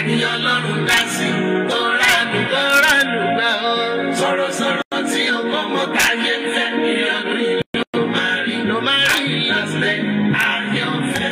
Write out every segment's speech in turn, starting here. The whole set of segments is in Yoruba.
ẹni ọlọ́run dá sí tó ránù tó ránù gbà ó. sọ̀rọ̀sọ̀rọ̀ tí ó kọ́mọ táyé ń fẹ́ ní ọdún yìí ló máa rí ló máa rí lọ́sẹ̀ àyànfẹ́.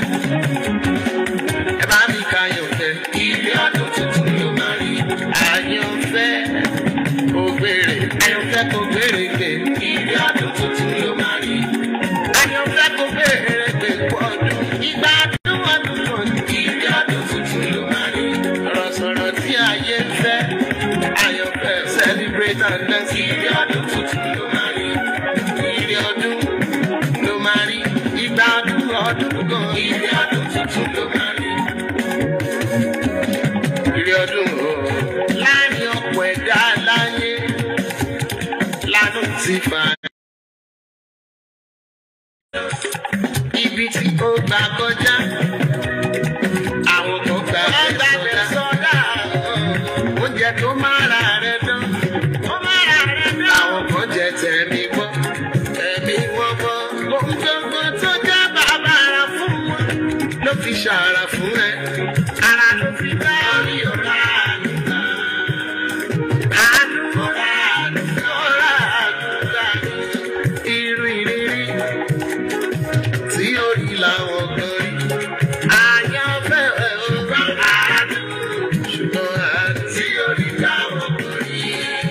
ẹ bá mi ka àyànfẹ́ ilé ọdún tuntun ló máa rí àyànfẹ́ kò gbèrè àyànfẹ́ kò gbèrè gbè ilé ọdún tuntun ló máa rí àyànfẹ́ kò gbèrè gbè pọ̀jù ìgbà ọdún ọdún kan ilé ọdún tuntun ló máa rí sọ̀rọ̀sọ̀rọ̀ tí ayé ń fẹ́ àyànfẹ́ celebrate and dance ilé ọdún tuntun ló máa rí ilé ọdún ló máa rí ìgbà ọdún ọdún kan ilé ọdún tuntun ló máa rí ilé ọdún o láàrin ọ̀pọ̀ ẹ̀dá láyé lánàá ti fà á. ibi tí ó gbà kọjá àwọn kan gbà bẹ́ẹ̀ sọ́dá oúnjẹ tó máa ra rẹ̀ dán ó máa ra rẹ̀ dán àwọn kan jẹ tẹ̀mí gbọ́ tẹ̀mí wọ́n gbọ́ ohun gbogbo tó jẹ́ bàbá ara fún wọn ló fi ṣàrà fún ẹ ara ló fi dá orí ọ̀la àdúgbà àdúgbà àdúgbà àdúgbà irú ìrírí tí ó rí làwọn kan rí. Àyànfẹ́ ẹ̀ ò bá àádùn, ṣùgbọ́n àádùn tí ó rí làwọn kan rí.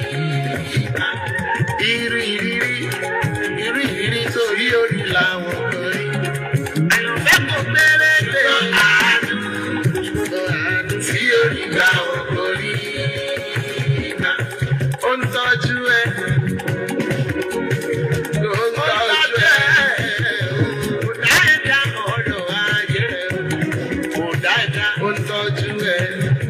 Irú ìrírí, irú ìrírí tó rí ó rí làwọn kan rí. Àyànfẹ́ kò péré dé àádùn, ṣùgbọ́n àádùn tí ó rí làwọn kan rí. Ó ń tọ́jú ẹ. Ó ń tọ́jú ẹ. Kò dá ẹ̀dá ọ̀rọ̀ ayé rẹ̀. Kò dá ẹ̀dá ó ń tọ́jú ẹ.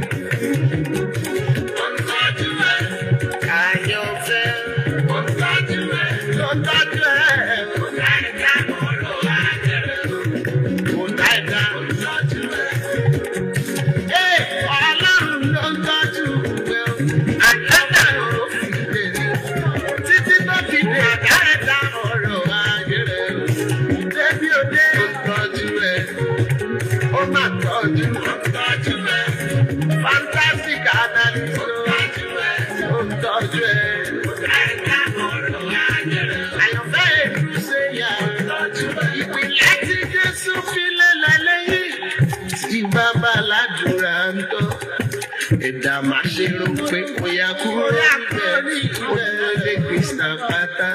Ó ń tọ́jú ẹ. Àyànfẹ́. Ó ń tọ́jú ẹ. Ó ń tọ́jú ẹ. Kò dá ẹ̀dá ọ̀rọ̀ ayé rẹ̀. Kò dá ẹ̀dá ó ń tọ́jú ẹ. Ee, Ọlọ́run ló ń tọ́jú ẹ. Àyànfẹ́ ló fi lè ní. Títí tó fi dé àdáyẹ̀dá ọ̀rọ̀ ayé rẹ̀. Débi òde ó ń tọ́jú ẹ. Ó máa tọ́jú ó ń tọ́jú ẹ. Fantastic analyst ó ń tọ́jú ẹ. Ó ń tọ́jú ẹ. Àdáyẹ̀dá ọ̀rọ̀ ayé rẹ̀. Àyànfẹ́ èlú ṣe yà ó ń tọ́jú ẹ. Ìpìlẹ̀ tí Jésù fi lélẹ̀ lẹ́yìn. Tí bàbá aládùúrà ń tọ́. Ẹ̀dá máa ṣe rò pé kò yá kúrò níbẹ̀. Ó dúró lé Krista pátá.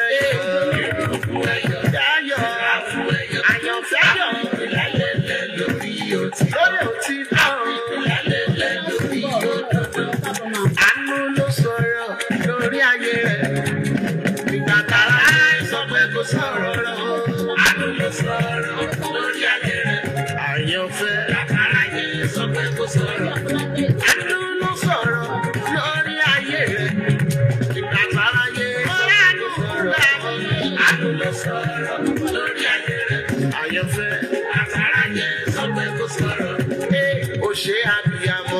Dáyọ̀ àyànfẹ́ yọ̀ lórí òtí. Lórí òtí náà. lórí òdodo. Àánú ló sọ̀rọ̀ lórí ayé rẹ̀. Ìgbà tààrà sọ pé kò sọ̀rọ̀ lọ. Àánú ló sọ̀rọ̀ lórí ayé rẹ̀. Àyànfẹ́ tààrà yìí sọ pé kò sọ̀rọ̀. Àánú ló sọ̀rọ̀ lórí ayé rẹ̀. Ìgbà tààrà yìí sọ pé kò sọ̀rọ̀. Àánú ló sọ̀rọ̀ lórí ayé rẹ̀. Àyànfẹ́ tààrà yìí sọ pé kò sọ̀rọ̀. Ee, ó ṣe àbíyamọ.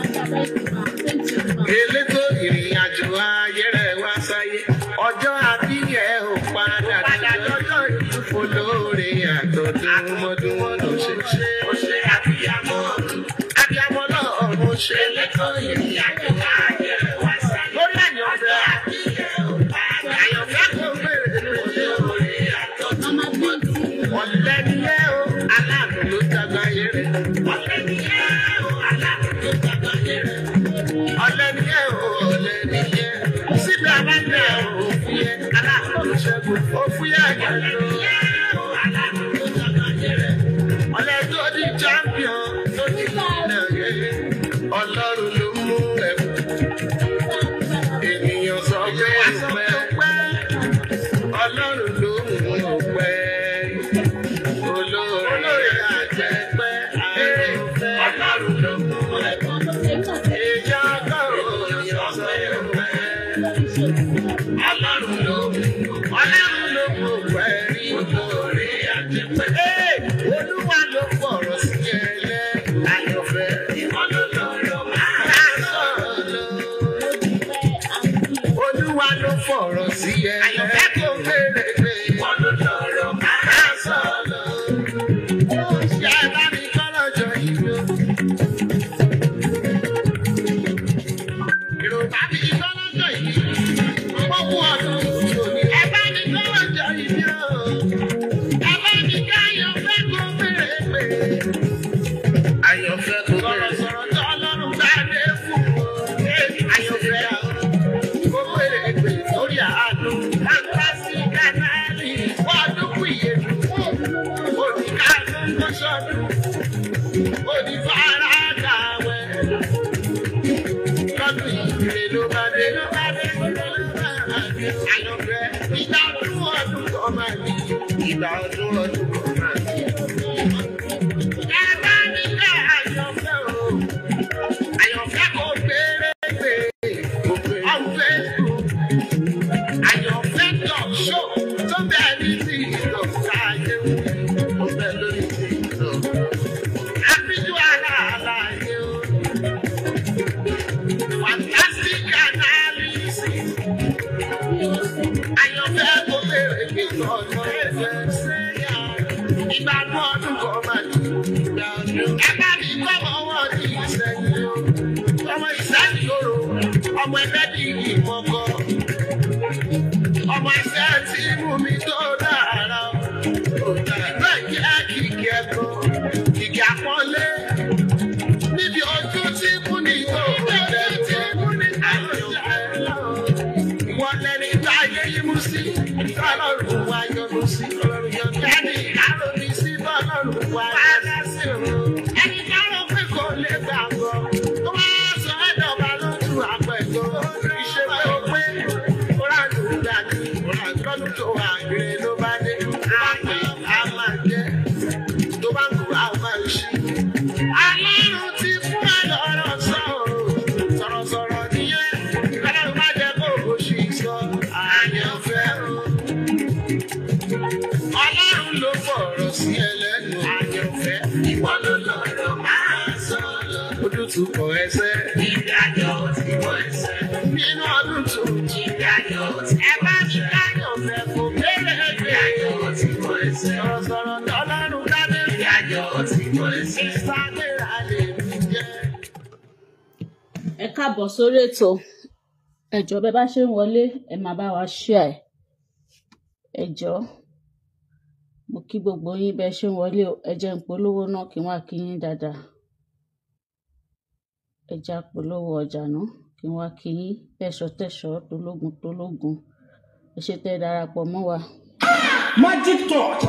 Elétò ìrìn àjò ayé rẹ̀ wá sáyé. Ọjọ́ àbíyẹ̀ ò padà lọ́jọ́ ìdúfo lóore àtọ̀dún mọ́dún ló ṣe ṣe. Ó ṣe àbíyamọ. Àbíyamọ náà ó ṣe. Elétò ìrìn àjò ayé rẹ̀ wá sáyé. Lórí àyànfẹ́. Àyànfẹ́ kò gbèrè lóore àtọ̀dún mọ́dún. Ọ̀lẹ́ ni ẹ́ o, aláàbò ló dàgbà yé rẹ̀. Ọ̀lẹ́ ni ẹ́ o, aláàbò ló dàgbà yé rẹ̀. Ọ̀lẹ́ ni ẹ́ o, ọ̀lẹ́ ni ẹ́. Síbi abájẹ́ o, òfúyẹ́, aláàbò ló ṣẹ́gun. Òfúyẹ́ ẹ̀jẹ̀ ló. Aláàbò ló dàgbà yé rẹ̀. Ọ̀lẹ́ tó di champion tó di ilẹ̀ yé. Ọlọ́run ló mú ẹ̀bùn. Ènìyàn sọ pé àpẹ́. Ọlọ́run ló mú ọpẹ́. Olórí àjẹpẹ́ àìrọ̀fẹ́. Ọlọ́run ló mú ẹ̀bùn. Ìjà ọgọ́rùn-ún yọ sọ pé. Ọlọ́run ló mú Ọlọ́run ló mú ọpẹ́ rí. Olórí àjẹpẹ́. Ee, Olúwa ló fọ̀rọ̀ sí ẹlẹ́. Àyọ̀fẹ́. Ìwọ ló lọ́rọ̀ máa sọ̀rọ̀ lọ. Olúwa ló fọ̀rọ̀ sí ẹ. Àyọ̀fẹ́ kò béèrè pé. Wọ́n ló lọ́rọ̀ máa sọ̀rọ̀. Ṣé ẹ bá mi kọ́ lọ́jọ́ ìlú? ire ló bá dé ló bá dé ire ló bá dé. Àyànfẹ́ ìgbà ọdún ọdún kan máa ní. Ìgbà ọdún ọdún kan máa ní. Ẹ bá mi ká àyànfẹ́ o. Àyànfẹ́ kò gbére gbé. On Facebook. Àyànfẹ́ talk show tó bẹ́ẹ̀ ní ti ìdọ̀ká ayé wò. Ó bẹ́ẹ̀ lórí ti ìdọ̀ká. Àfijù ara àlàyé o. Fantastic analysis. Àyànfẹ́ kò béèrè kí ọ̀nà ẹ̀fẹ̀ ṣe yá. Ìgbàgbọ́ ọdún kan máa ní ìgbà ọdún. Ẹ bá mi kọ́ ọmọ ní ìsẹ́yìn o. Ọmọ ìsẹ́yìn lóró. Ọmọ ẹgbẹ́ di ìmọ̀kọ. Ọmọ ẹsẹ̀ tí mú mi tó dára. Ìgbà ìjẹ́ kìkì ẹ̀kọ́. Kìkì àpọ́nlé níbi ojú tí mú ní tó rẹ̀ tí mú ní àyànfẹ́. Wọ́n lẹ́ni tá a yé yín mú sí, tọ́lọ́run wá yọnu sí. Ẹni àròbí sí tọ́lọ́run wá yọnu sí. Ẹni táwọn pé kò lè gbàgbọ́, tó wá sọ ẹ̀dọ̀ba lójú àpẹ̀jọ. Ìṣe pé ó pé ó rà lù ú dání, lọ́dún tó wà gbé ló bá dé. Àpè á máa jẹ́, tó bá ń kú á máa ṣí. Ọlọ́run ti fún ẹ lọ́rọ̀ sọ̀rọ̀, sọ̀rọ̀sọ̀rọ̀ nìyẹn. Ọlọ́run má jẹ́ kó o ṣì sọ àyànfẹ́ o. Ọlọ́run ló fọ̀rọ̀ sí ẹlẹ́nu àyànfẹ́. Ìwọ ló lọ́rọ̀ máa sọ lọ. Ojútùú kọ ẹsẹ̀. Ìdájọ́ ti wọ ẹsẹ̀. Nínú ọdún tó ìdájọ́ ti ẹ bá mi dáyọ̀fẹ́ kò kéré gbé. Ìdájọ́ ti wọ ẹsẹ̀. Sọ̀rọ̀sọ̀rọ̀ tọ́lọ́run dádé. Ìdájọ́ ti wọ ẹsẹ̀. Ìsàlẹ̀ àlè mi jẹ́. ẹ káàbọ̀ sórí ètò ẹ jọ̀ọ́ bẹ́ bá ṣe ń wọlé ẹ máa bá wa share ẹ jọ̀ọ́ mo kí gbogbo yín bẹ́ ṣe ń wọlé o ẹ jẹ́ ń polówó náà kí wọ́n á kí yín dáadáa ẹ já polówó ọjà náà kí wọ́n á kí yín tẹ̀sọ́ tẹ̀sọ́ tológun tológun ẹ ṣe tẹ́ ẹ darapọ̀ mọ́ wa. Magic touch.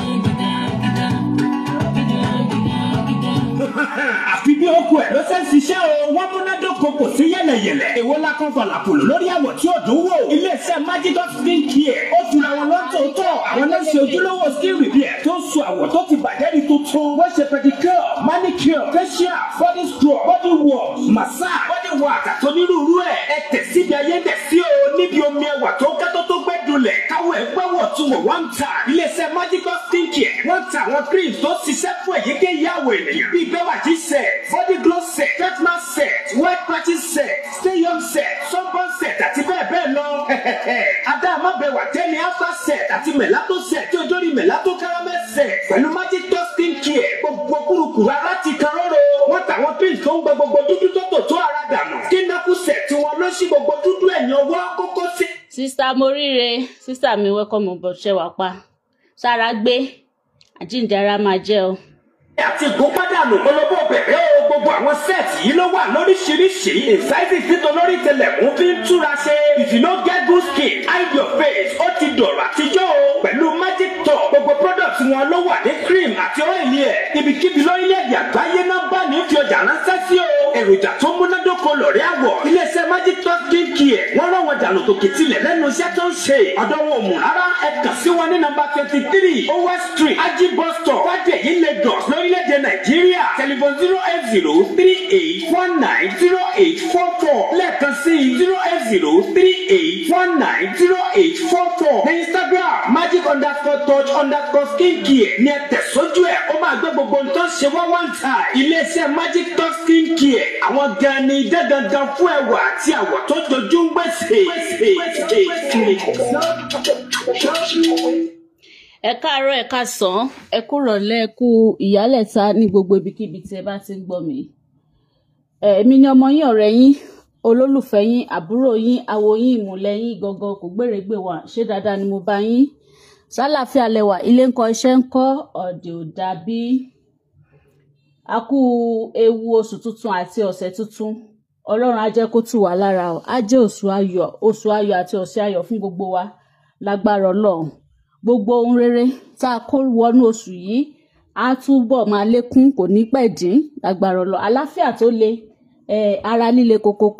àfi bí okùn ẹ̀ ló ṣe ń ṣiṣẹ́ o wọ́n múnádóko kò sí yẹ̀lẹ̀yẹ̀lẹ̀ èwo la kan falàpòlò lórí àwọ̀ tí ò dùn wò iléeṣẹ́ Magic Dot skin care ó tura wọn lọ́tọ̀ọ̀tọ̀ àwọn náà ṣe ojúlówó skin repair tó ń so àwọ̀ tó ti bàjẹ́ di tuntun wọ́n ṣe pedicure manicure facial body scrub body wash massage body wax àti onírúurú ẹ̀ ẹ tẹ̀ síbi ayé tẹ̀ sí o níbi omi ẹwà tó kẹ́tọ́ tó gbẹ́ dulẹ̀ káwọ̀ ẹ̀ gbẹ́wọ̀ tún wọ̀ wọ́n ń ta iléeṣẹ́ Magic Dot skin care wọ́n ta àwọn cream tó ṣiṣẹ́ fún èyíkéyìí àwọ̀ ènìyàn bíi bẹ́wàjí set body glow set treatment set white patches set stay young set sunburn set àti bẹ́ẹ̀ bẹ́ẹ̀ lọ. Adáàmọ́ bẹ̀wà tẹ́ni alpha set àti melato set tí ojórí melato caramel set pẹ̀lú magic dust skin care gbogbo kúrukùru ara ti kan róró. Wọ́n tàwọn pills tó ń gbẹ gbogbo dúdú tó tò tó ara dànù. Skin napu set tí wọ́n ló ṣí gbogbo dúdú ẹ̀yìn ọwọ́ kókó sí. sísá moríire sísá mi welcome on board ṣe wà pa sára gbé àjíǹde ara máa jẹ́ o. àti ìgbópadànù polówó bẹ̀rẹ̀ o gbogbo àwọn sẹ́ẹ̀tì yìí ló wà lóríṣiríṣi ìsáìsì títọ́ lórí tẹlẹ̀mú fi ń túra ṣe if you no get good skin hide your face ó ti dọ̀rọ̀ àtijọ́ o pẹ̀lú magic top gbogbo product wọn ló wà ní cream àti ọ́ìlì ẹ̀ ibikíbi lórílẹ̀‐èdè àgbáyé náà bá ní fi ọjà ránṣẹ́ sí o èròjà tó múnádóko lọ̀rẹ́ àwọ̀ iléeṣẹ́ magic top skin care wọ́n rán wọn dànù tòkè tilẹ̀ lẹ́nu iṣẹ́ tó ń ṣe ọ̀dọ̀ wọn ò mú rárá ẹ kàn sí wọn ní nọ́mbà twenty three over street ají bus stop wájẹ̀yí lagos lórílẹ̀‐èdè nàìjíríà telephone zero eight zero three eight one nine zero eight four four lẹ́ẹ̀kan sí zero eight zero three eight one nine zero eight four four ní instagram magic underscore touch underscore skin care ní ẹ tẹ̀sójú ẹ̀ ó máa gbé gbogbo ohun tó ń ṣe wá one time iléeṣẹ́ magic touch skin care àwọn gan ni idán gangan fún ẹwà àti àwọ̀ tó jojú ń gbèsè. ẹ káàárọ̀ ẹ káàsán ẹ kú rọ̀lẹ́ ẹ kú ìyálẹ̀ta ní gbogbo ibikíbi tí ẹ bá ti ń gbọ́ mi. ẹ, èmi ni ọmọ yín ọ̀rẹ́ yín olólùfẹ́ yín àbúrò yín awo yín ìmùlẹ̀ yín gangan kò gbèrègbè wà ṣé dáadáa ni mo bá yín sálàáfíà lẹwà ilé ńkọ́ iṣẹ́ ńkọ́ ọ̀dẹ̀ ò dàbí a kú ewu oṣù tuntun àti ọ̀sẹ̀ tuntun ọlọ́run á jẹ́ kó tù wá lára o á jẹ́ oṣù ayọ̀ oṣù ayọ̀ àti ọ̀sẹ̀ ayọ̀ fún gbogbo wa lágbára ọlọ́run gbogbo ohun rere tá a kó wọnú oṣù yìí á túbọ̀ máa lékún kò ní pẹ̀ dín lágbára ọlọ́run àláfíà tó le eh, ara líle kokoko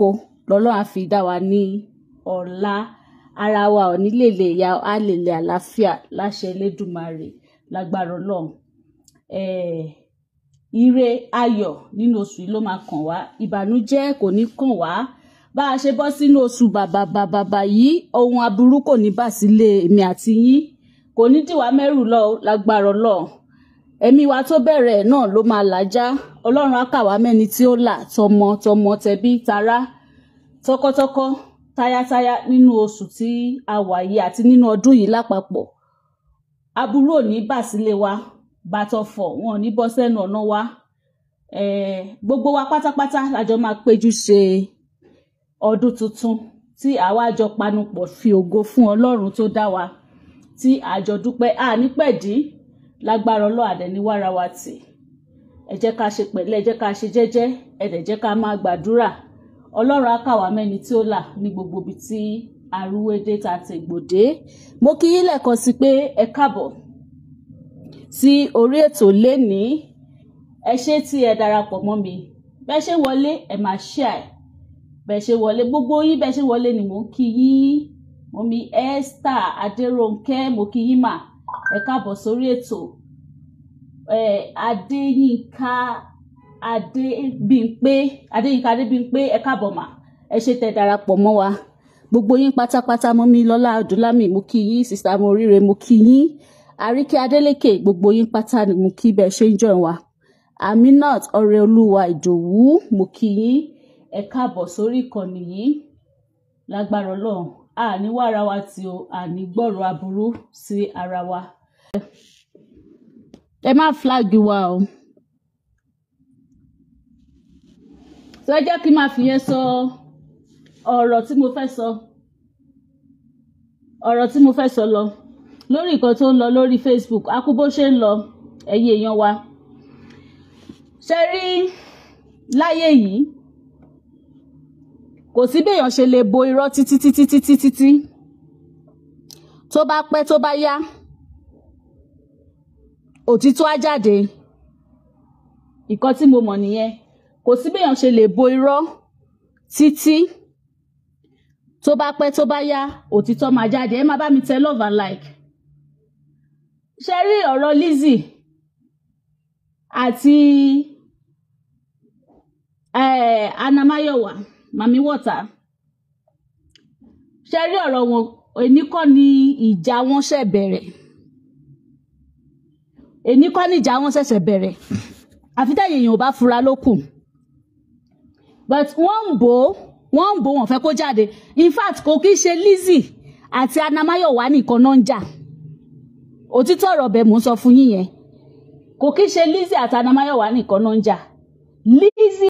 lọ́lọ́run á fi dá wa ní ọ̀la ara wa ò ní lè lè ya á lè lè àlàáfíà láṣẹ Elédùmarè lágbára Ọlọ́run eh, ire ayọ̀ nínú oṣù yìí ló máa kàn wá ìbànújẹ́ kò ní kàn wá bá a ṣe bọ́ sínú oṣù bàbàbàbà yìí ohun aburú kò ní bà sílé èmi àti yín kò ní dìwà mẹ́rù lọ lágbára Ọlọ́run ẹ̀mí wa tó bẹ̀rẹ̀ náà ló máa làjá Ọlọ́run á kà wá mẹ́ni tí ó là tọmọ tọmọ tẹbí tará tọkọtọkọ táyátáyá nínú oṣù tí a wà yìí àti nínú ọdún yìí lápapọ̀ aburú ò ní bà sílé wa bàtọ̀fọ̀ wọn ò ní bọ́ sẹ́nu ọ̀nà wa eh, gbogbo wa pátápátá lájọ máa péjú ṣe ọdún tuntun tí àwa jọ panupọ̀ fi ògo fún Ọlọ́run tó dá wa tí àjọ dúpẹ́ ànípẹ̀dí lágbára Ọlọ́run àdẹ̀níwára wa tì ẹ jẹ́ ká ṣe pẹ̀lẹ́ ẹ jẹ́ ká ṣe jẹ́jẹ́ ẹ dẹ̀ jẹ́ ká máa gbàdúrà Ọlọ́run á kà wá mẹ́ni tí ó là ní gbogbo ibi tí arúwédé ta tègbòdé mo kí yín lẹ́ẹ̀kan sí pé ẹ káàbọ̀ sí orí ètò lénìí ẹ ṣé tí ẹ darapọ̀ mọ́ mi bẹ́ẹ̀ ṣe wọlé ẹ máa share bẹ́ẹ̀ ṣe wọlé gbogbo yín bẹ́ẹ̀ ṣe wọlé ni mò ń kí yín mo mi Esther Adérónkẹ́ mo kí yín mà ẹ káàbọ̀ sórí ètò ẹ Adéyínká Adébímpé Adéyínká Adébímpé ẹ káàbọ̀ mà ẹ ṣé tẹ́ darapọ̀ mọ́ wa gbogbo yín pátápátá mọ́ mi lọ́lá Ọdúnlámì mo kí yín sista Moríre mo kí yín Àríkẹ́ Adélékè gbogbo yín pátá ni mo kí bẹ́ẹ̀ ṣe ń join wa Aminat Ọrẹolúwa Ìdòwú mo kí yín ẹ káàbọ̀ sórí ìkànnì yìí lágbára Ọlọ́run àní wá ara wa tí o àní gbọ́rọ̀ aburú sí ara wa. ẹ má flag wa o. sọ jẹ́ kí n máa fi yẹn sọ ọ̀rọ̀ tí mo fẹ́ sọ ọ̀rọ̀ tí mo fẹ́ sọ lọ lórí nǹkan tó ń lọ lórí Facebook akú bó ṣe ń lọ ẹ̀yin èèyàn wa ṣe rí láyé yìí kò sí béèyàn ṣe lè bo irọ́ títí títí títí títí tó bá pẹ́ tó bá yá òtítọ́ á jáde ìkan tí mo mọ̀ nìyẹn kò sí béèyàn ṣe lè bo irọ́ títí tó bá pẹ́ tó bá yá òtítọ́ máa jáde ẹ má bá mi tẹ love and like ṣe rí ọ̀rọ̀ Lizzy àti eh, Anamayowa mami water ṣe rí ọ̀rọ̀ wọn èní kọ́ ni ìjà wọn ṣẹ̀ bẹ̀rẹ̀ èní kọ́ ni ìjà wọn ṣẹ̀ṣẹ̀ bẹ̀rẹ̀ àfi tẹ̀yìn èèyàn ò bá fura ló kù but wọ́n ń bò ó wọ́n ń bò wọ́n fẹ́ kó jáde in fact kò kí ṣe Lizzy àti Anamayowa nìkan náà ń jà òtítọ́ ọ̀rọ̀ bẹ́ẹ̀ mò ń sọ fún yín yẹn kò kí ṣe Lizzy àti Anamayowa nìkan náà ń jà Lizzy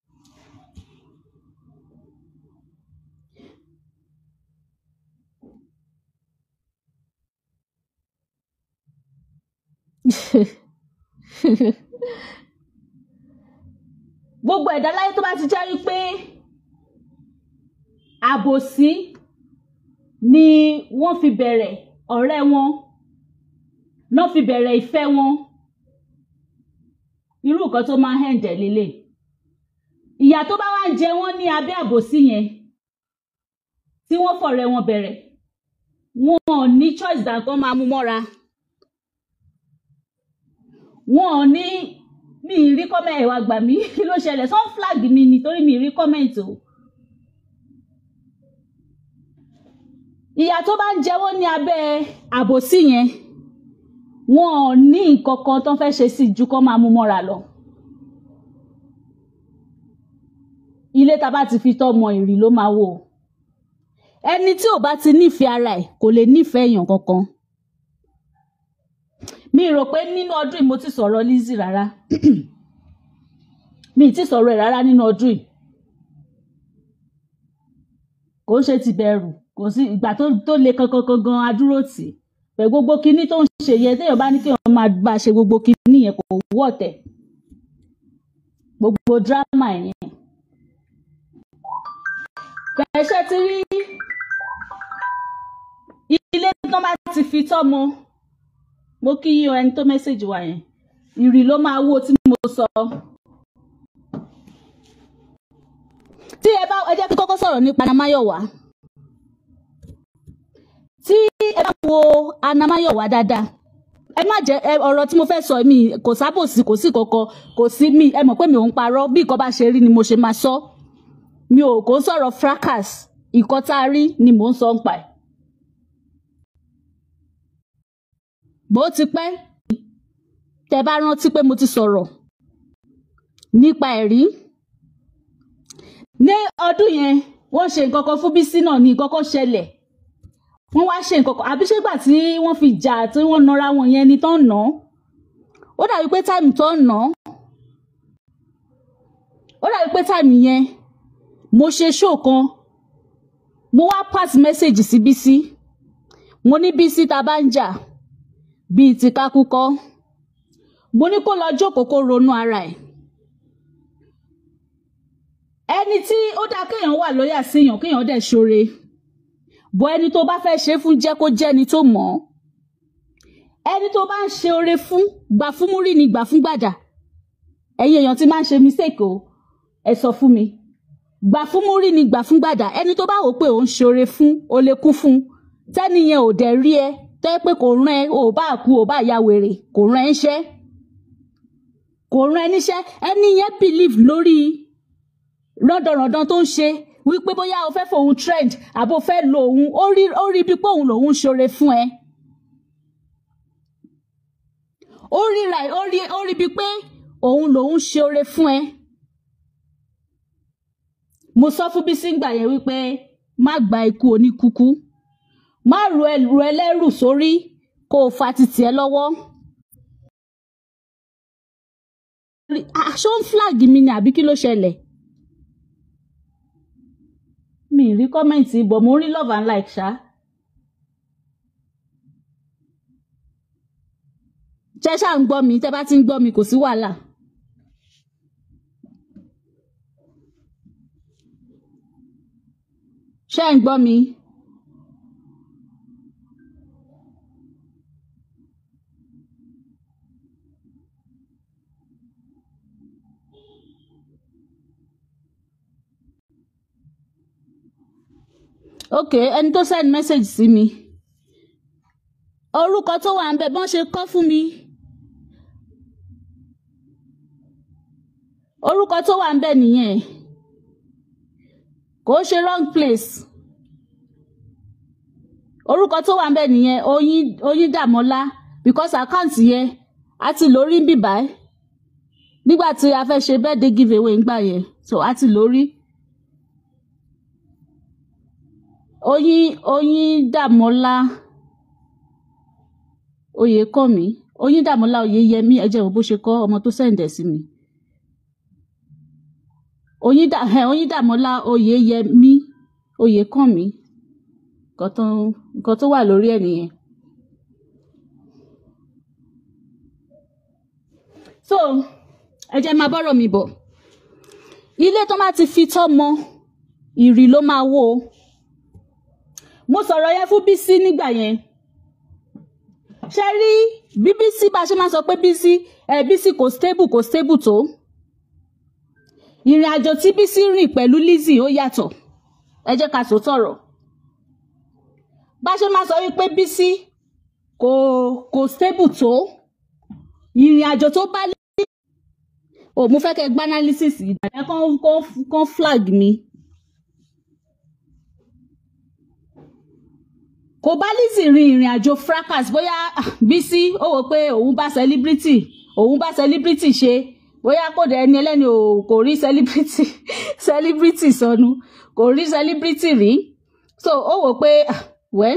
gbogbo ẹ̀dá láyé tó bá ti jẹ́ wípé àbòsí ni wọ́n fi bẹ̀rẹ̀ ọ̀rẹ́ wọn náà fi bẹ̀rẹ̀ ìfẹ́ wọn irú nǹkan tó máa ń hẹ̀ǹdẹ̀ lélẹ̀ ìyà tó bá wá ń jẹ wọ́n ní abẹ́ àbòsí yẹn tí wọ́n fọ̀rẹ́ wọn bẹ̀rẹ̀ wọn ò ní choice dàn kán máa mú mọ́ra wọn ò ní mi ì rí kọ́mẹ̀ ẹ̀wà gbà mí kí ló ṣẹlẹ̀ sọ́n flag mi nítorí mi ì rí comment o. ìyà tó bá ń jẹ wọ́n ní abẹ́ àbòsí yẹn wọn ò ní nǹkan kan tó ń fẹ́ ṣe sí ju kọ́ máa mú mọ́ra lọ. ilé tá a bá ti fi tọ́mọ ìrì ló máa wò ẹni tí ò bá ti nífẹ̀ẹ́ ara ẹ̀ kò lè nífẹ̀ẹ́ èèyàn kankan mi rò pé nínú ọdún yìí mo ti sọ̀rọ̀ Lizzy rárá mi ti sọ̀rọ̀ ẹ̀ rárá nínú ọdún yìí kò ń ṣe ti bẹ̀rù kò sí ìgbà tó tó le kankan kankan adúró tì pẹ̀ gbogbo kinní tó ń ṣe yẹn téèyàn bá ní kéèyàn máa bá a ṣe gbogbo kinní yẹn kò wọ̀ tẹ̀ gbogbo dírámà yẹn pẹ̀ṣẹ̀ ti rí ilé tó bá ti fi tọ́mọ mo kí yín o ẹni tó mẹ́sẹ̀jì wa yẹn ìrì ló máa wó tí mo sọ tí ẹ bá ẹ jẹ́ kí kọ́kọ́ sọ̀rọ̀ nípa anamáyọ̀wá tí ẹ bá wo anamáyọ̀wá dáadáa ẹ má jẹ ẹ ọ̀rọ̀ tí mo fẹ́ sọ mi kò sábòsí kò sí kankan kò sí mi ẹ mọ̀ pé mi ò ń parọ́ bí nǹkan bá ṣe rí ni mo ṣe máa sọ mi ò kò ń sọ̀rọ̀ fracas nǹkan tá a rí ni mò ń sọ ń pa ẹ̀. bó ti pẹ́ tẹ bá rántí pé mo ti sọ̀rọ̀ nípa ẹ̀rí ní ọdún yẹn wọ́n ṣe nǹkan kan fún Bísí náà ní nǹkan kan ṣẹlẹ̀ wọ́n wá ṣe nǹkan kan àbí ṣégbà tí wọ́n fi jà tí wọ́n nara wọn yẹn ni tó ń nà ó dàbí pé táìmù tó ń nà ó dàbí pé táìmù yẹn mo ṣe ṣóò kan mo wá pass message sí Bísí mo ní Bísí tá bá ń jà bíi ti kákúkọ́ mo ní kó lọ jókòó kó ronú ara ẹ̀ ẹni tí ó dáa kéèyàn wà lóyà síyàn kéèyàn dẹ̀ ṣoore bọ ẹni tó bá fẹ́ ṣe fún jẹ́ kó jẹ́ ẹni tó mọ̀ ọ́ ẹni tó bá ń ṣe oore fún gbà fún múrí ni gbà fún gbàjà ẹ̀yin èèyàn tí máa ń ṣe mistake o ẹ sọ fún mi gbà fún múrí ni gbà fún gbàjà ẹni tó bá wò pé òun ṣe oore fún o lè kú fún tẹ́ni yẹn ò dẹ̀ rí ẹ tẹ́ pé kò rán ẹ ò bá kú ò bá ya wèrè kò rán ẹ níṣẹ́ kò rán ẹ níṣẹ́ ẹni yẹn believe lórí rọ́dọ̀rọ̀dọ̀ tó ń ṣe wípé bóyá o fẹ́ fòun trend àbò fẹ́ lo òun ó rí ó rí bí pé òun lòun ṣoore fún ẹ. ó rí ra ó rí ó rí bí pé òun lòun ṣoore fún ẹ. mo sọ fún Bísí ngbà yẹn wípé má gba ikú oníkúkú má ru ẹrù ẹlẹ́rù sórí kó o fa títì ẹ lọ́wọ́. aṣọ ń flag mi ni àbí kí ló ṣẹlẹ̀? mi rí kọ́mẹ̀ntì bọ̀ mo rí love and like ṣá. ṣé ṣáà ń gbọ́ mi tẹ́ bá ti ń gbọ́ mi kò sí wàhálà. ṣé ń gbọ́ mi. ok ẹni tó send message sí mi orúkọ tó wà ń bẹ bọ́n ṣe kọ́ fún mi orúkọ tó wà ń bẹ nìyẹn kò ṣe wrong place orúkọ tó wà ń bẹ nìyẹn oyin oyin dàmọ́lá because account yẹn a ti lórí ń bìbá nígbà tí a fẹ́ ṣe birthday giveaway ńgbà yẹn so a ti lórí. oyin oyin dàmọ́lá oyèkọ́mi oyin dàmọ́lá oyèyẹmí ẹjẹ́ wo bó ṣe kọ́ ọmọ tó sẹ̀ǹdẹ̀ sí mi oyin dà ẹ oyin dàmọ́lá oyèyẹmí oyèkọ́mi nǹkan tó wà lórí ẹ̀ nìyẹn. so ẹ jẹ́ máa bọ́rọ̀ mi bọ̀ ilé tó máa ti fi tọ́ mọ ìrì ló máa wó o mo sọ̀rọ̀ yẹn fún Bísí nígbà yẹn ṣe rí bí Bísí bá ṣe máa sọ pé Bísí ẹ Bísí kò stable kò stable tó ìrìn àjò tí Bísí rìn pẹ̀lú Lizzy ó yàtọ̀ ẹ jẹ́ ká sòtọ̀rọ̀ bá ṣe máa sọ wípé Bísí kò kò stable tó ìrìn àjò tó bá Lizzy ò mo fẹ́ kẹ́ gbá analysis ìgbà yẹn kàn flag mi. kò bá Lizzy rin ìrìn àjò fracas bóyá Bísí ó wò pé òun bá celebrity òun bá celebrity ṣe bóyá kò dé ẹni ẹlẹ́ni ò kò rí celebrity celebrity sọnù kò rí celebrity rí so ó wò pé wẹ́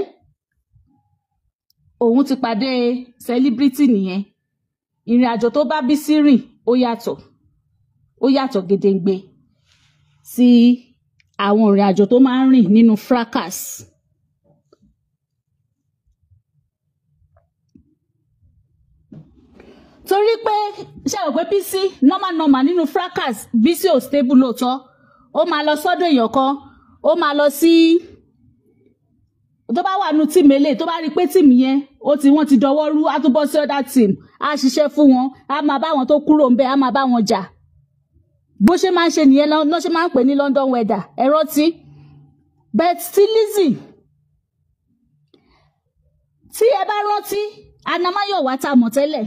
òun ti pàdé celebrity nìyẹn ìrìn àjò tó bá Bísí rìn ó yàtọ̀ ó yàtọ̀ gedegbe sí àwọn ìrìn àjò tó máa ń rìn nínú fracas. torí pé ṣe rò pé Bísí normal normal nínú fracas Bísí ò stable lóòótọ́ ó máa lọ sọ́dọ̀ èèyàn kan ó máa lọ sí tó bá wà nù tíìmù eléyìí tó bá rí i pé tíìmù yẹn ó ti wọ́n ti dọwọ́ rú á tún bọ́ sí ọ̀dà tíìmù á ṣiṣẹ́ fún wọn á máa bá wọn tó kúrò ń bẹ̀ á máa bá wọn jà bó ṣe máa ń ṣe nìyẹn lọ́ ṣe máa ń pè ní London weather ẹ rántí but still Lizzy tí ẹ bá rántí Anamáyọ̀wá tá a mọ̀ tẹ́lẹ̀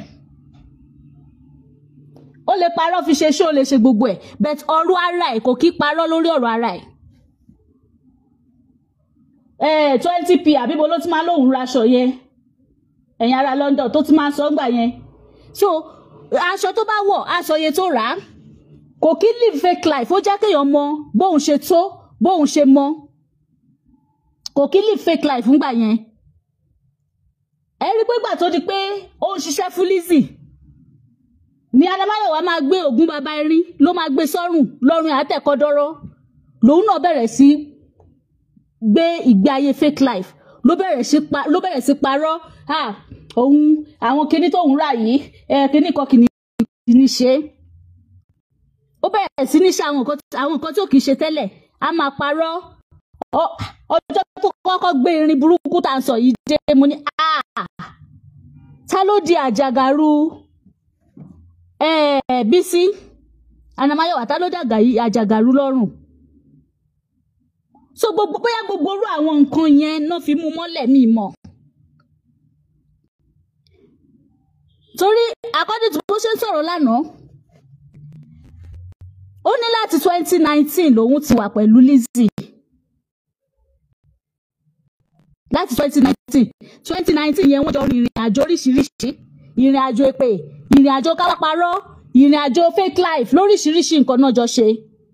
ó lè parọ́ fi ṣe ṣé ó lè ṣe gbogbo ẹ̀ but ọ̀rọ̀ ara ẹ̀ kò kí parọ́ lórí ọ̀rọ̀ ara ẹ̀ ẹ̀ twenty p àbíbo ló ti máa lóun raṣọ yẹn ẹ̀yin ará London tó ti máa sọ gbà yẹn so aṣọ tó bá wọ̀ aṣọ yẹn tó rà á kò kí live fake life ó jẹ́ kéèyàn mọ bóun ṣe tó bóun ṣe mọ kò kí live fake life ńgbà yẹn ẹ rí pé gbà tó di pé ó ń ṣiṣẹ́ fún Lizzy ní Adamáyọ̀wá máa gbé ògún bàbá erin ló máa gbé sọ́rùn lọ́rùn àtẹ̀kọ́dọ́rọ́ lòun náà bẹ̀rẹ̀ sí gbé ìgbé ayé fake life ló bẹ̀rẹ̀ sí pa ló bẹ̀rẹ̀ sí parọ́ ah òun àwọn kinní tóun rà yìí ẹ kinní kan kìíní ní ṣe ó bẹ̀rẹ̀ sí ní ṣe àwọn nǹkan àwọn nǹkan tí ò kìí ṣe tẹ́lẹ̀ a máa parọ́ Ọ- ọjọ́ tó kọ́kọ́ gbé irin burúkú tá à ń sọ yìí dé mo ní ah ta ló di àjàgàrú eh, Bísí Anamáyọ̀wá ta ló dàgà yìí àjàgàrú lọ́rùn so gbogbo bóyá gbogbo orú àwọn nǹkan yẹn náà fi mú mọ́lẹ̀ mi mọ̀ torí according to bó ṣe ń sọ̀rọ̀ lánàá ó ní láti twenty nineteen lòun ti wà pẹ̀lú Lizzy láti twenty nineteen twenty nineteen yẹn wọ́n jọ rin ìrìn àjò oríṣiríṣi ìrìn àjò èpè ìrìn àjò káláparọ́ ìrìn àjò fake life lóríṣiríṣi nǹkan náà jọ ṣe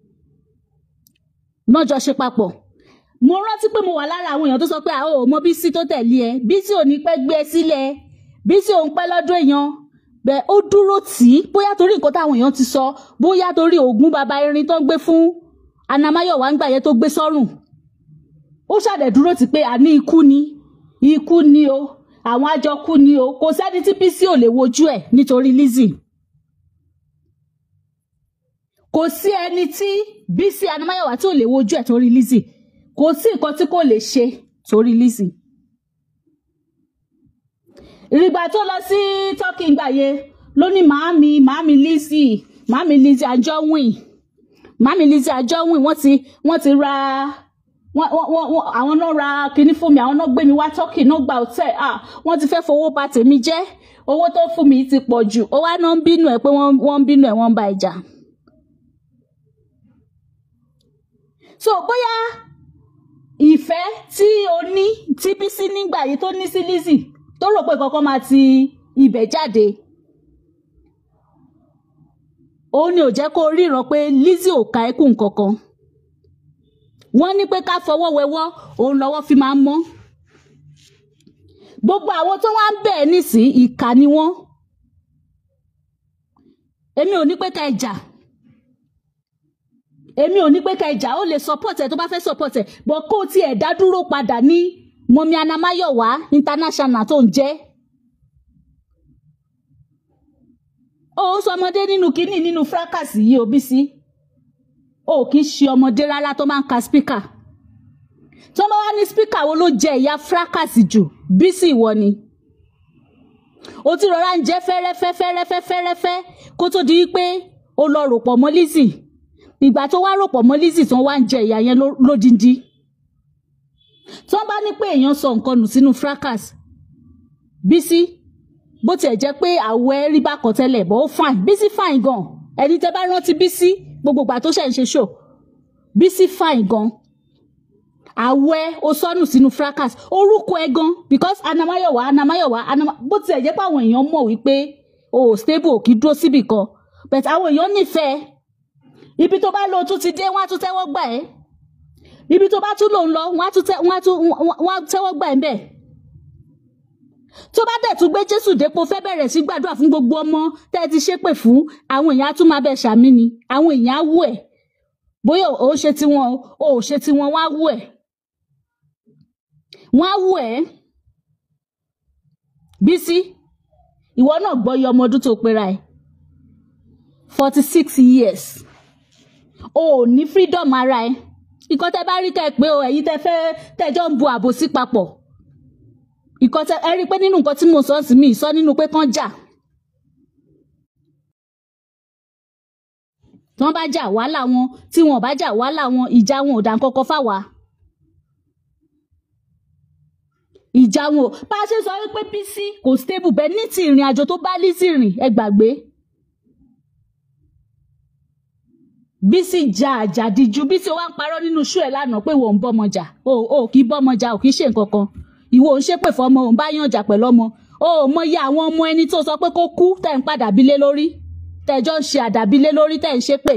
náà jọ ṣe papọ̀ mo rántí pé mo wà lára àwọn èèyàn tó sọ pé àwọn ò mọ Bísí tó tẹ̀lé ẹ Bísí ò ní pẹ́ gbé ẹ sílẹ̀ Bísí òun pẹ́ lọ́dún èèyàn bẹ́ẹ̀ ó dúró tì í bóyá torí nǹkan táwọn èèyàn ti sọ bóyá torí oògùn baba irin tó ń gbé fún Anamáyọ̀wá ń gbà yẹn tó gbé sọ́rùn ó ṣàdẹ̀ dúró tì pé àní ikú ni ikú ni o àwọn àjọ kú ni o kò sẹ́ni tí Bísí ò lè wojú ẹ̀ nítorí Lizzy kò sí ẹni tí Bísí Anamáyọ̀wá tí ò lè wojú ẹ̀ torí Lizzy kò sí nǹkan tí kò lè ṣe torí Lizzy ìrìgbà tó lọ sí Turkey ńgbà yẹn ló ní màámi màámi Lizzy màámi Lizzy Anjorin màámi Lizzy Anjorin wọ́n ti wọ́n ti ra wọ́n wọ́n wọ́n àwọn náà ra kinní fún mi àwọn náà gbé mi wá Turkey náà gba hotel ah wọ́n ti fẹ́ fowó bà tèmi jẹ́ owó tó fún mi ti pọ̀ jù ó wá náà ń bínú ẹ̀ pé wọ́n wọ́n ń bínú ẹ̀ wọ́n ń ba ìjà. so bóyá ìfẹ́ tí o ní tí Bísí nígbà yìí tó ní sí Lizzy tó rò pé kankan máa ti ibẹ̀ jáde òun ni ò jẹ́ kó ríran pé Lizzy ò ka ẹkùn kankan wọ́n ní pé ká fọwọ́ wẹwọ́ òun lọ́wọ́ fi máa ń mọ́ gbogbo àwọn tó wá ń bẹ̀ ẹ́ nísìn ìkà ni wọ́n èmi ò ní pé ká ẹ jà èmi ò ní pé ká ẹ jà ó lè support ẹ tó bá fẹ́ support ẹ bọ́ kó o tiẹ̀ dá dúró padà ní mọ́mí Anamáyọ̀wá international tó ń jẹ́ ó sọ ọmọdé nínú kínní nínú fracas yìí o Bísí o kì í ṣe ọmọdé rárá tó máa ń ka spíkà tó bá wá ní spíkà wo ló jẹ ìyá fracas jù Bísí ìwọ ni o ti rọra ń jẹ fẹ́rẹ́fẹ́ fẹ́rẹ́fẹ́ fẹ́rẹ́fẹ́ kó tó di pé o lọ rò pọ̀ mọ́ Lizzy ìgbà tó wá rò pọ̀ mọ́ Lizzy tó wá ń jẹ ìyá yẹn ló- lódindi tó bá ní pé èèyàn sọ nǹkan nù sínú fracas Bísí bó tiẹ̀ jẹ́ pé àwọ̀ ẹ rí bákan tẹ́lẹ̀ bọ́ ó fine Bísí fine gan ẹni tẹ́ bá rántí Bísí gbogbo ìgbà tó ṣẹ̀ ń ṣe show Bísí fine gan àwọ̀ ẹ ó sọnù sínú fracas orúkọ ẹ gan because Anamáyọ̀wá Anamáyọ̀wá Anama bó tiẹ̀ jẹ́ pé àwọn èèyàn mọ̀ wípé o ò stable ò kì í dúró síbì kan but àwọn èèyàn nífẹ̀ẹ́ ibi tó bá lọ tún ti dé wọ́n á tún tẹ́wọ́ gbà ẹ́ ibi tó bá tún lò ń lọ wọ́n á tún tẹ́ wọ́n á tún wọ́n á tẹ́wọ́ gbà ẹ́ bẹ́ẹ̀ tó bá dẹ̀ tún gbé jésù dépò fẹ́ bẹ̀rẹ̀ sí gbàdúrà fún gbogbo ọmọ tẹ́ ẹ ti ṣépè fún àwọn èèyàn á tún máa bẹ̀ ṣàmì ni àwọn èèyàn á wù ẹ̀ bóyá ò ṣe tiwọn o ò ṣe tiwọn wọ́n á wù ẹ̀ wọ́n á wù ẹ̀ Bísí ìwọ náà gbọ́ iye ọmọ ọdún tó pera ẹ̀ forty six years o ò ní freedom ara ẹ̀ ìkọ́ tẹ́ bá rí kẹ́ ẹ pé o ẹ̀yin tẹ́ fẹ́ tẹ́jọ́ ń bu àbòsí papọ̀ ìkan tẹ ẹ rí i pé nínú nǹkan tí mo sọ sí mi sọ nínú pé kán jà tí wọ́n bá jà wàhálà wọn tí wọn ò bá jà wàhálà wọn ìjà wọn ò dá kọ́kọ́ fáwa. ìjà wọn ò bá a ṣe sọ wípé Bísí kò stable bẹ́ẹ̀ ní ti ìrìn àjò tó bá Lizzy rìn ẹ gbàgbé. Bísí ja àjàdíjú Bísí ó wá ń parọ́ nínú ṣú ẹ̀ lánàá pé wọ́n ń bọ́mọ jà o ò kì í bọ́mọ jà ò kì í ṣe nǹkan kan ìwọ ò ń ṣépè fọmọ ò ń bá yàn jà pẹ̀lú ọmọ o ò mọyì àwọn ọmọ ẹni tó sọ pé kó kú tẹ̀ ń padà bílé lórí tẹ̀jọ́ ń ṣe àdàbílé lórí tẹ̀ ń ṣépè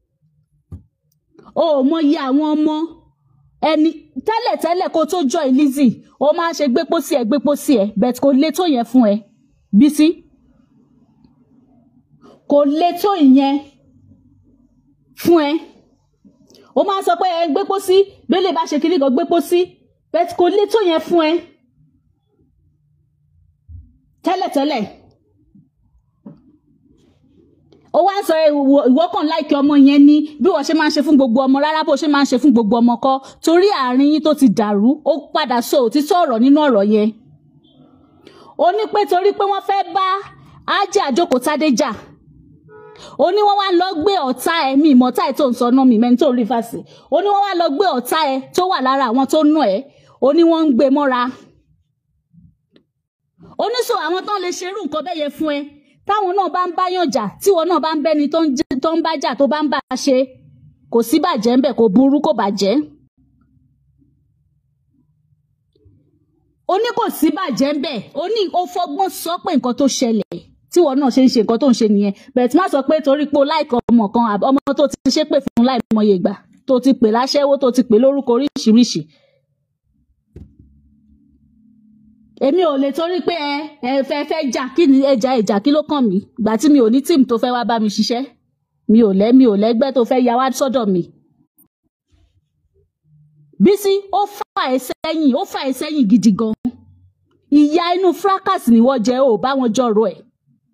o ò mọyì àwọn ọmọ ẹni tẹ́lẹ̀tẹ́lẹ̀ kó tó join Lizzy ó máa ń ṣe gbépo sí ẹ gbépo sí ẹ bẹ́ẹ̀ kò lè tó yẹn fún ẹ Bísí kò lè tó ìyẹn fún ẹ ó máa ń sọ pé ẹ gbépo sí bẹ́lẹ̀ bá ṣe kíní kan gbépo sí bẹ́ẹ̀ kò lè tó yẹn fún ẹ tẹ́lẹ̀tẹ́lẹ̀ ó wá ń sọ ìwọ kàn láìkí ọmọ yẹn ní bí wọ́n ṣe máa ń ṣe fún gbogbo ọmọ rárá bó ṣe máa ń ṣe fún gbogbo ọmọ kọ́ torí àárín yín tó ti dàrú ó padà sọ òtítọ́ ọ̀rọ̀ nínú ọ̀rọ̀ yẹn ó ní pé torí pé wọ́n fẹ́ bá ájẹ́ àjókòó tádé jà ó ní wọ́n wá lọ gbé ọ̀tá ẹ̀ mi ìmọ̀tá ẹ̀ tó ń sọ náà mi mẹ́ni tó ń rí fàṣẹ ó ní wọ́n wá lọ gbé ọ̀tá ẹ̀ tó wà lára àwọn tó nù ẹ̀ ó ní wọ́n ń gbé mọ́ra ó ní sọ àwọn tó ń lè ṣerú nǹkan bẹ́ẹ̀ yẹn fún ẹ táwọn náà bá ń báyàn jà tíwọ náà bá ń bẹ́ni tó ń jẹ́- tó ń bá jà tó bá ń bá a ṣe kò sí bàjẹ́ ń bẹ̀ kò burú kò bàjẹ́ ó ní kò sí bàjẹ́ ń bẹ̀ ó ní ó fọgbọ́n sọ pé nǹkan tó ṣẹlẹ̀ tíwọ náà ṣe ń ṣe nǹkan tó ń ṣe nìyẹn bẹ̀rẹ̀ tí má sọ pé torí pé o láìkọ ọmọ kan àbí ọmọ tó ti ṣépè fún láìmọye ìgbà tó ti pè láṣẹ́wó tó ti pè lórúkọ oríṣiríṣi èmi ò lè torí pé ẹ ẹ fẹ́ fẹ́ jà kí ni ẹjà ìjà kí ló kàn mí gbà tí mi ò ní tíìmù tó fẹ́ wá bá mi ṣiṣẹ́ mi ò lẹ́ mi ò lẹ́gbẹ́ tó fẹ́ ya wá sọ́dọ̀ mi. Bísí ó fà ẹ́ sẹ́yìn ó fà ẹ́ sẹ́yìn gidi gan ìyá inú fracas ni wọ́n jẹ́ ò bá wọn jọ̀rọ̀ ẹ̀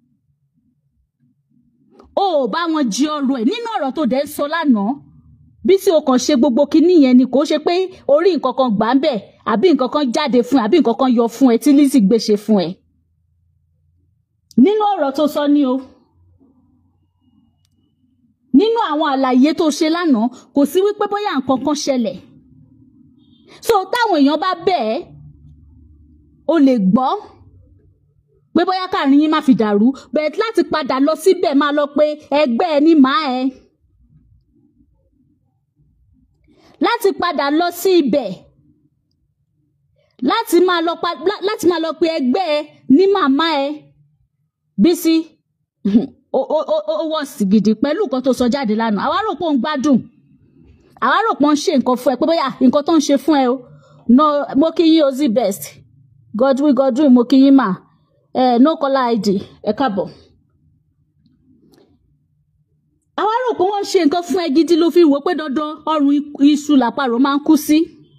ò bá wọn jí ọ̀rọ̀ ẹ̀ nínú ọ̀rọ̀ tó dẹ̀ ń sọ lánàá Bísí o kàn ṣe gbogbo kinní yẹn ni kò ṣe pé orí nǹkan kan gbà ń bẹ̀ àbí nǹkan kan jáde fún ẹ àbí nǹkan kan yọ fún ẹ tí Lizzy gbé ṣe fún ẹ. nínú ọ̀rọ̀ tó sọ ní o nínú àwọn àlàyé tó ṣe lánàá kò sí wípé bóyá nǹkan kan ṣẹlẹ̀ so táwọn èèyàn bá bẹ̀ ẹ́ o lè gbọ́ pé bóyá káàrin yín má fi dàrú bẹ̀ẹ̀ láti padà lọ síbẹ̀ máa lọ pé ẹgbẹ́ ẹ ní màá ẹ. láti padà lọ sí ibẹ̀ láti máa lọ pa lá- láti máa lọ pe ẹgbẹ́ ẹ ní màmá ẹ Bísí ó ó ó ó wọ̀ sí gidi pẹ̀lú nǹkan tó sọ jáde lánàá àwa rò pé ó ń gbádùn àwa rò pé ó ń ṣe nǹkan fún ẹ pé bóyá nǹkan tó ń ṣe fún ẹ o no mo kí yín ozi best Godwin Godwin mo kí yín mà ẹ no caller ID ẹ káàbọ̀ àwa rò pé wọ́n ń ṣe nǹkan fún ẹ gidi ló fi wò pé dandan ọrùn ikú- iṣu làparò máa ń kú sí.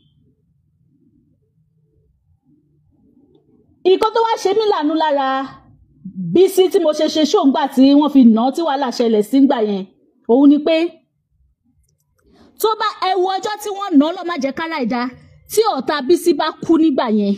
nǹkan tó wá ṣe mí lànú lára Bísí tí mo ṣe ṣe ṣóńgbà tí wọ́n fi nà án tí wàhálà ṣẹlẹ̀ sígbà yẹn òun ni pé tó bá ẹ wo ọjọ́ tí wọ́n nà án lọ́ọ́ má jẹ́ kára ìdá tí ọ̀tá Bísí bá kú nígbà yẹn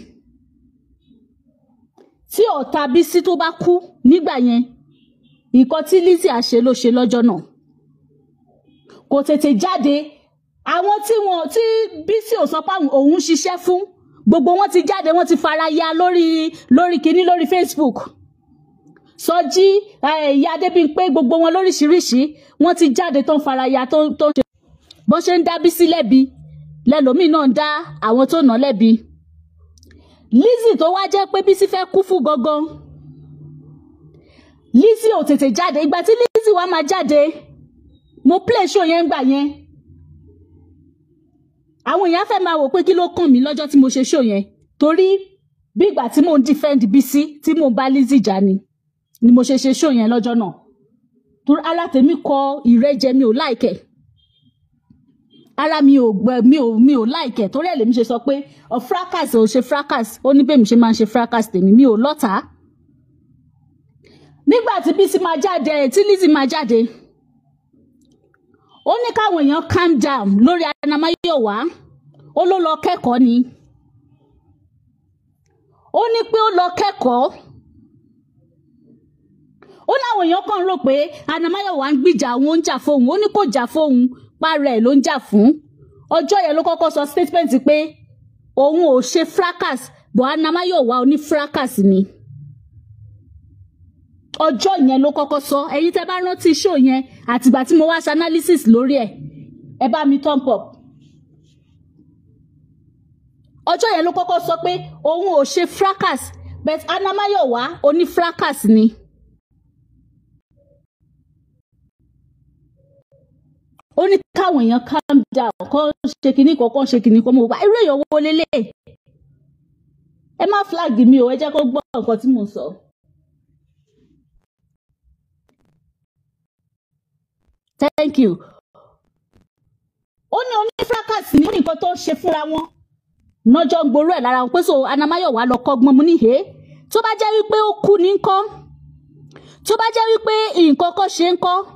tí ọ̀tá Bísí tó bá kú nígbà yẹn nǹkan tí Lizzy àṣe ló ṣe lọ́jọ́ náà kò tètè jáde àwọn tí wọn tí Bísí ò sọ pé àwọn- òun ṣiṣẹ́ fún gbogbo wọn ti jáde wọn ti fara ya lórí lórí kinní lórí Facebook Sọjí eh, ìyá Adébímpé gbogbo wọn lóríṣiríṣi wọn ti jáde tó ń fara ya tó tó ń ṣe bó ṣe ń dá Bísí lẹ́bi lẹ́lòmíì náà ń dá àwọn tó nà án lẹ́bi Lizzy tó wá jẹ́ pé Bísí fẹ́ kú fún gangan Lizzy ò tètè jáde ìgbà tí Lizzy wá máa jáde mo play show yẹn gbà yẹn àwọn èèyàn fẹ́ máa wò pé kí ló kàn mí lọ́jọ́ tí mo ṣe show yẹn torí bí ìgbà tí mò ń defend Bísí tí mò ń bá Lizzy jà ni ni mo ṣe ṣe show yẹn lọ́jọ́ náà torí ara tèmi kọ ìrẹ́jẹ mi ò láìkẹ̀ ara mi ò gbẹ mi ò mi ò láìkẹ̀ torí ẹ̀ lèmi ṣe sọ pé ọ fracas ò ṣe fracas ó ní bẹ́ẹ̀ mi ṣe máa ń ṣe fracas tèmi mi ò lọ́tàá nígbà tí Bísí máa jáde tí Lizzy máa jáde ó ní káwọn èèyàn calm down lórí Anamáyọ̀wá ó ló lọ kẹ́kọ̀ọ́ ni ó ní pé ó lọ kẹ́kọ̀ọ́ ó láwọn èèyàn kan rò pé anamáyọ̀wá ń gbìjà òun ó ń jà fóun ó ní kò jà fóun para ẹ̀ ló ń jà fún ọjọ́ yẹn ló kọ́kọ́ sọ statement pé òun ò ṣe fracas bọ̀ anamáyọ̀wá oní fracas ni ọjọ́ yẹn ló kọ́kọ́ sọ ẹ̀yin tẹ́ bá rántí show yẹn àtìgbà tí mo wá ṣe analysis lórí ẹ̀ ẹ bá mi thumb up ọjọ́ yẹn ló kọ́kọ́ sọ pé òun ò ṣe fracas but anamáyọ̀wá oní fracas ni. ó ní káwọn èèyàn calm down kọ́ ṣe kinní kan kọ́ ṣe kinní kan mo bá irú èèyàn wo lélẹ̀ ẹ má flag mi o ẹ jẹ́ kó gbọ́ nǹkan tí mo sọ. thank you ó ní onífracas ní nǹkan tó ṣe fúnra wọn nọjọ́ ń gború ẹ̀ lára wọn pé so anamáyọ̀wá lọ kọ́gbọ́n mu níhe tó bá jẹ́ wípé ó kú ní ńkọ́ tó bá jẹ́ wípé nǹkan kan ṣe ń kọ́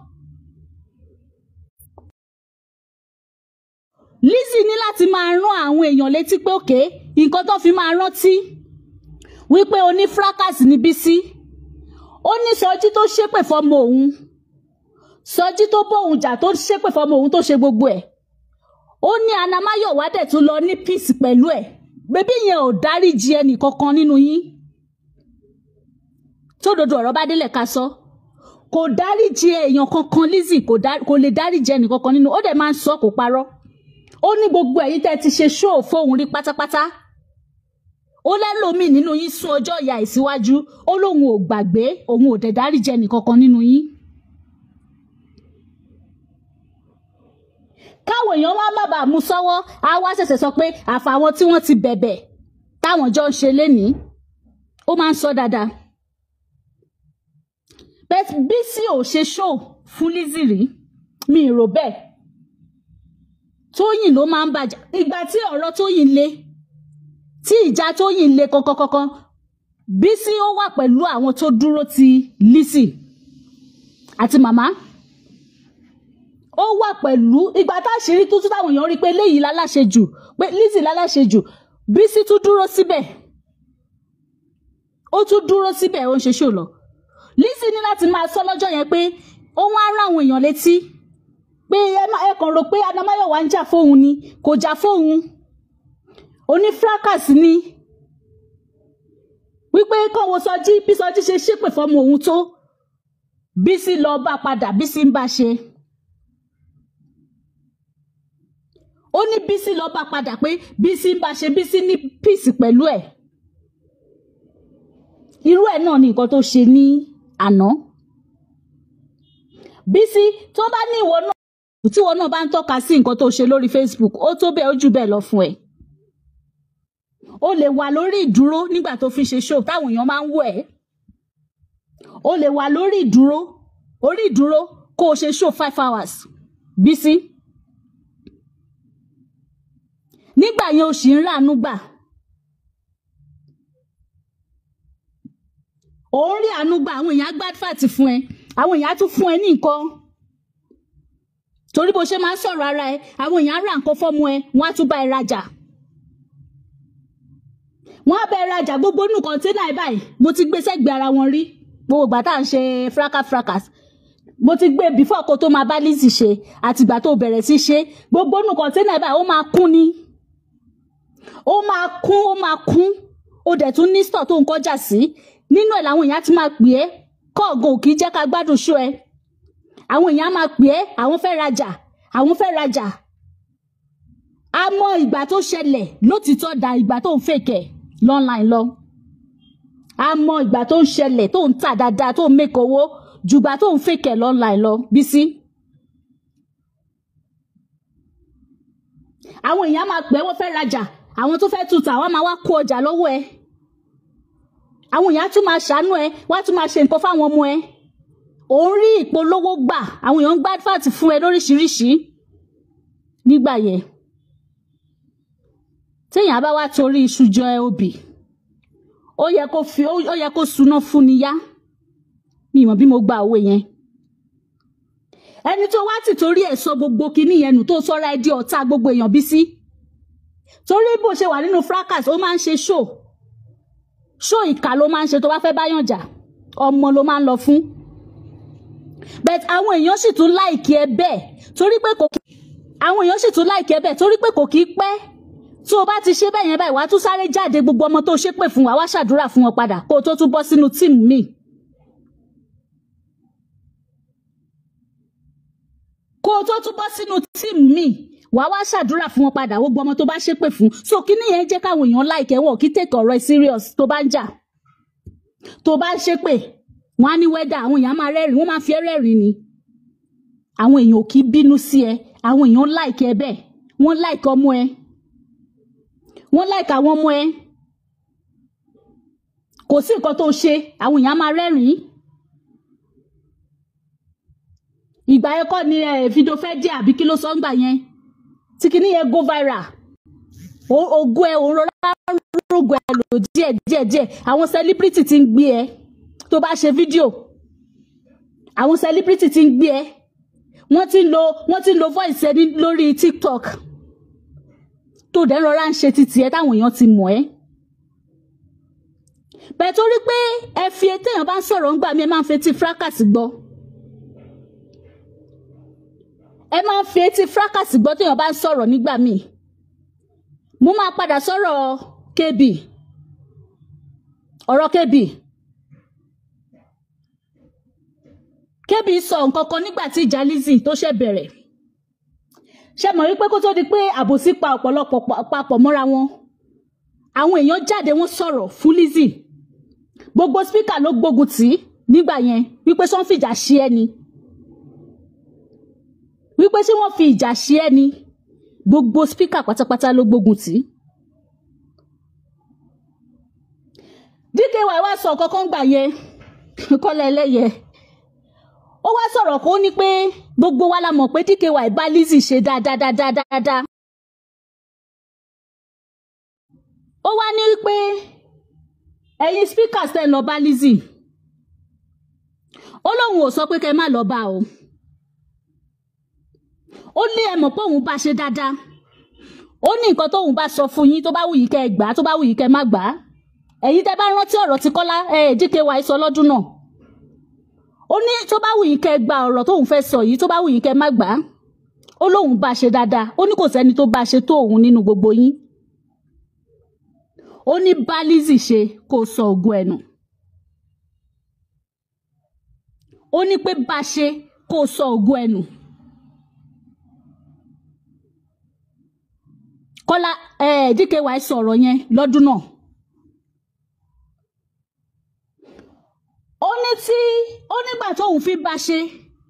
Lizzy ní láti máa rán àwọn èèyàn létí pé òkè nǹkan tó fi máa rántí wípé oní fracas ní Bísí ó ní sọjí tó ṣépè fọmọ òun sọjí tó bóun jà tó ṣépè fọmọ òun tó ṣe gbogbo ẹ̀ ó ní anamáyọ̀wá dẹ̀ tún lọ ní peace pẹ̀lú ẹ̀ bébí yẹn ò dáríji ẹnì kankan nínú yín tó dodo ọ̀rọ̀ bá délẹ̀ ká sọ kò dáríji èèyàn kankan Lizzy kò dá- kò lè dáríji ẹnì kankan nínú ó dẹ̀ máa ń sọ kò parọ́ ó ní gbogbo ẹ̀yin tẹ́ ti ṣe ṣóò fóun rí pátápátá ó lẹ́lòmíì nínú yín sún ọjọ́ ìyá ìsíwájú ó lóun ò gbàgbé òun ò dẹ̀ dáríji ẹnì kankan nínú yín. káwọn èèyàn wá má bàa mú sọ́wọ́ á wá ṣẹ̀ṣẹ̀ sọ pé àfàwọn tí wọ́n ti bẹ̀bẹ̀ táwọn jọ ń ṣe lénìí ó máa ń sọ dáadáa. bẹ́ẹ̀ Bísí ò ṣe ṣóò fún Lizzy rí mi ì rò bẹ́ẹ̀ tóyìn ló máa ń bàjá ìgbà tí ọ̀rọ̀ tóyìn le tí ìjà tóyìn le kankankankan Bísí ó wà pẹ̀lú àwọn tó dúró ti Lizzy àti màmá ó wà pẹ̀lú ìgbà táṣìírí tó tún táwọn èèyàn rí i pé léyìí láláṣẹ jù pé Lizzy láláṣẹ jù Bísí tún dúró síbẹ̀ ó tún dúró síbẹ̀ ó ń ṣe ṣò lọ Lizzy ní láti máa sọ lọ́jọ́ yẹn pé ó wá rán àwọn èèyàn létí pé ẹ má ẹ kàn rò pé anamáyọ̀wá ń jà fóun ni kò jà fóun oní fracas ni wípé kàn wo sọjí bí sọjí ṣe ṣépè fọmọ òun tó Bísí lọ bá padà Bísí ń bá ṣe ó ní Bísí lọ bá padà pé Bísí ń bá ṣe Bísí ní peace pẹ̀lú ẹ̀ irú ẹ̀ náà ni nǹkan tó ṣe ní àná Bísí tó bá ní ìwọ náà tí wọn náà bá ń tọ́ka sí nǹkan tó ṣe lórí Facebook ó tó bẹ́ẹ̀ ó jù bẹ́ẹ̀ lọ fún ẹ. o lè wà lórí ìdúró nígbà tó fi ṣe show táwọn èèyàn máa ń wò ẹ́. o lè wà lórí ìdúró orí ìdúró kó o ṣe show five hours Bísí. nígbà yẹn o sì ń ràánú gbà. ò ń rí àánú gbà àwọn èèyàn á gbádfàtì fún ẹ àwọn èèyàn á tún fún ẹ ní nǹkan torí bó ṣe máa ń sọ̀rọ̀ ara ẹ àwọn èèyàn á ra nǹkan fọ́mọ ẹ wọ́n á tún bá ẹ rajà wọ́n á bá ẹ rajà gbogbo nù kọ́ńténà ẹ báyìí mo ti gbé sẹ́gbẹ̀ẹ́ ara wọn rí gbogbo ìgbà tá à ń ṣe fracas fracas mo ti gbé before kó tó máa bá Lizzy ṣe àtìgbà tó bẹ̀rẹ̀ sí ṣe gbogbo nù kọ́ńténà ẹ báyìí ó máa kún ni ó máa kún ó máa kún ó dẹ̀ tún ní store tó ń kọjá sí nínú ẹ̀ làwọn èèyàn ti máa pè é kọ́ọ̀gùn kì í jẹ́ ká gbádùn ṣó ẹ àwọn èèyàn á máa pè é àwọn fẹ́ rajà àwọn fẹ́ rajà a mọ ìgbà tó ṣẹlẹ̀ lótìtọ́ da ìgbà tó ń fèkẹ̀ lọ́nláìn lọ a mọ ìgbà tó ń ṣẹlẹ̀ tó ń tà dáadáa tó ń mẹ́kọ̀ owó jùgbà tó ń fèkẹ̀ lọ́nláìn lọ Bísí. àwọn èèyàn á máa pè é wọ́n fẹ́ rajà àwọn tó fẹ́ tuta wọ́n máa wá kó ọjà lọ́wọ́ ẹ àwọn èèyàn á tún máa ṣàánú ẹ wọ́n á tún máa ṣe nǹkan fáwọn ọmọ ẹ òun rí ìpolówó gbà àwọn èèyàn ń gbá advert fún ẹ lóríṣiríṣi nígbà yẹn téèyàn bá wá torí iṣu jọ ẹ obì ó yẹ kó fi ó yẹ kó suná fún ni yá mi mọ̀ bí mo gba òwe yẹn ẹni tó wá ti torí ẹ̀ sọ gbogbo kinní yẹn nù tó sọ́ra ẹ di ọ̀tá gbogbo èèyàn bí sí torí bó ṣe wà nínú fracas ó máa ń ṣe show show ìkà ló máa ń ṣe tó bá fẹ́ báyàn jà ọmọ ló máa ń lọ fún but àwọn èèyàn sì tún láìkí ẹ bẹ́ẹ̀ torí pé kò kí àwọn èèyàn sì tún láìkí ẹ bẹ́ẹ̀ torí pé kò kí pẹ́ tó o bá ti ṣe bẹ́ẹ̀ yẹn báyìí wàá tún sáré jáde gbogbo ọmọ tó ṣépè fún wa wá ṣàdúrà fún wọn padà kó o tó tún bọ́ sínú tíìmù míì. kó o tó tún bọ́ sínú tíìmù míì wàá wá ṣàdúrà fún wọn padà gbogbo ọmọ tó bá ṣépè fún so kíní yẹn jẹ́ káwọn èèyàn láìkẹ́ wọ̀ kí tèkè ọ̀rọ̀ ẹ serious tó bá ń jà tó bá ń ṣépè wọ́n á ní wẹ́dà àwọn èèyàn máa rẹ́rìn wọ́n máa fi ẹ́ rẹ́rìn ni àwọn èèyàn ò kí bínú sí ẹ àwọn èèyàn láìkẹ́ ẹ bẹ́ẹ̀ wọ́n láìkẹ́ ọmọ ẹ wọ́n láìka àwọn ọmọ ẹ kò sí nǹkan tó ṣe àwọn èèyàn máa rẹ́rìn-ín ìgbà yẹn kọ́ ni fídíò fẹ́ jẹ́ àbí kí ló sọ ń gbà yẹn tí kìíní yẹn go viral ogún ẹ òun rọra rògbò ẹ lò díẹ̀ díẹ̀ díẹ̀ àwọn celebrity ti ń gbé ẹ tó bá ṣe fídíò àwọn celebrity ti ń gbé ẹ wọ́n ti ń lo wọ́n ti ń lo voice ẹ lórí tiktok tó dẹ́ rọra ń ṣe títì ẹ táwọn èèyàn ti mọ̀ ẹ́. bẹ́ẹ̀ torí pé ẹ fi téèyàn bá ń sọ̀rọ̀ ńgbà mí ẹ máa ń fetí fracas gbọ́. ẹ máa ń fi etí fracas gbọ́ téèyàn bá ń sọ̀rọ̀ nígbà míì. mo máa padà sọ̀rọ̀ KB ọ̀rọ̀ KB. KB sọ nǹkan kan nígbà tí ìjà Lizzy tó ṣẹ̀ bẹ̀rẹ̀ ṣe mọ̀ wípé kó tó di pé àbòsí pa ọ̀pọ̀lọpọ̀ papọ̀ mọ́ra wọn àwọn èèyàn jáde wọ́n sọ̀rọ̀ fún Lizzy gbogbo spíkà ló gbógun tì í nígbà yẹn wípé ṣé wọ́n fi ìjà ṣe ẹ́ ni wípé ṣé wọ́n fi ìjà ṣe ẹ́ ni gbogbo spíkà pátápátá ló gbógun tì í. DKY wá sọ kankan gbà yẹn kọ́lá ẹlẹ́yẹ ó wá sọ̀rọ̀ kó ní pé gbogbo wa la mọ̀ pé DKY bá Lizzy ṣe dáadáadáadáa. ó wá ní pé ẹ̀yin speakers tẹ́ lọ bá Lizzy ó lóun ò sọ pé kẹ́ má lọ bá o ó ní ẹ mọ̀ pé òun bá ṣe dáadáa ó ní nǹkan tóun bá sọ fún yín tó bá wù yín kẹ́ ẹ gbà á tó bá wù yín kẹ́ ẹ má gbà á ẹ̀yin tẹ́ bá rántí ọ̀rọ̀ tí Kọ́lá DKY sọ lọ́dún náà ó ní tó bá wù yín kẹ́ gba ọ̀rọ̀ tóun fẹ́ sọ yìí tó bá wù yín kẹ́ má gbà á ó lóun bá ṣe dáadáa ó ní kò sẹ́ni tó bá ṣe tó òun nínú gbogbo yín ó ní bá Lizzy ṣe kó sọ ògùn ẹnu ó ní pé bá ṣe kó sọ ògùn ẹnu Kọ́lá DKY sọ̀rọ̀ yẹn lọ́dún náà. ó ní tí ó nígbà tóun fi bá ṣe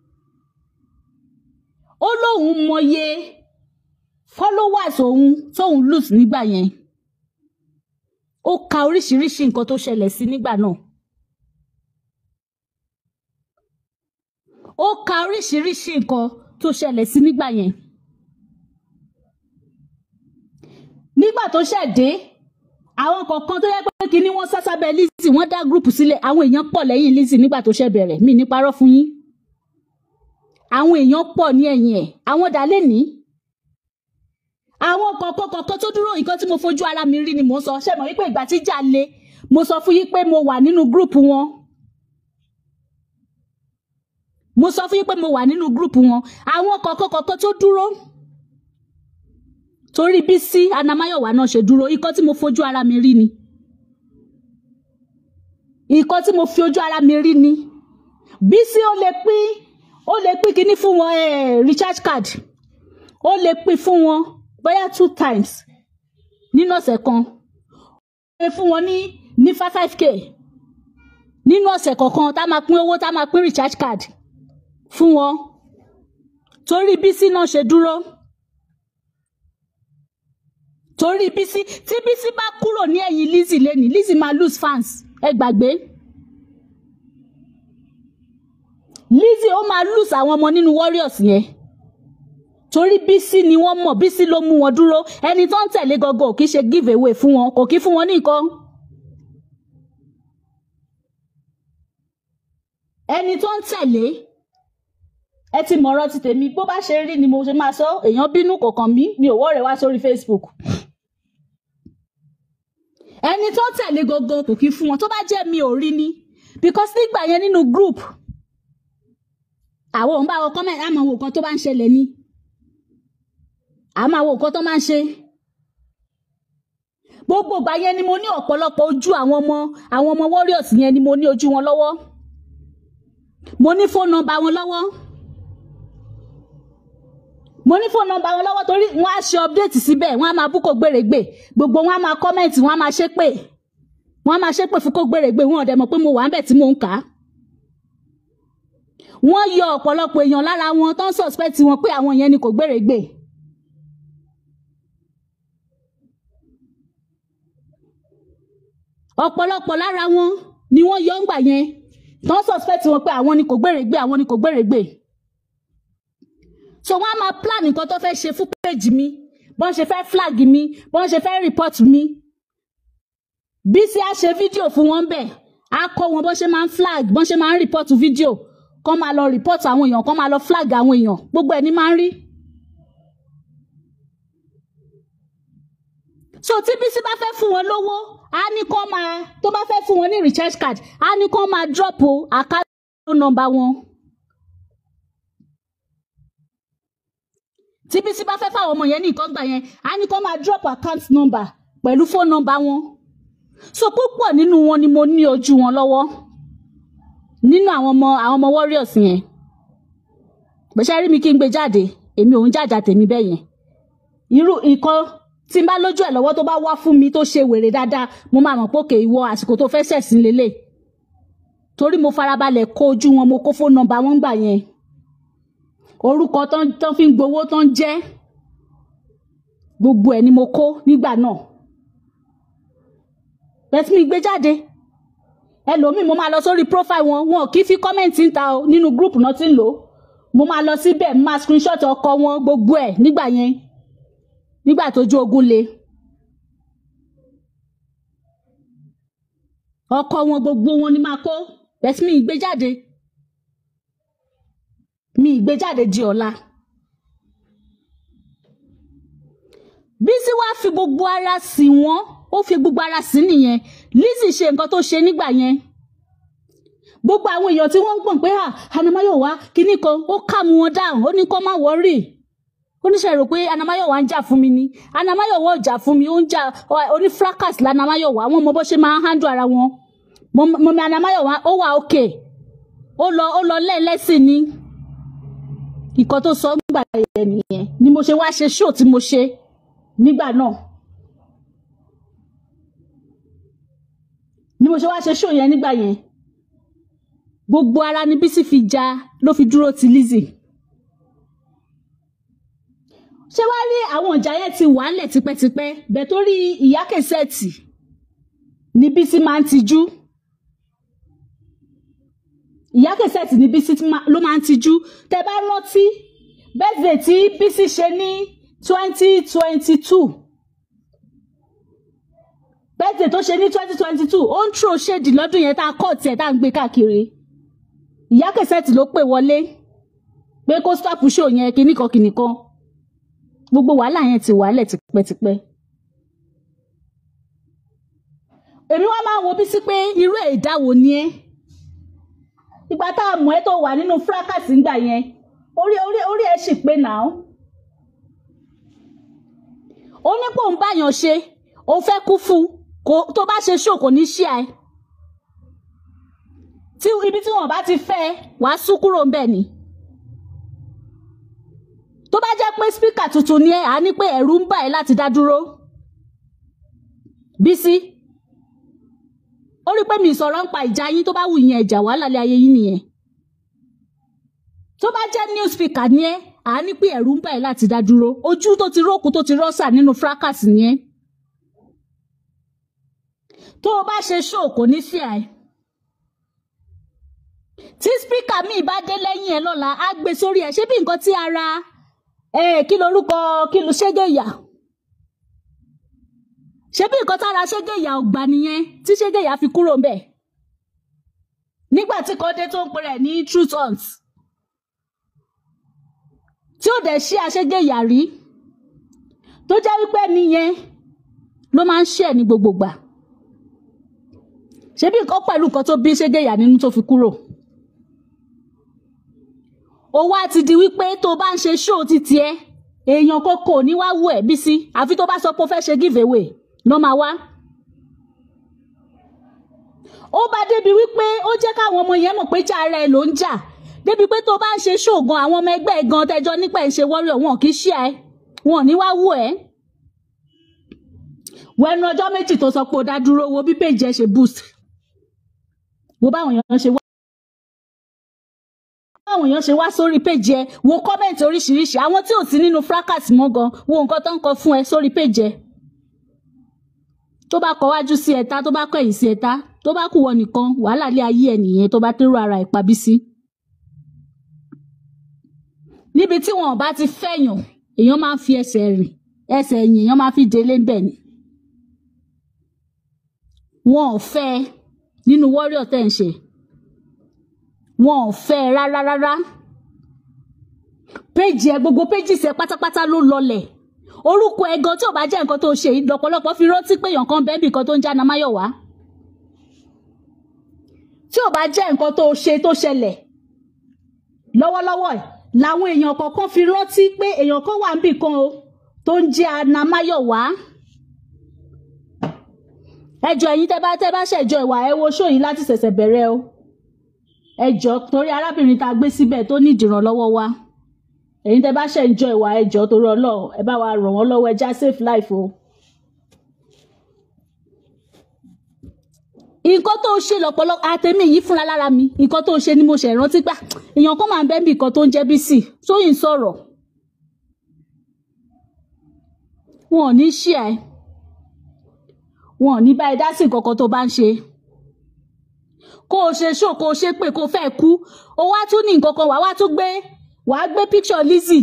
ó lóun mọye followers òun tóun lose nígbà yẹn ó ka oríṣiríṣi nǹkan tó ṣẹlẹ̀ sí nígbà náà ó ka oríṣiríṣi nǹkan tó ṣẹlẹ̀ sí nígbà yẹn nígbà tó ṣẹ̀ dé àwọn kọ̀ọ̀kan tó yẹ pé kíní wọ́n sásábẹ́ Lizzy wọ́n dá gúrùpù sílẹ̀ àwọn èèyàn pọ̀ lẹ́yìn Lizzy nígbà tó ṣẹ̀ bẹ̀rẹ̀ mí ní parọ́ fún yín àwọn èèyàn pọ̀ ní ẹ̀yìn ẹ̀ àwọn dà lé ní. àwọn kọ̀ọ̀kan kọ̀ọ̀kan tó dúró nǹkan tí mo fojú ara mi rí ni mò ń sọ ṣe mọ̀ wípé ìgbà tí ìjà le mo sọ fún yín pé mo wà nínú gúrùpù wọn. mo sọ fún yín pé mo wà nínú gúrùpù wọn àwọn kọ̀ọ̀kan kọ̀ọ̀kan tó dúró torí bí sí anamáyọ̀wá náà ṣe dúró ikọ́ tí mo fojú ara mi rí ni ikọ́ tí mo fi ojú ara mi rí ni bí sí ó lè pín ó lè pín kíní fún wọn eh, recharge card ó lè pín fún wọn bóyá two times nínú ọ̀sẹ̀ kan ó lè fún wọn ní ní five five k nínú ọ̀sẹ̀ kọ̀ọ̀kan tá máa pín owó tá máa pín recharge card fún wọn torí bí sí náà ṣe dúró torí Bísí tí Bísí bá kúrò ní ẹ̀yìn Lizzy lẹ́ni Lizzy máa lose fans ẹ gbàgbé Lizzy ó máa lose àwọn ọmọ nínú Warriors yẹn torí Bísí ni wọ́n mọ̀ Bísí ló mú wọn dúró ẹni tó ń tẹ̀lé gọ́gọ́ kì í ṣe give away fún wọn kò kí fún wọn ní nǹkan ẹni tó ń tẹ̀lé ẹ ti mọ̀rọ̀ ti tèmi bó bá ṣe rí ni mo ṣe máa sọ èèyàn bínú kò kàn mí mi ò wọ́ rẹ̀ wá sórí Facebook ẹni tó tẹ̀lé gangan kò kí fún wọn tó bá jẹ́ mi ò rí ni because nígbà yẹn nínú group àwọn òun bá wọn comment á máa wo nǹkan tó bá ń ṣẹlẹ̀ ni a máa wo nǹkan tó máa ń ṣe gbogbo ìgbà yẹn ni mo ní ọ̀pọ̀lọpọ̀ ojú àwọn ọmọ àwọn ọmọ warriors yẹn ni mo ní ojú wọn lọ́wọ́ mo ní fóònù nọ́mbà wọn lọ́wọ́ mo ní fóònù nọ́mbà wọn lọ́wọ́ torí wọ́n á ṣe update síbẹ̀ wọ́n á máa bú kó gbèrègbè gbogbo wọn á máa comment wọ́n á máa ṣépè wọ́n á máa ṣépè fún kó gbèrègbè wọn ò dẹ̀ mọ̀ pé mo wà ń bẹ̀ tí mò ń kà á wọ́n yọ ọ̀pọ̀lọpọ̀ èèyàn lára wọn tó ń suspect wọn pé àwọn yẹn ni kò gbèrègbè ọ̀pọ̀lọpọ̀ lára wọn ni wọ́n yọ ń gbà yẹn tó ń suspect wọn pé àwọn ni kò gbèrègbè àwọn ni kò gbèrègbè so wọ́n á máa plan nǹkan tó fẹ́ ṣe fún page mi bọ́n ṣe fẹ́ flag mi bọ́n ṣe fẹ́ report mi Bísí á ṣe fídíò fún wọn bẹ́ẹ̀ á kọ́ wọn bọ́n ṣe máa ń flag bọ́n ṣe máa ń report fídíò kọ́ máa lọ report àwọn èèyàn kọ́ máa lọ flag àwọn èèyàn gbogbo ẹ̀ ní máa ń rí. so tí Bísí bá fẹ́ fún wọn lówó á ní kọ́ máa tó bá fẹ́ fún wọn ní recharge card á ní kọ́ máa drop account number wọn. tí Bísí bá fẹ́ fáwọn ọmọ yẹn ní nǹkan gbà yẹn á ní kọ́ máa drop account number pẹ̀lú phone number wọn. so púpọ̀ nínú wọn ni mo ní ojú wọn lọ́wọ́ nínú àwọn ọmọ àwọn ọmọ warriors yẹn bẹ́sẹ̀ rí mi kí n gbé jáde èmi ò ń jàjà tèmi bẹ́ẹ̀ yẹn irú nǹkan tí n bá lójú ẹ̀ lọ́wọ́ tó bá wá fún mi tó ṣe wèrè dáadáa mo máa mọ̀ pé òkè ìwọ àsìkò tó fẹ́ ṣẹ̀sìn lélẹ̀ torí mo farabalẹ̀ kó ojú wọn mo kó fóònù nọ́mbà wọn gbà yẹn orúkọ tán tán fi ń gbowó tán jẹ́ gbogbo ẹ̀ ni mo kó nígbà náà bẹ́ẹ̀ tí mi gbé jáde ẹlòmíì mo máa lọ sórí profile wọn wọn kì í fi kọ́mẹ̀ntì ń ta o nínú group náà ti ń lò ó mo máa lọ síbẹ̀ mo máa screenshot ọkọ wọn gbogbo ẹ̀ nígbà yẹn nígbà tójú ogun le ọkọ wọn gbogbo wọn ni máa kó bẹ́ẹ̀ mi ìgbé jáde mi ìgbé jáde di ọ̀la Bísí wá fi gbogbo ara sí wọn ó fi gbogbo ara sí nìyẹn Lizzy ṣe nǹkan tó ṣe nígbà yẹn gbogbo àwọn èèyàn tí wọ́n ń gbọ̀n pé Anamáyọ̀wá kinní kan ó kà mú wọn dáhùn ó ní kó má wọ́rì oníṣẹ́ rò pé Anamáyọ̀wá ń jà fún mi ni Anamáyọ̀wá ò jà fún mi ó ń jà oní fracas l'Anamáyọ̀wá wọn mọ bó ṣe máa ń handle ara wọn mo mi Anamáyọ̀wá ó wà òkè ó lọ ó lọ lẹ́ẹ̀lẹ́sìn ni nǹkan tó sọ nígbà yẹn nìyẹn ni mo ṣe wá ṣe show tí mo ṣe nígbà náà ni mo ṣe wá ṣe show yẹn nígbà yẹn gbogbo ara ni Bísí fi ja ló fi dúró ti Lizzy ṣé wàá rí àwọn ìjà yẹn ti wà ńlẹ̀ tipẹ́tipẹ́ bẹ́ẹ̀ torí ìyá kẹsẹ̀tì ni Bísí máa ń tijú ìyá kẹsẹ̀tì ni Bísí ló máa ń tijú tẹ bá rántí birthday tí Bísí ṣe ní twenty twenty two birthday tó ṣe ní twenty twenty two ó ń tró ṣèdì lọ́dún yẹn tá a kọ́ tiẹ̀ tá a ń gbé káàkiri ìyá kẹsẹ̀tì ló pè wọlé pé kó stop show yẹn kíníkan kíníkan gbogbo wàhálà yẹn ti wàhálẹ̀ tipẹ́tipẹ́ èmi wá máa ń wo Bísí pé irú ẹ̀dá wo ni ẹ́ ìgbà tá a mọ̀ ẹ́ tó wà nínú fracas ńgbà yẹn orí orí orí ẹ̀ sì pé nà ó ó ní pò ń báyàn ṣe ó fẹ́ kú fún kó tó bá ṣe ṣó kò ní ṣí ẹ tí ibi tí wọn bá ti fẹ́ wàá sún kúrò ńbẹ̀ ni tó bá jẹ́ pé spíkà tuntun ni ẹ à ní pé ẹ̀rù ń bà ẹ́ láti dá dúró Bísí ó rí pé mi sọ̀rọ̀ ń pa ìjà yín tó bá wù yín ẹ̀jà wàhálà lé ayé yín nìyẹn tó bá jẹ́ new speaker ni ẹ à ní pé ẹ̀rù ń bà ẹ́ láti dá dúró ojú tó ti rókù tó ti rọ́ṣà nínú fracas ni ẹ tó o bá ṣe ṣó kò ní sí ẹ tí spíkà míì bá dé lẹ́yìn ẹ lọ́la á gbé sórí ẹ ṣé bí nǹkan tí ara ẹ kí lorúkọ kí ló ṣẹ́gẹ̀ ìyà ṣé bí nǹkan tára ṣẹ́gẹ̀ ìyà ọgbà nìyẹn tí ṣẹ́gẹ̀ ìyà fi kúrò ń bẹ̀ nígbà tí kọ́dé tó ń pè rẹ̀ ní truth hunt tí ó dẹ̀ ṣí aṣẹ́gẹ̀ ìyà rí tó jẹ́ wípé nìyẹn ló máa ń ṣe ẹ̀ ní gbogbo gbà ṣé bí nǹkan pẹ̀lú nǹkan tó bí ṣẹ́gẹ̀ ìyà nínú tó fi kúrò ó wá ti di wípé tó bá ń ṣe ṣóò ti tiẹ̀ èèyàn kókó ní wá wù ẹ́ Bísí àfi tó bá sọ pé ó fẹ́ ṣe give away ló máa wá. ó bá débi wípé ó jẹ́ káwọn ọmọ yẹn mọ̀ pé jà ara ẹ̀ ló ń jà débi pé tó bá ń ṣe ṣóògùn àwọn ọmọ ẹgbẹ́ ẹ̀ gan tẹjọ́ nípa ẹ̀ ń ṣe wọ́rọ̀ wọn kì í ṣe ẹ̀ wọn ò ní wá wù ẹ́. wẹnu ọjọ́ méjì tó sọ pé ó dá dúró wo bí péjì ẹ ṣe boost wo báwọn èèyàn ṣe wá báwọn èèyàn ṣe wá sórí péjì ẹ wo kọ́mẹ̀ntì oríṣiríṣi àwọn tí ò sí nínú fracas mọ́ gan wo nǹkan tó ń kọ fún ẹ sórí péjì ẹ tó bá kọ wájú sí ẹ̀ta tó bá kọ̀yìn sí ẹ̀ta tó bá kù wọ nìkan wàhálà lé ayé ẹ nìyẹn tó bá tẹ́rù ara ẹ̀ pa Bísí. níbi tí wọn ò bá ti fẹ̀yàn èèyàn máa ń fi ẹsẹ̀ rìn ẹsẹ̀ ẹ̀yìn èèyàn máa fi délé ń bẹ̀ ni. wọn ò fẹ́ ẹ nínú warrior tẹ̀ ń ṣe wọn ò fẹ́ ẹ rárá rárá péjì ẹ gbogbo péjì sẹ pátápátá ló lọlẹ̀ orúkọ ẹ gan tí ò bá jẹ́ nǹkan tó ṣe yìí lọ́pọ̀lọpọ̀ fi rántí pé èèyàn kan bẹ́ẹ̀ bì kan tó ń já namáyọ̀wá tí ò bá jẹ́ nǹkan tó ṣe tó ṣẹlẹ̀ lọ́wọ́lọ́wọ́ ẹ̀ làwọn èèyàn kọ̀ọ̀kan fi rántí pé èèyàn kan wà níbì kan o tó ń jẹ́ anamáyọ̀wá ẹjọ́ ẹ̀yin tẹ́ bá tẹ́ bá ṣẹ̀jọ́ ìwà ẹ wo ṣó yìí láti ṣẹ̀ṣẹ̀ bẹ̀rẹ̀ o ẹjọ́ torí arábìnrin tá a gbé síbẹ̀ tó ní ìdìrànlọ́wọ́ wa ẹ̀yin tẹ́ bá ṣe ń jọ ìwà ẹjọ́ torí Ọlọ́run ẹ bá wa ràn wọ́n lọ́wọ́ ẹja safe life o. nǹkan tó ṣe lọ́pọ̀lọpọ̀ àtẹ̀mí yìí fúnra lára mi nǹkan tó ṣe ni mo ṣe rántí gbà èèyàn kan máa ń bẹ́ẹ̀ bí nǹkan tó ń jẹ́ Bísí sóyìn sọ̀rọ̀ wọn ò ní ṣí ẹ wọn ò ní bá ẹ dá sí nǹkan kan tó bá ń ṣe kó o ṣe ṣó kó o ṣe pé kó o fẹ́ kú o wá tún ní nǹkan kan wàá wá tún gbé wàá gbé picture Lizzy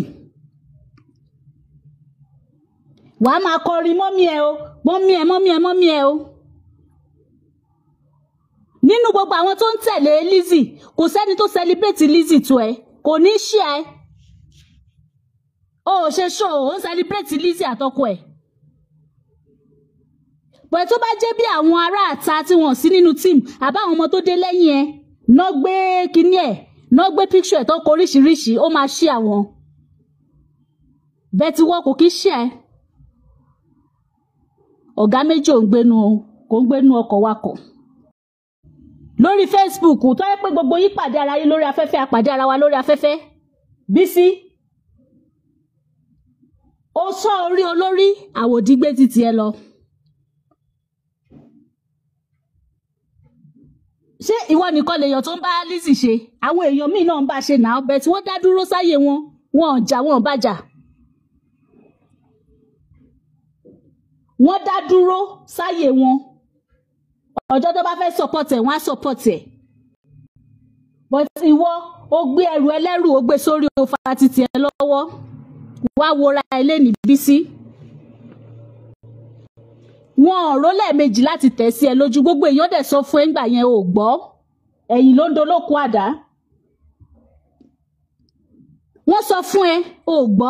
wàá máa kọrin mọ́mí ẹ o mọ́mí ẹ mọ́mí ẹ mọ́mí ẹ o nínú gbogbo àwọn tó ń tẹ̀lé Lizzy kò sẹ́ni tó celebrate Lizzy tó ẹ kò ní ṣí ẹ o ò ṣe ṣó o ń celebrate Lizzy àtọkọ ẹ bọ̀ tó bá jẹ́ bí àwọn ará àta tí wọ́n sí nínú team àbáwọn ọmọ tó dé lẹ́yìn ẹ náà gbé kinní ẹ̀ náà gbé picture ẹ̀ tó kọ oríṣiríṣi ó máa ṣí àwọn bẹ́ẹ̀ tí wọ́n kò kí ṣí ẹ ọ̀gá méjì ò ń gbénu kò ń gbénu ọkọ̀ wakọ̀ lórí Facebook tó yẹ pé gbogbo yín pàdé ara yín lórí afẹ́fẹ́ àpàdé ara wa lórí afẹ́fẹ́ Bísí ó sọ orí olórí àwòdígbé títí ẹ lọ. ṣé ìwọ nìkan lèèyàn tó ń bá Lizzy ṣe àwọn èèyàn míì náà ń bá ṣe náà bẹ́ẹ̀ tí wọ́n dá dúró sáyé wọn wọn ò jà wọn ò bàjà wọ́n dá dúró sáyé wọn ọjọ́ tó bá fẹ́ support ẹ̀ wọ́n á support ẹ̀ but ìwọ ó gbé ẹrù ẹlẹ́rù ó gbé sórí òfa títì ẹ lọ́wọ́ wá wora ilé ní Bísí wọn ò ró lẹ́ẹ̀mejì láti tẹ̀ sí ẹ lójú gbogbo èèyàn dẹ̀ sọ fún ẹ ńgbà yẹn ò gbọ́ ẹ̀yìn ló ń dolóko àdá wọ́n sọ fún ẹ ò gbọ́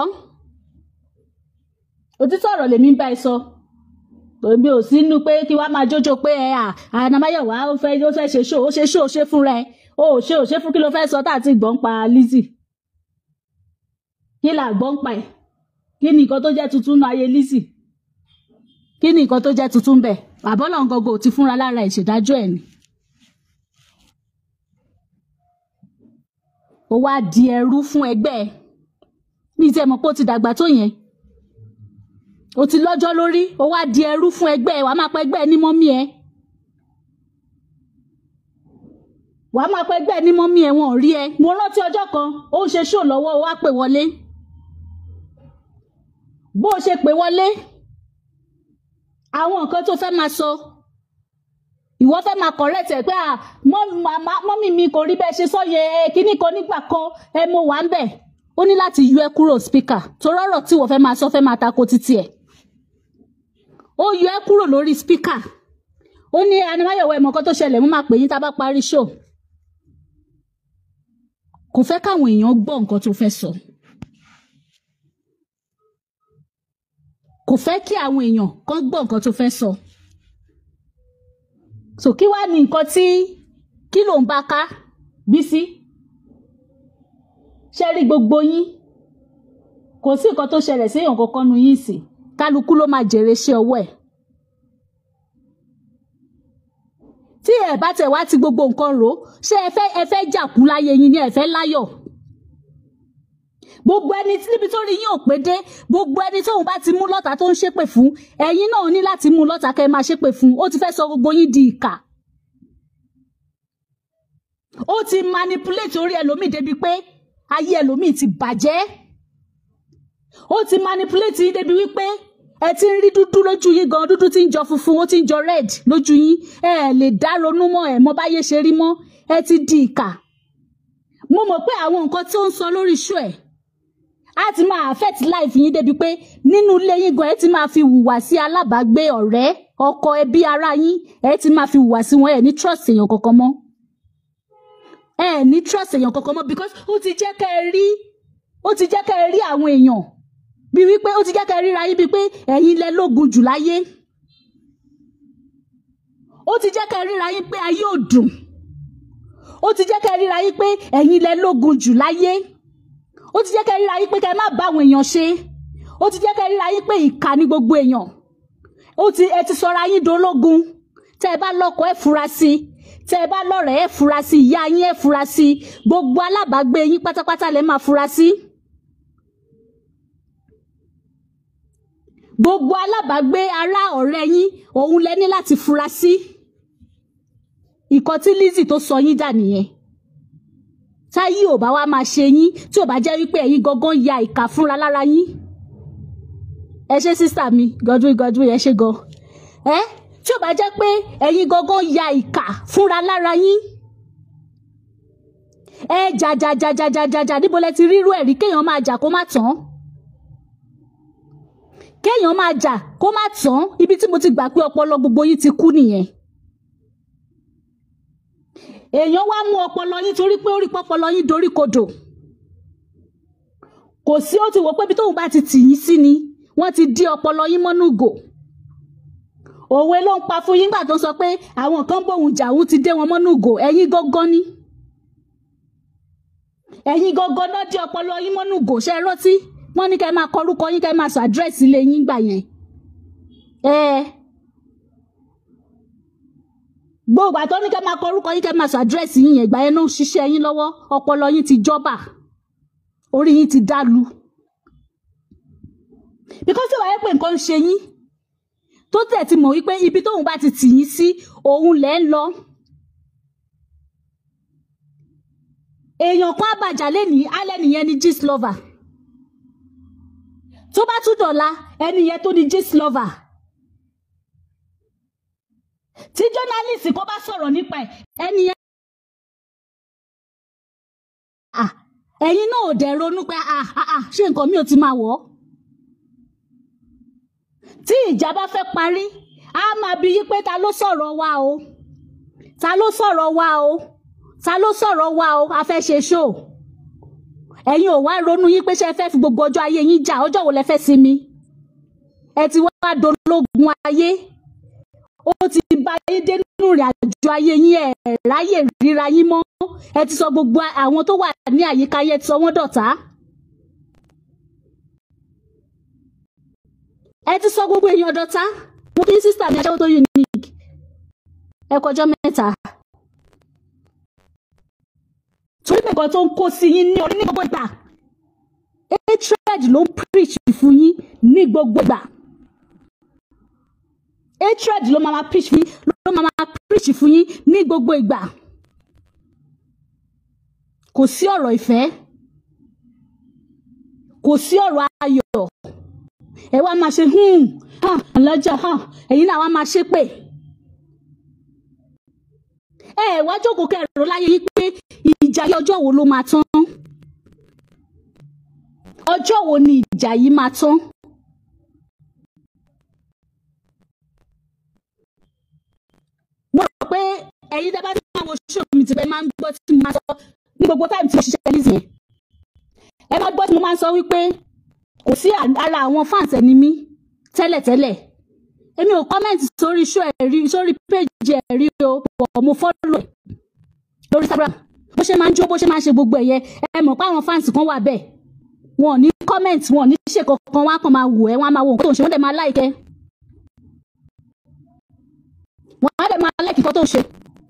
òtítọ́ ọ̀rọ̀ lèmi ń bá ẹ sọ èmi ò sí nínú pé kí wàá máa jójó pé ẹ à ànàmáyọ̀wá ó fẹ́ ó fẹ́ ṣe ṣó ó ṣe ṣó ó ṣe fúnra ẹ ó ò ṣe ò ṣe fún kí ló fẹ́ sọ tá àti gbọ́n pa Lizzy kí là gbọ́n pa ẹ̀ kí ni nǹkan tó jẹ́ tuntun nù ayé Lizzy kí ni nǹkan tó jẹ́ tuntun bẹ̀ àbọ́lọ̀ ngọgọ ò ti fúnra lára ìṣèdájọ́ ẹ̀ ni. ó wá di ẹrú fún ẹgbẹ́ ẹ ní tí ẹ mọ̀ pé ó ti dàgbà tó yẹn ó ti lọ́jọ́ lórí ó wá di ẹrú fún ẹgbẹ́ ẹ wàá máa pẹ́ ẹgbẹ́ ẹ ní mọ́mí ẹ wàá máa pẹ́ ẹgbẹ́ ẹ ní mọ́mí ẹ wọn ò rí ẹ mo rántí ọjọ́ kan ó ń ṣe ṣó lọ́wọ́ ó wá pè wọlé bó o ṣe pè wọlé àwọn nǹkan tó fẹ́ máa sọ ìwọ fẹ́ máa correct ẹ̀ pé à mọ́mì mi kò rí bẹ́ẹ̀ ṣe sọ́yẹ kíní kan nígbà kan ẹ mo wà ń bẹ̀ ó ní láti yọ ẹ kúrò speaker torí ọ̀rọ̀ tí wọ́n fẹ́ máa sọ fẹ́ máa tako títí ẹ̀ ó yọ ẹ kúrò lórí speaker ó ní animáyọ̀wọ̀ ẹ̀mọ́ kan tó ṣẹlẹ̀ mo máa pè yín tá a bá parí show kò fẹ́ káwọn èèyàn gbọ́ nǹkan tó fẹ́ sọ. So. kò fẹ́ kí àwọn èèyàn kan gbọ́ nǹkan tó fẹ́ sọ. so kí wàá ní nǹkan tí kí ló ń bá ká Bísí ṣe rí gbogbo yín kò sí nǹkan tó ṣẹlẹ̀ sí èèyàn kankan nu yín sí kálukú ló máa jèrè iṣẹ́ ọwọ́ ẹ̀ tí ẹ bá tẹ̀ wá ti gbogbo nǹkan rò ó ṣé ẹ fẹ́ ẹ fẹ́ jàkú láyé yín ni ẹ fẹ́ láyọ̀ gbogbo ẹni tí níbi tó rí yín ò pé dé gbogbo ẹni tóun bá ti mú lọ́tà tó ń ṣépè fún ẹ̀yin náà ní láti mú lọ́tà kẹ́ ẹ máa ṣépè fún ó ti fẹ́ sọ gbogbo yín di ìkà ó ti manipulate orí ẹlòmíì débi pé ayé ẹlòmíì ti bàjẹ́ ó ti manipulate yín débi wípé ẹ ti ń rí dúdú lójú yín gan dúdú tí ń jọ funfun ó ti ń jọ red lójú yín ẹ ẹ lè dá ronú mọ́ ẹ mọ̀ báyé ṣe rí mọ́ ẹ ti di ìkà mo mọ̀ pé àwọn nǹkan tí ó ń sọ lórí iṣu ẹ̀ á ti máa affect life yín débi pé nínú ilé yín gan ẹ ti máa fi hùwà sí alábàágbé ọ̀rẹ́ ọkọ ẹbí ara yín ẹ ti máa fi hùwà sí wọn ẹ ní trust èèyàn kankan mọ́ ẹ ní trust èèyàn kankan mọ́ because ó ti jẹ́ kẹ́ ẹ rí ó ti jẹ́ kẹ́ ẹ rí àwọn èèyàn bí wípé ó ti jẹ́ kẹ́ ẹ ríra yín bíi pé ẹ̀yin lẹ lógun jù láyé ó ti jẹ́ kẹ́ ẹ ríra yín pé ayé ò dùn ó ti jẹ́ kẹ́ ẹ ríra yín pé ẹ̀yin lẹ lógun jù láyé ó ti jẹ́ kẹ́ ẹ ríra yín pé kẹ́ ẹ má bá àwọn èèyàn ṣe ó ti jẹ́ kẹ́ ẹ ríra yín pé ìkà ni gbogbo èèyàn ó ti ẹ ti sọra yín dológun tẹ́ ẹ bá lọ́kọ ẹ fura sí i tẹ́ ẹ bá lọ́rẹ̀ẹ́ ẹ fura sí i ìyá yín ẹ fura sí i gbogbo alábàágbé yín pátápátá lẹ máa fura sí. gbogbo alábàágbé ará ọ̀rẹ́ yín òun lẹ ní láti fura sí. ìkan tí Lizzy tó sọ yín dà nìyẹn táyé ò bá wá máa ṣe yín tí ò bá jẹ́ wípé ẹ̀yin gangan ya ìka fúnra lára yín ẹ ṣe sísà mi Godwin Godwin ẹ ṣe gan ẹ tí ò bá jẹ́ pé ẹ̀yin gangan ya ìka fúnra lára yín ẹ jà jà jà jà jà jà jà níbo lẹ ti rírú ẹ̀rí kéèyàn máa jà kó má tán kéèyàn máa jà kó má tán ibi tí mo ti gbà pé ọpọlọ gbogbo yín ti kú nìyẹn èèyàn wá mú ọpọlọ yín torí pé ó rí pọpọlọ yín dorí kodò kò sí ó ti wò pé ibi tóun bá ti tì yín sí ni wọ́n ti dí ọpọlọ yín mọ́nú gò òwe ló ń pa fún yín gbà tó sọ pé àwọn kan bóun jà òun ti dé wọn mọ́nú gò ẹ̀yin gángan ni ẹ̀yin gángan náà dí ọpọlọ yín mọ́nú gò ṣe é rántí wọ́n ní kẹ́ máa kọ orúkọ yín kẹ́ máa sọ àdírẹ́sì ilé yín gbà yẹn ẹ gbogbo àtọ́ ní kẹ́ máa kọ orúkọ yín kẹ́ máa sọ àdírẹ́sì yín yẹn gbà yẹn náà ń ṣiṣẹ́ yín lọ́wọ́ ọpọlọ yín ti jọ́bà orí yín ti dálu because tí wàá yẹ pé nǹkan ń ṣe yín tó tẹ̀ ti mọ̀ wípé ibi tóun bá ti tì yín sí òun lẹ́ ń lọ èèyàn kan àbàjá lẹ́nìí alẹ́ nìyẹn ni gist lover tó bá tún dọ̀la ẹni yẹn tó ní gist lover tí journalist kan bá sọ̀rọ̀ nípa ẹ̀ ẹni yẹn. Ah, ẹ̀yin náà ò dẹ̀ ronú pé ah, ah, ah, ṣé nǹkan mi ò ti máa wọ̀ ọ́. tí ìjà bá fẹ́ parí a máa bi yí pé ta ló sọ̀rọ̀ wa o ta ló sọ̀rọ̀ wa o ta ló sọ̀rọ̀ wa o a fẹ́ ṣe ṣó ẹ̀yin ò wá ronú yín pé ṣe fẹ́ fi gbogbo ọjọ́ ayé yín jà ọjọ́ wo lẹ fẹ́ sinmi ẹ ti wá dológun ayé ó ti bá yín dé nínú ìrìn àjò ayé yín ẹ ráyè ríra yín mọ́ ẹ ti sọ gbogbo àwọn tó wà ní àyíká yẹn ti sọ wọ́n dọ̀tá. ẹ ti sọ gbogbo èèyàn dọ̀tá mo kí sísítà mi aṣẹ́wó tó unique ẹ kọjọ́ mẹ́ta. torí nǹkan tó ń kó sí yín ní orí ní gbogbo ìgbà hatred ló ń preach fún yín ní gbogbo ìgbà hatred ló máa ma preach fún yín ló máa ma preach fún yín ní gbogbo ìgbà kò sí ọ̀rọ̀ ìfẹ́ kò sí ọ̀rọ̀ ayọ̀ ẹ wá máa ṣe hmm ah alájà ah ẹ̀yin náà wá máa ṣe pé ẹ wá jókòó kẹrìnrò láyé yín pé ìjà yìí ọjọ́ wo ló máa tán ọjọ́ wo ni ìjà yìí máa tán. mo rò pé ẹ̀yin tẹ́ bá ti máa wo ṣó mi ti pẹ́ máa ń gbọ́ tí mo máa sọ ní gbogbo táìmù tí mo ṣiṣẹ́ ní ìsìn ẹ máa gbọ́ tí mo máa ń sọ wípé kò sí ara àwọn fans ẹni mi tẹ́lẹ̀tẹ́lẹ̀ èmi ò kọ́mẹ̀ntì sórí ṣó ẹ̀ rí sórí péjì ẹ̀ rí o pọ̀ mo fọ́lọ̀ ẹ̀ lórí Instagram bó ṣe máa ń jó bó ṣe máa ń ṣe gbogbo ẹ̀yẹ ẹ mọ̀ pé àwọn fáǹsì kan wà bẹ́ẹ̀ wọn ò ní comment wọn ò ní ṣe kankan wọn á kàn máa wò ẹ́ wọn á máa wo nǹkan tó ń ṣe wọ́n dẹ̀ máa like ẹ́ wọn á dẹ̀ máa like nǹkan tó ń ṣe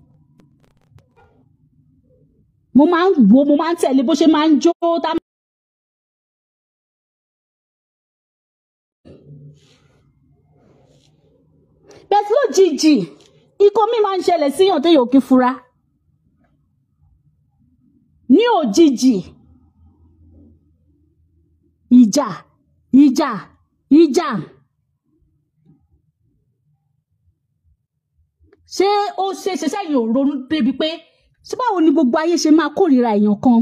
mo máa ń wo mo máa ń tẹ̀lé bó ṣe máa ń jó tá bẹ́ẹ̀ lójijì ikọ́ mi máa ń ṣẹlẹ̀ síyàn téèyàn ò kí fura ní òjijì ìjà ìjà ìjà ṣé ó ṣe ṣe sẹ́yìn ò ronú débi pé ṣé báwo ni gbogbo ayé ṣe máa kórìíra èèyàn kan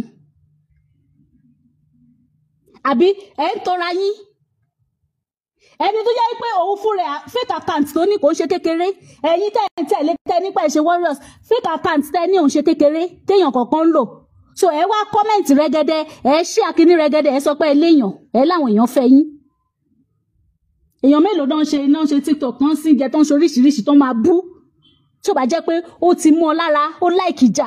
àbí ẹ̀ ń tọ́ra yín ẹni tó jẹ́ pé òun fún rẹ̀ fake account tó ní kò ń ṣe kékeré ẹ̀yin tẹ̀ ń tẹ̀lé tẹ̀ nípa ìṣe warriors fake account tẹ̀ ní òun ṣe kékeré téèyàn kọ̀ọ̀kan ń lò so ẹ wá comment rẹ́gẹ́dẹ́ ẹ ṣí akíní rẹ́gẹ́dẹ́ ẹ sọ pé ẹ léèyàn ẹ láwọn èèyàn fẹ́ yín èèyàn mélòó náà ń ṣe náà ń ṣe tiktok náà ń sìn jẹ tó ń ṣe oríṣiríṣi tó máa bú tí ò bá jẹ́ pé ó ti mú ọ lára ó láìkì jà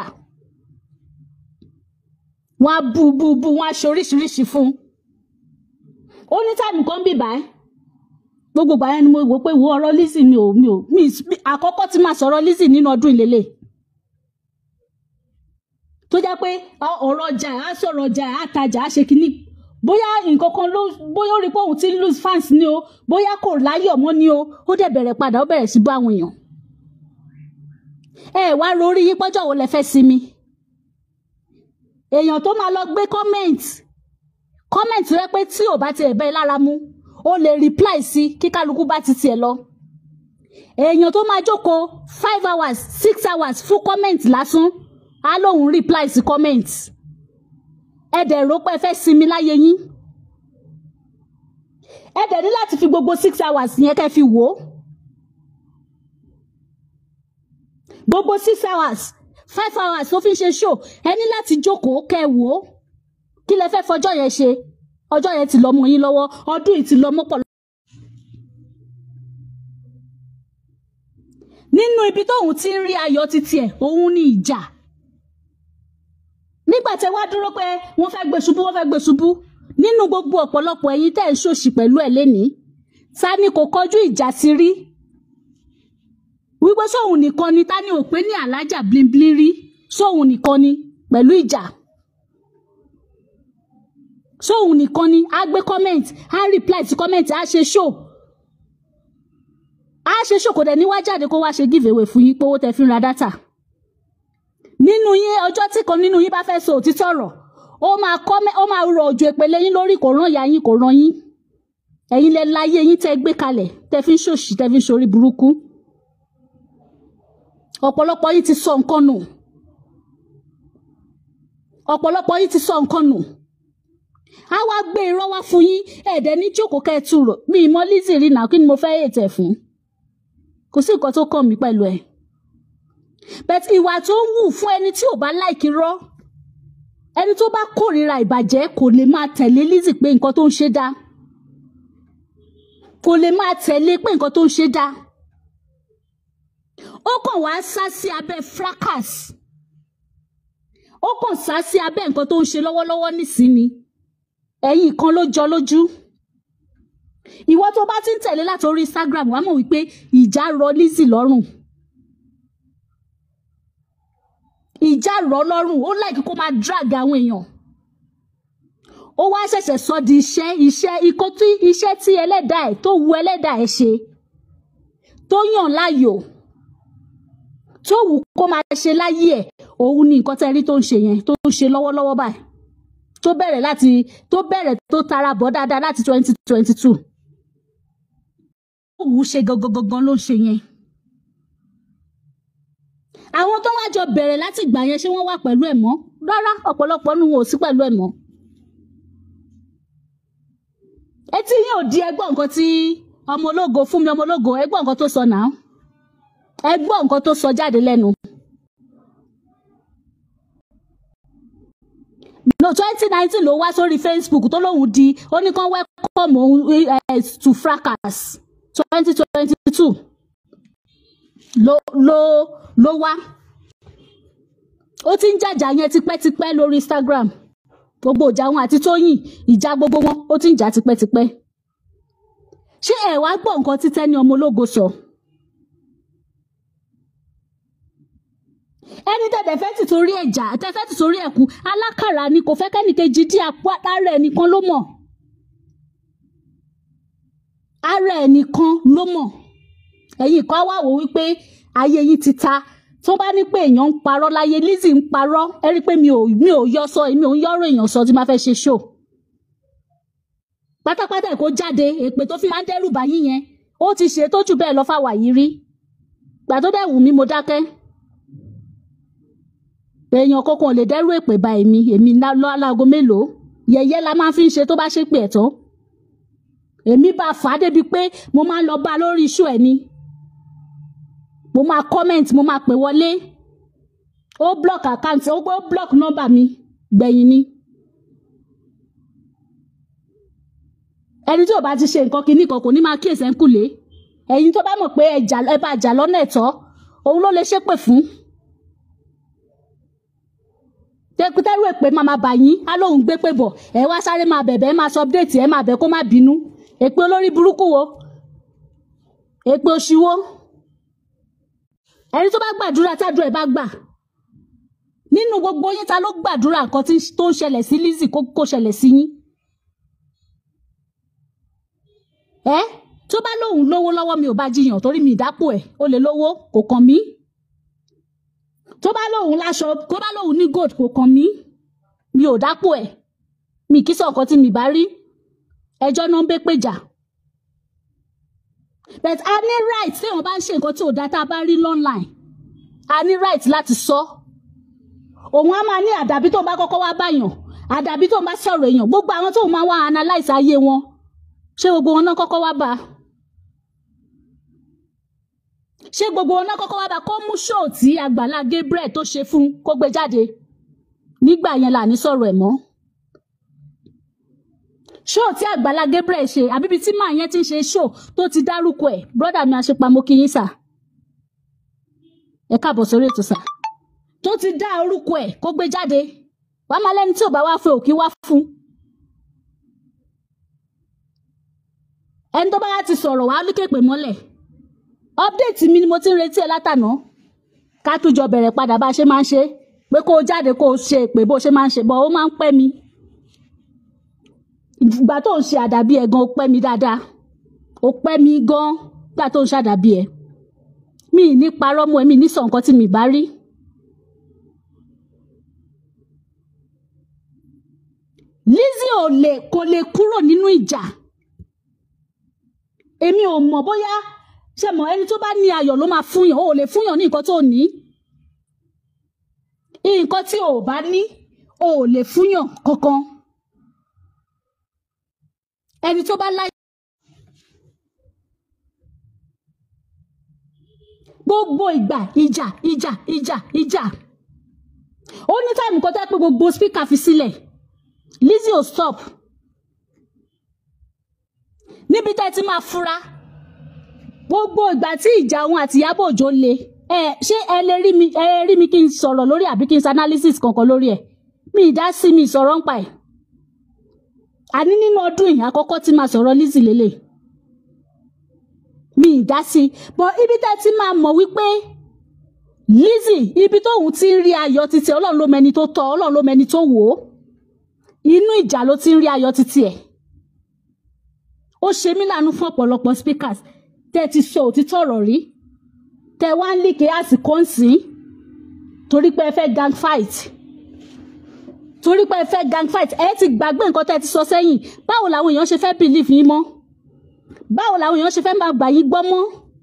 wọ́n á bú bú bú wọ́n á ṣe oríṣiríṣi fún un ó ní táìmù kan bì báyìí gbogbo ìgbà yẹn ni mo wò pé wo ọ̀rọ̀ Lizzy mi ò mi ò mi àkọ́kọ́ tí máa sọ̀rọ̀ Lizzy nínú ọdún ìlélẹ̀ tó jẹ́ pé ọ̀rọ̀ ọjà á sọ̀rọ̀ ọjà á tajà á ṣe kínní bóyá nǹkan kan ló bóyá ó rí pé òun ti ń lose fans ni o bóyá kò láyọ̀ mọ́ ni o ó dẹ̀ bẹ̀rẹ̀ padà ó bẹ̀rẹ̀ sí bá àwọn èèyàn ẹ wá rorí yín pọ́jọ́ wo lẹ fẹ́ sinmi èèyàn tó máa lọ gbé comment comment rẹ pé tí ò bá tiẹ̀ bẹ́ẹ̀ lára mú ó lè reply sí kí kálukú bá ti tiẹ̀ lọ èèyàn tó máa jókòó five hours six hours fún comment lásán á lóun reply sí comment ẹ dẹ̀ rò pé ẹ fẹ́ sinmi láyé yín ẹ dẹ̀ ní láti fi gbogbo six hours yẹn kẹ́ fi wò ó gbogbo six hours five hours tó fi ń ṣe show ẹ ní láti jókòó kẹ́ ẹ wò ó kí lẹ fẹ́ fọjọ́ yẹn ṣe ọjọ́ yẹn ti lọ mọ́ yín lọ́wọ́ ọdún yìí ti lọ mọ́pọ̀. nínú ibi tóun ti ń rí ayọ̀ títí ẹ̀ òun ní ìjà nígbà tẹ wá dúró pé wọ́n fẹ́ gbé ṣubú wọ́n fẹ́ gbé ṣubú nínú gbogbo ọ̀pọ̀lọpọ̀ ẹ̀yin tẹ́ ẹ̀ ń ṣòṣì pẹ̀lú ẹ̀ lénìí ta ni kò kọjú ìjà sí rí wípé sóun nìkan ni ta ni ò pé ní alájà blimblin rí sóun nìkan ni pẹ̀lú ìjà sóun nìkan ni á gbé comment á reply sí comment á ṣe show á ṣe show kò dẹ̀ ní wá jáde kó wá ṣe give away fún yín pé owó tẹ fi ń ra data nínú yín ọjọ́ tí kan nínú yín bá fẹ́ sọ òtítọ́ ọ̀rọ̀ ó máa comment ó máa rọ òjò ìpele yín lórí kò rán ìyá yín kò rán yín ẹ̀yin lẹ láyé yín tẹ́ gbé kalẹ̀ tẹ́ fi ń ṣòṣì tẹ́ fi ń ṣorí burúkú ọ̀pọ̀lọpọ̀ yín ti sọ nǹkan nù ọ̀pọ̀lọpọ̀ yín ti sọ nǹkan nù a wá gbé irọ́ wá fún yín ẹ̀ẹ́dẹ̀ ní jókòó kẹ́ẹ̀tù rò bí ìmọ̀ Lizzy rí nà kí ni mo fẹ́ ètè fún kò sí nǹkan tó kàn mí pẹ̀lú ẹ̀ but ìwà tó ń wù fún ẹni tí ò bá láìkí rọ́ ẹni tó bá kórìíra ìbàjẹ́ kò lè máa tẹ̀lé Lizzy pé nǹkan tó ń ṣe dá kò lè máa tẹ̀lé pé nǹkan tó ń ṣe dá ó kàn wá sá sí abẹ́ fracas ó kàn sá sí abẹ́ nǹkan tó ń ṣe lọ́wọ́lọ́wọ́ nísìnyí ẹ̀yìn kan ló jọ lójú ìwọ tó bá ti ń tẹ̀lé láti orí Instagram wàá mọ̀ wípé ìjà rọ Lizzy lọ́rùn ìjà rọ lọ́rùn ó láìkí kó máa drag àwọn èèyàn ó wá ṣẹ̀ṣẹ̀ sọ di iṣẹ́ iṣẹ́ ikọ́ tí iṣẹ́ tí ẹlẹ́dàá ẹ̀ tó wu ẹlẹ́dàá ẹ̀ ṣe tó yàn láàyò tó wù kó máa ṣe láyé ẹ̀ òun ni nǹkan tẹ́rí tó ń ṣe yẹn tó ń ṣe lọ́wọ́lọ́wọ́ báyìí tó bẹ̀rẹ̀ láti tó bẹ̀rẹ̀ tó tara bọ̀ dáadáa láti twenty twenty two ó wù ú ṣe gangan gangan ló ń ṣe yẹn àwọn tó wá jọ bẹ̀rẹ̀ láti ìgbà yẹn ṣé wọ́n wà pẹ̀lú ẹ̀ mọ́ rárá ọ̀pọ̀lọpọ̀ nu wọn ò sí pẹ̀lú ẹ̀ mọ́ etí yín ò di ẹgbọ́n nǹkan tí ọmọ ológo fún mi ọmọ ológo ẹgbọ́n nǹkan tó sọ náà ẹgbọ́n nǹkan tó sọ jáde lẹ́nu. no twenty nineteen ló wá sórí Facebook tó lóun di ó ní kán welcome òun to fracas twenty twenty two ló ló ló wá ó ti ń jàjà yẹn tipẹ́tipẹ́ lórí Instagram gbogbo ìjà wọn àti Tóyìn ìjà gbogbo wọn ó ti ń jà tipẹ́tipẹ́ ṣé ẹ wá gbọ́ nǹkan tí Tẹ́ni ọmọ ológo sọ ẹni tẹ̀tẹ̀ fẹ́ ti torí ẹ̀jà tẹ̀fẹ́ ti torí ẹ̀kú alákàrà ni kò fẹ́ kẹ́nìkejì dí apá ara ẹ̀ nìkan ló mọ̀ ara ẹ̀ nìkan ló mọ̀ ẹ̀yin kan wá wò wípé ayé yìí ti ta tó bá ní pé èèyàn ń parọ́ láyé Lizzy ń parọ́ ẹ rí i pé mi ò mi ò yọ sọ èmi ò ń yọ̀rọ̀ èèyàn sọ tí máa fẹ́ ṣe ṣó pátápátá ẹ̀ kó jáde èpè tó fi máa ń dẹ́rù bá yín yẹn ó ti ṣe tó jù bẹ́ẹ̀ lọ fáwa yìí rí gbà tó dẹ̀ wù mí mo dákẹ́ èèyàn kankan ò lè dẹ́rù èpè bá èmi èmi lọ́ alágo mélòó yẹ̀yẹ́ la máa fi ń ṣe tó bá ṣe pé ẹ̀ tán èmi bá fà á débi pé mo máa ń lọ bá a lórí iṣu ẹ̀ ni mo máa comment mo máa pè wọlé ó block account ó gbé ó block number mi gbẹ̀yìn ni ẹni tí ò bá ti ṣe nǹkan kinní kan kò ní máa kíyèsí ẹ̀ ń kùlé ẹ̀yin tó bá mọ̀ pé ẹ bá jà lọ́nà ẹ̀tọ́ òun ló lè ṣépè fún tẹkutẹrù èpè máa máa bà yín á lóun gbé pé bọ̀ ẹ wá sáré máa bẹ̀bẹ̀ ẹ máa sọ update ẹ máa bẹ̀ kó má bínú èpè olórí burúkú wo èpè òṣìwò ẹni tó bá gbàdúrà tádùn ẹ bá gbà nínú gbogbo yín ta ló gbàdúrà nǹkan tó ń ṣẹlẹ̀ sí Lizzy kó ṣẹlẹ̀ sí yín ẹ tó bá lóun lówó lọ́wọ́ mi ò bá jiyàn torí mi ìdápò ẹ̀ ó lè lówó kò kàn mí tó bá lóun láṣọ tó bá lóun ní gold kò kàn mí mi ò dápò ẹ̀ mi kì í sọ nǹkan tí mi bá rí ẹjọ́ náà ń bẹ́ péjà but a ní right tí wọn bá ń ṣe nǹkan tí ò dá tá a bá rí online a ní right láti sọ òun á máa ní àdàbí tó bá kọ́kọ́ wá báyàn àdàbí tó bá sọ̀rọ̀ èèyàn gbogbo àwọn tó máa wá analyse ayé wọn ṣé gbogbo wọn náà kọ́kọ́ wá bá ṣé gbogbo wọn náà kọ́kọ́ wá bá kó mú ṣóò tí Àgbàlá Gabriel tó ṣe fún kó gbé jáde nígbà yẹn là ní sọ̀rọ̀ ẹ̀ mọ́ ṣóò tí Àgbàlá Gabriel ṣe àbíbi tí màá yẹn ti ń ṣe ṣóò tó ti dárúkọ ẹ̀ brọ́dà mi àṣepamọ́ kí yín sà ẹ káàbọ̀ sórí ètò sà tó ti dá orúkọ ẹ̀ kó gbé jáde wàá máa lẹ́ni tí ò bá wá fún òkí wá fún ẹni tó bá wá ti sọ̀rọ̀ wàá lókèpè mọ́lẹ̀ update mi ni mo ti ń retí ẹ látànà ká tún jọ bẹ̀rẹ̀ padà bá a ṣe máa ń ṣe pé kó o jáde kó o ṣe pé bó o ṣe máa ń ṣe bọ́ ó máa ń pẹ́ mi ìgbà tó ń ṣe àdàbí ẹ gan ó pẹ́ mi dáadáa ó pẹ́ mi gan gbà tó ń ṣàdàbí ẹ mi ì ní parọ́ mọ́ ẹ mi ì ní sọ nǹkan tí mi bá rí. Lizzy ò lè kò lè kúrò nínú ìjà èmi ò mọ̀ bóyá ṣe mọ̀ ẹni tó bá ní ayọ̀ ló máa fúnyàn ó lè fúnyàn ní nǹkan tó ní nǹkan tí ò bá ní ó lè fúnyàn kankan ẹni tó bá láyọ̀ gbogbo ìgbà ìjà ìjà ìjà ìjà ó ní táìmù kan tẹ́ pé gbogbo spíkà fi sílẹ̀ Lizzy ò stop níbi tẹ́ ti máa fura gbogbo ìgbà tí ìjà òun àti Ìyábọ̀ Òjó le ẹ ṣé ẹ lè rí mi ẹ rí mi kí n sọ̀rọ̀ lórí àbí kí n ṣe analysis kankan lórí ẹ̀ mi ì dá sí mi sọ̀rọ̀ ń pa ẹ̀ àní nínú ọdún yìí àkọ́kọ́ tí máa sọ̀rọ̀ Lizzy lélẹ̀ mi ì dá sí bọ́ ibi tẹ́ ti máa mọ̀ wípé Lizzy ibi tóun ti ń rí ayọ̀ títí ọlọ́run ló mẹni tó tọ́ ọlọ́run ló mẹni tó wò ó inú ìjà ló ti ń rí ayọ̀ títí ẹ̀ ó ṣe mí láàánú fún ọ̀pọ̀lọpọ̀ speakers tẹ́ ti sọ òtítọ́ ọ̀rọ̀ rí tẹ́ wá ń líkè àsìkò ń sìn torí pé ẹ fẹ́ gang fight torí pé ẹ fẹ́ gang fight ẹ ti gbàgbé nǹkan tẹ́ ti sọ sẹ́yìn báwo làwọn èèyàn ṣe fẹ́ believe yín mọ́ báwo làwọn èèyàn ṣe fẹ́ máa gbà yín gbọ́ mọ́.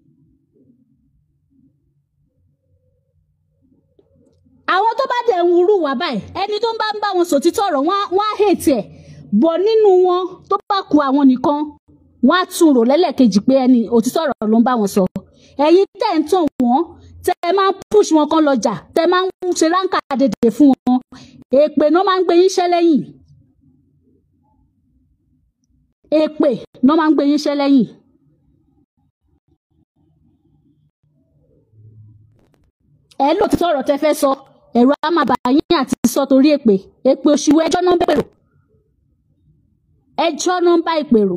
àwọn tó bá dẹ̀ ń wúrú wá báyìí ẹni tó ń bá ń bá wọn sòtítọ́ ọ̀rọ̀ wọ́n á hate ẹ̀ bọ̀ nínú wọn tó bá ku àwọn nìkan wọ́n á tún rò lẹ́lẹ́kejì pé ẹni òtítọ́ ọ̀rọ̀ ló ń bá wọn sọ ẹ̀yin tẹ̀ ń tàn wọ́n tẹ́ ẹ máa ń push wọn kan lọ́jà tẹ́ ẹ máa ń ṣe ráńkà dèdè fún wọn èpè náà máa ń gbé yín ṣẹ́ lẹ́yìn èpè náà máa ń gbé yín ṣẹ́ lẹ́yìn. ẹ lò tí ọ̀rọ̀ tẹ́ fẹ́ sọ ẹ̀rọ á máa bà yín àti sọ torí èpè èpè òṣìwò ẹjọ́ náà ń bẹ̀rù ẹjọ́ náà ń bá ìpè rò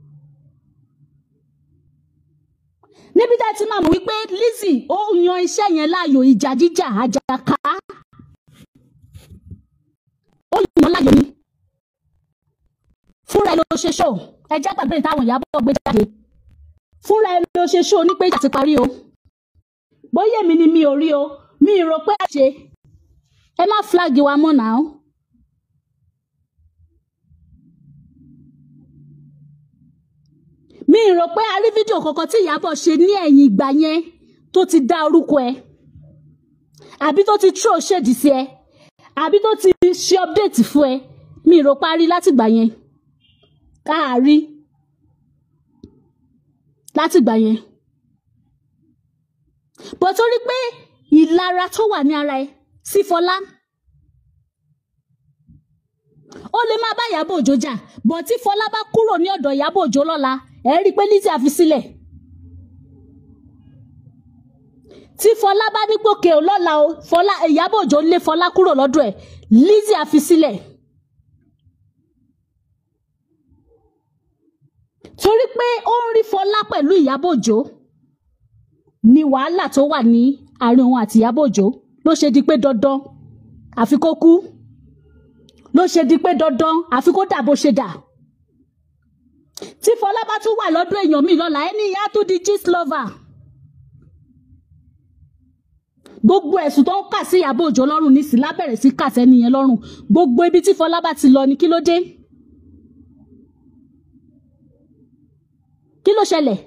níbi tá a ti máa mọ̀ wípé Lizzy ó yan iṣẹ́ yẹn láàyò ìjà jíjà àjàká ó yan láàyò ni fúnra ẹ ló ṣe ṣó ẹjẹ́ gbàgbé táwọn Ìyábọ̀ gbé jáde fúnra ẹ ló ṣe ṣó ní pé ìjà ti parí o bóyá èmi ni mi ò rí o mi ì rò pé a ṣe ẹ má flag wa mọ́ náà. mi ì rò pé a rí fídíò kankan tí Ìyábọ̀ ṣe ní ẹ̀yìn ìgbà yẹn tó ti dá orúkọ ẹ àbí tó ti throw shade sí ẹ àbí tó ti ṣe update fún ẹ mi ì rò pé a rí látìgbà yẹn káàárí látìgbà yẹn bó torí pé ìlara tó wà ní ara ẹ sí Fọlá ó lè má bá Ìyábọ̀ Òjó jà bọ̀ tí Fọlá bá kúrò ní ọ̀dọ̀ Ìyábọ̀ Òjó lọ́la ẹ rí i pé Lizzy àfi sílẹ̀ tí Fọlá bá ní pòkè ò lọ́la o Fọlá Ìyábọ̀ Òjó lé Fọlá kúrò lọ́dọ̀ ẹ̀ Lizzy àfi sílẹ̀ torí pé ó ń rí Fọlá pẹ̀lú Ìyábọ̀ Òjó ni wàhálà tó wà ní àárín òun àti Ìyábọ̀ Òjó ló ṣe di pé dandan àfi kó kú ló ṣe di pé dandan àfi kó dà bó ṣe dà tí Fọlá bá tún wà lọ́dún èèyàn mi lọ́la ẹni ìyá tó di gist lover gbogbo ẹ̀sùn tó ń kà sí Ìyábọ̀ Òjó lọ́rùn nísìn lábẹ̀rẹ̀ sí kà sẹ́ni yẹn lọ́rùn gbogbo ibi tí Fọlá bá ti lọ ni kí ló dé kí ló ṣẹlẹ̀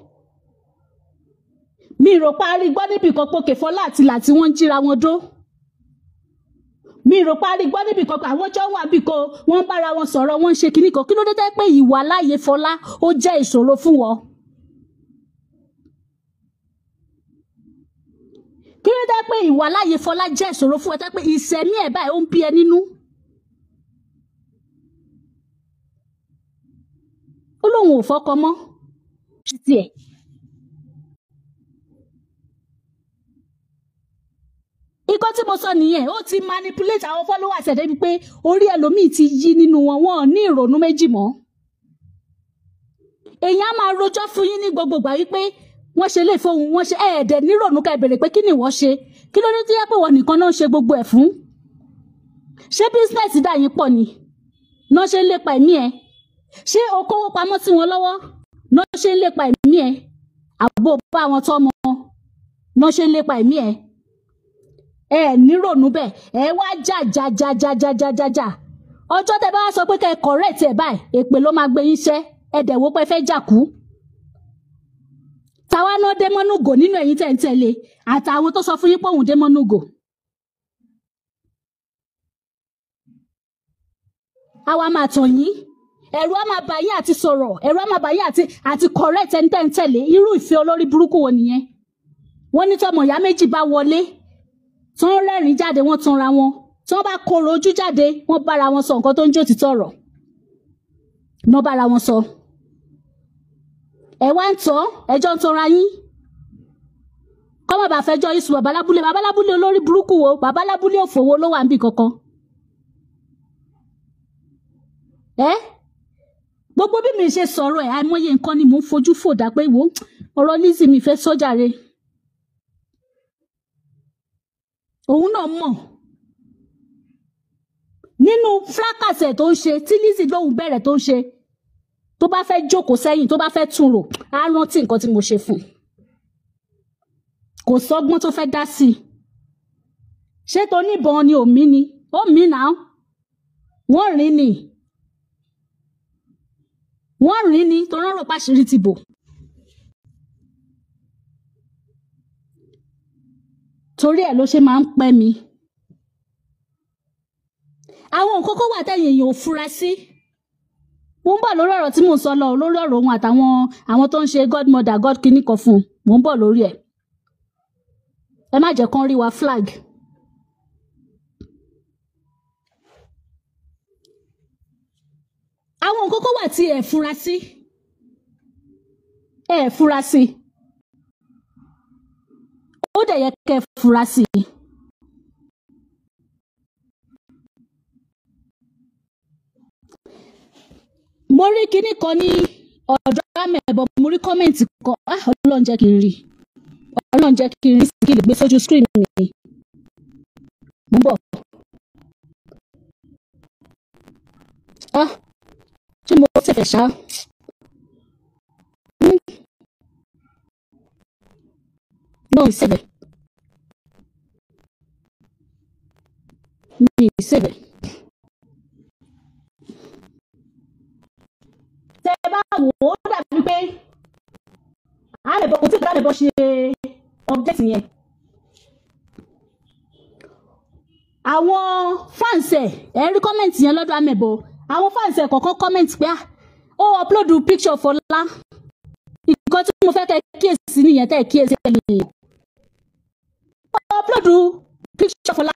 mi rò parí gbọ́ níbi kan pòkè Fọlá àti ìlà tí wọ́n ń jíra wọn dó mi rò parí gbọ́ níbi kan pé àwọn jọ wà bí kan wọ́n ń bára wọn sọ̀rọ̀ wọ́n ń ṣe kinní kan kí ló dé tẹ́ pé ìwà láàyè Fọlá ó jẹ́ ìṣòro fún wọn. kí ló dé pé ìwà láàyè Fọlá jẹ́ ìṣòro fún ẹ tẹ́ pé ìṣẹ̀mí ẹ̀ báyìí ó ń bí ẹ nínú. ó lóun ò fọkọ mọ́ títí ẹ̀. ikọ́ tí mo sọ nìyẹn ó ti manipulate àwọn followers ẹ̀ débi pé orí ẹlòmíì ti yí nínú wọn wọn ò ní ìrònú méjì mọ́. èèyàn á máa rojọ́ fún yín ní gbogbo ìgbà wípé wọ́n ṣe lè fohùn wọ́n ṣe ẹ̀ẹ́dẹ̀ nírònú ká ìbèrè pé kí ni wọ́n ṣe kí ló dé tó yẹ pé wọ́n nìkan náà ń ṣe gbogbo ẹ̀ fún. ṣé business dà yín pọ̀ ni náà ṣe ń lépa ẹ̀mí ẹ̀ ṣé o kówó pamọ́ sí wọn lọ́wọ́ náà ṣe ń lépa ẹ̀mí ẹ̀ àbò bá wọn tọ́mọ náà ṣe ń lépa ẹ̀mí ẹ̀ ẹ nírònú bẹ́ẹ̀ ẹ wá jà jà jà jà jà jà jà jà ọjọ́ tẹ bá wá sọ pé kẹ́ ẹ correct ẹ báyìí èpè ló máa gbé yín ṣẹ́ ẹ dẹ̀ wó pé fẹ́ jà kú. táwa náà dé mọ́núgò nínú ẹ̀yìn tẹ̀ ń tẹ̀lé àtàwọn tó sọ fún yín pé òun dé mọ́núgò. àwa máa tàn yín ẹ̀rù á máa bà yín àti sọ̀rọ̀ ẹ̀rù á máa bà yín àti àti correct ẹni tẹ̀ ń tẹ̀lé irú ìfẹ́ olórí burúkú wo nìyẹn wọ́n ní tọmọ ìyá méjì bá wọlé tí wọ́n rẹ́rìn jáde wọ́n tanra wọn tí wọ́n bá kóró ojú jáde wọ́n bára wọn sọ nǹkan tó ń jó títọ́ ọ̀rọ̀ náà bára wọn sọ. ẹ wá ń tọ́ ẹjọ́ ń tanra yín kọ́mọ bá fẹjọ́ yín sùn babalábúlé babalábúlé olórí burúkú wo babalábúlé òfòwò ló wà níbì kankan. ẹ gbogbo bí mi ṣe sọ̀rọ̀ ẹ̀ àìmọye nǹkan ni mò ń fojú fòdà pé wò ọ̀rọ̀ Lizzy mi fẹ́ sọ́jà re. òun náà mọ̀ nínú fúlákàsẹ̀ tó ń ṣe tí Lizzy lóhùn bẹ̀rẹ̀ tó ń ṣe tó bá fẹ́ jókòó sẹ́yìn tó bá fẹ́ tún rò á rántí nǹkan tí mo ṣe fún un kò sọ́gbọ́n tó fẹ́ dá sí i ṣé tó níbọn ni òmí ni ó mí náà wọ́n rìn ni wọ́n rìn ni tó rán rò páṣírí ti bò. torí ẹ̀ ló ṣe máa ń pẹ́ mi. àwọn nǹkan kó wà tẹ̀yìn èèyàn ò fura sí. mo ń bọ̀ lórí ọ̀rọ̀ tí mò ń sọ lọ lórí ọ̀rọ̀ òun àtàwọn àwọn tó ń ṣe godmother god kìíní kan fún un mò ń bọ̀ lórí ẹ̀. ẹ má jẹ́ kán rí wa flag. àwọn nǹkan kó wà tí ẹ fura sí. ẹ fura sí. ó dẹ̀ yẹ kẹ́ ẹ fura sí i. mo rí kinní kan ní ọ̀dọ̀ amẹ̀bọ̀ mo rí kọ́mẹ̀ntì kan ah ọlọ́run jẹ́ kí n rí ọlọ́run jẹ́ kí n rí sí kí n lè gbé sójú screen mi mo ń bọ̀ ah ṣé mo tẹ̀fẹ̀ ṣá Hmm. no ìṣẹ̀lẹ̀ mi ìṣẹ̀lẹ̀ tẹ bá wò ó dàbí pé àmẹ̀bọ̀ kò tí ì dámẹ̀bọ̀ ṣe update yẹn àwọn fans ẹ̀ ẹ̀ rí kọ́mẹ̀ntì yẹn lọ́dọ̀ àmẹ̀bọ̀ àwọn fans ẹ̀ kọ̀ọ̀kan kọ́mẹ̀ntì pé ah, ó upload picture Fọlá nǹkan tí mo fẹ́ kẹ́ kíyèsí nìyẹn tẹ́ ẹ̀ kíyèsí ẹ̀ nìyẹn ó upload picture Fọlá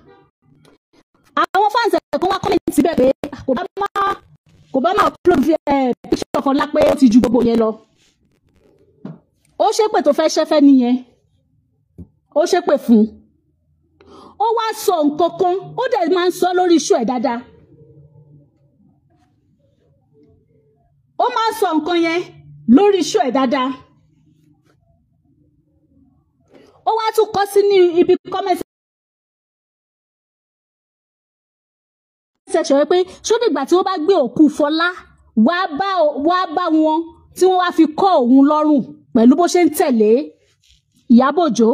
àwọn fans ẹ̀ kọ́ wá kọ́mẹ̀ntì bẹ́ẹ̀ pé kò bá má kò bá má upload eh, picture Fọlá pé ó ti ju gbogbo yẹn lọ ó ṣépè tó fẹ́ ṣẹ́fẹ́ nìyẹn ó ṣépè fún un ó wá sọ nǹkan kan ó dẹ̀ máa ń sọ lórí iṣu ẹ̀ dáadáa ó máa ń sọ nǹkan yẹn lórí iṣu ẹ̀ dáadáa ó wá tún kọ sí ní ibi comment section pé ṣódìgbà tí wọ́n bá gbé òkú Fọlá wá bá wá bá wọn tí wọ́n wá fi kọ́ òun lọ́rùn pẹ̀lú bó ṣe ń tẹ̀lé Ìyábọ̀ Òjó.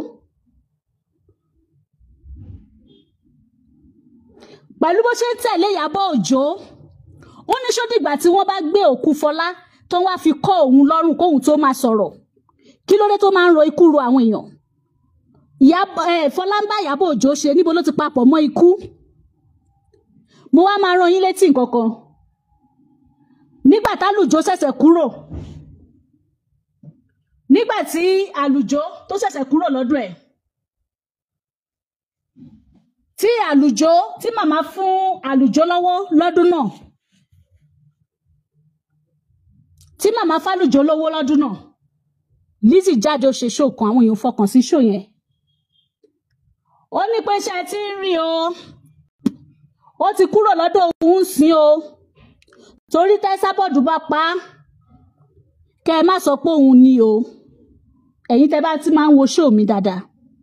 pẹ̀lú bó ṣe ń tẹ̀lé Ìyábọ̀ Òjó ó ní ṣódìgbà tí wọ́n bá gbé òkú Fọlá tó wá fi kọ́ òun lọ́rùn kóun tó máa sọ̀rọ̀ kí ló dé tó máa ń ro ikú ro àwọn èèyàn Ìyábọ̀ ẹ̀ Fọlá ń bá Ìyábọ̀ Òjó ṣe níbo ló ti papọ̀ mọ́ ikú mo wá máa rán yín létí nǹkan kan nígbà tálùjó ṣẹ̀ṣẹ̀ kúrò nígbà tí àlùjó tó ṣẹ̀ṣẹ̀ kúrò lọ́dún ẹ̀ tí àlùjó tí màmá fún àlùjó lọ́wọ́ lọ́dún náà tí màmá fálùjó lówó lọ́dún náà Lizzy jáde ó ṣe ṣó kan àwọn èèyàn fọkàn sí ṣó yẹn ó ní pé ṣe ti ń rí o ó ti kúrò lọ́dọ̀ òun sìn o torí tẹ́sábọ̀dù bá pa á kẹ́ ẹ má sọ pé òun ni o ẹ̀yin tẹ́ bá ti máa ń wo ṣó mi dáadáa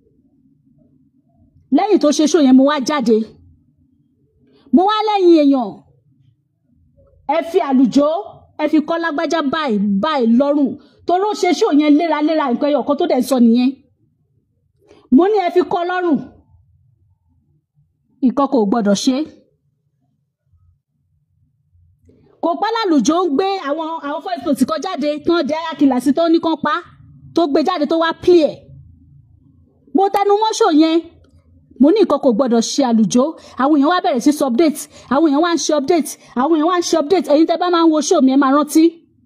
lẹ́yìn tó ṣe ṣó yẹn mo wá jáde mo wá lẹ́yìn èèyàn ẹ fi àlùjó ẹ fi kọ́ lágbájá báyìí báyìí lọ́rùn torí ó ṣe ṣó yẹn léraléra nǹkan ẹyọ kan tó dẹ̀ sọ nìyẹn mo ní ẹ fi kọ́ lọ́rùn nǹkan kò gbọ́dọ̀ ṣe kò pa lálùjó ń gbé àwọn àwọn voice note kan jáde tán dé ayakìlà sí tó ní kán pa tó gbé jáde tó wá play ẹ̀ mo tẹnu mọ́ṣọ yẹn mo ní nǹkan kò gbọdọ̀ ṣe àlùjó àwọn èèyàn wá bẹ̀rẹ̀ sí sọ update àwọn èèyàn wá ń ṣe update àwọn èèyàn wá ń ṣe update ẹ̀yin tẹ́ bá máa ń wo show mi ẹ máa rántí.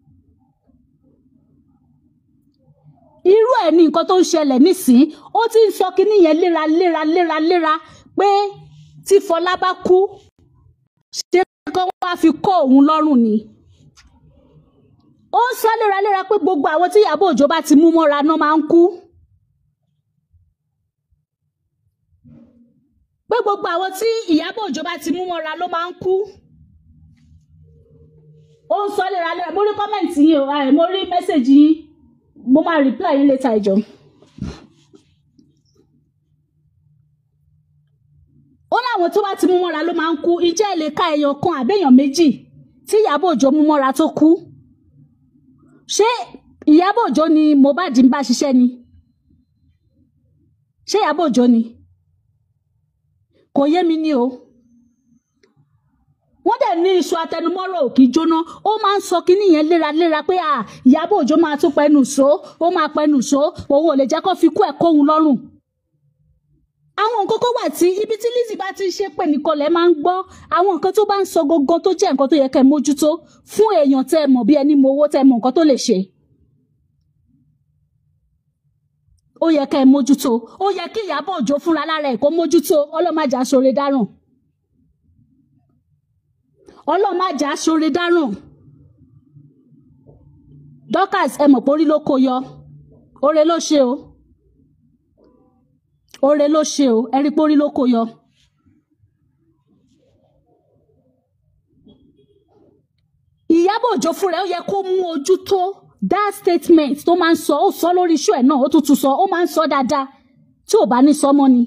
irú ẹ̀ ní nǹkan tó ń ṣẹlẹ̀ nísìnyí ó ti ń sọ kínní yẹn léra léra léra léra pé tí Fọlá bá kú ṣé kán wá fi kọ́ òun lọ́rùn ni. ó ń sọ léraléra pé gbogbo àwọn tí Ìyábọ̀ Òjó bá ti mú mọ́ra náà máa ń kú. pé gbogbo àwọn tí Ìyábọ̀ Òjó bá ti mú mọ́ra ló máa ń kú. ó ń sọ léraléra mo rí kọ́mẹ̀ntì yín o ẹ̀ mo rí mẹ́sẹ̀gì yín mo máa reply yín later ìjọ. ó láwọn tó bá ti mú mọ́ra ló máa ń kú ìjẹ́ ẹ̀ lè ka èèyàn kan àbẹ́yàn méjì tí Ìyábọ̀ Òjó mú mọ́ra tó kú. ṣé Ìyábọ̀ Òjó ni Mohbad ń bá ṣiṣẹ́ ni? ṣé Ìyábọ̀ Òjó ni? kò yé mi ní o wọ́n dẹ̀ ní iṣu atẹnumọ́rọ̀ òkì jóná ó máa ń sọ kínní yẹn léraléra pé à Ìyábọ̀ Òjó máa tún pẹnu só ó máa pẹnu só òun ò lè jẹ́ kó fi kú ẹ̀ kóhun lọ́rùn àwọn nǹkan kan wà tí ibi tí Lizzy bá ti ń ṣe pé nìkan lẹ máa ń gbọ́ àwọn nǹkan tó bá ń sọ gangan tó jẹ́ nǹkan tó yẹ kẹ́ ẹ mójútó fún èèyàn tẹ́ ẹ mọ̀ bí ẹni mọ owó tẹ́ ẹ mọ̀ nǹkan tó lè ṣe. ó yẹ kẹ́ ẹ mójútó ó yẹ kí Ìyábọ̀ Òjó fúnra lára ẹ̀ kó mójútó ọlọ́màjà sóre dáràn ọlọ́màjà sóre dáràn Dorcas ẹ mọ̀ pé orí ló kó yọ oore ló ṣe o oore ló ṣe o ẹ rí pé orí ló kó yọ. Ìyábọ̀ Òjó fúnra ẹ̀ ó yẹ kó mú ojú tó that statement tó máa ń sọ ó sọ lórí iṣu ẹ̀ náà ó tún tún sọ ó máa ń sọ dáadáa tí ò bá ní sọmọ ni.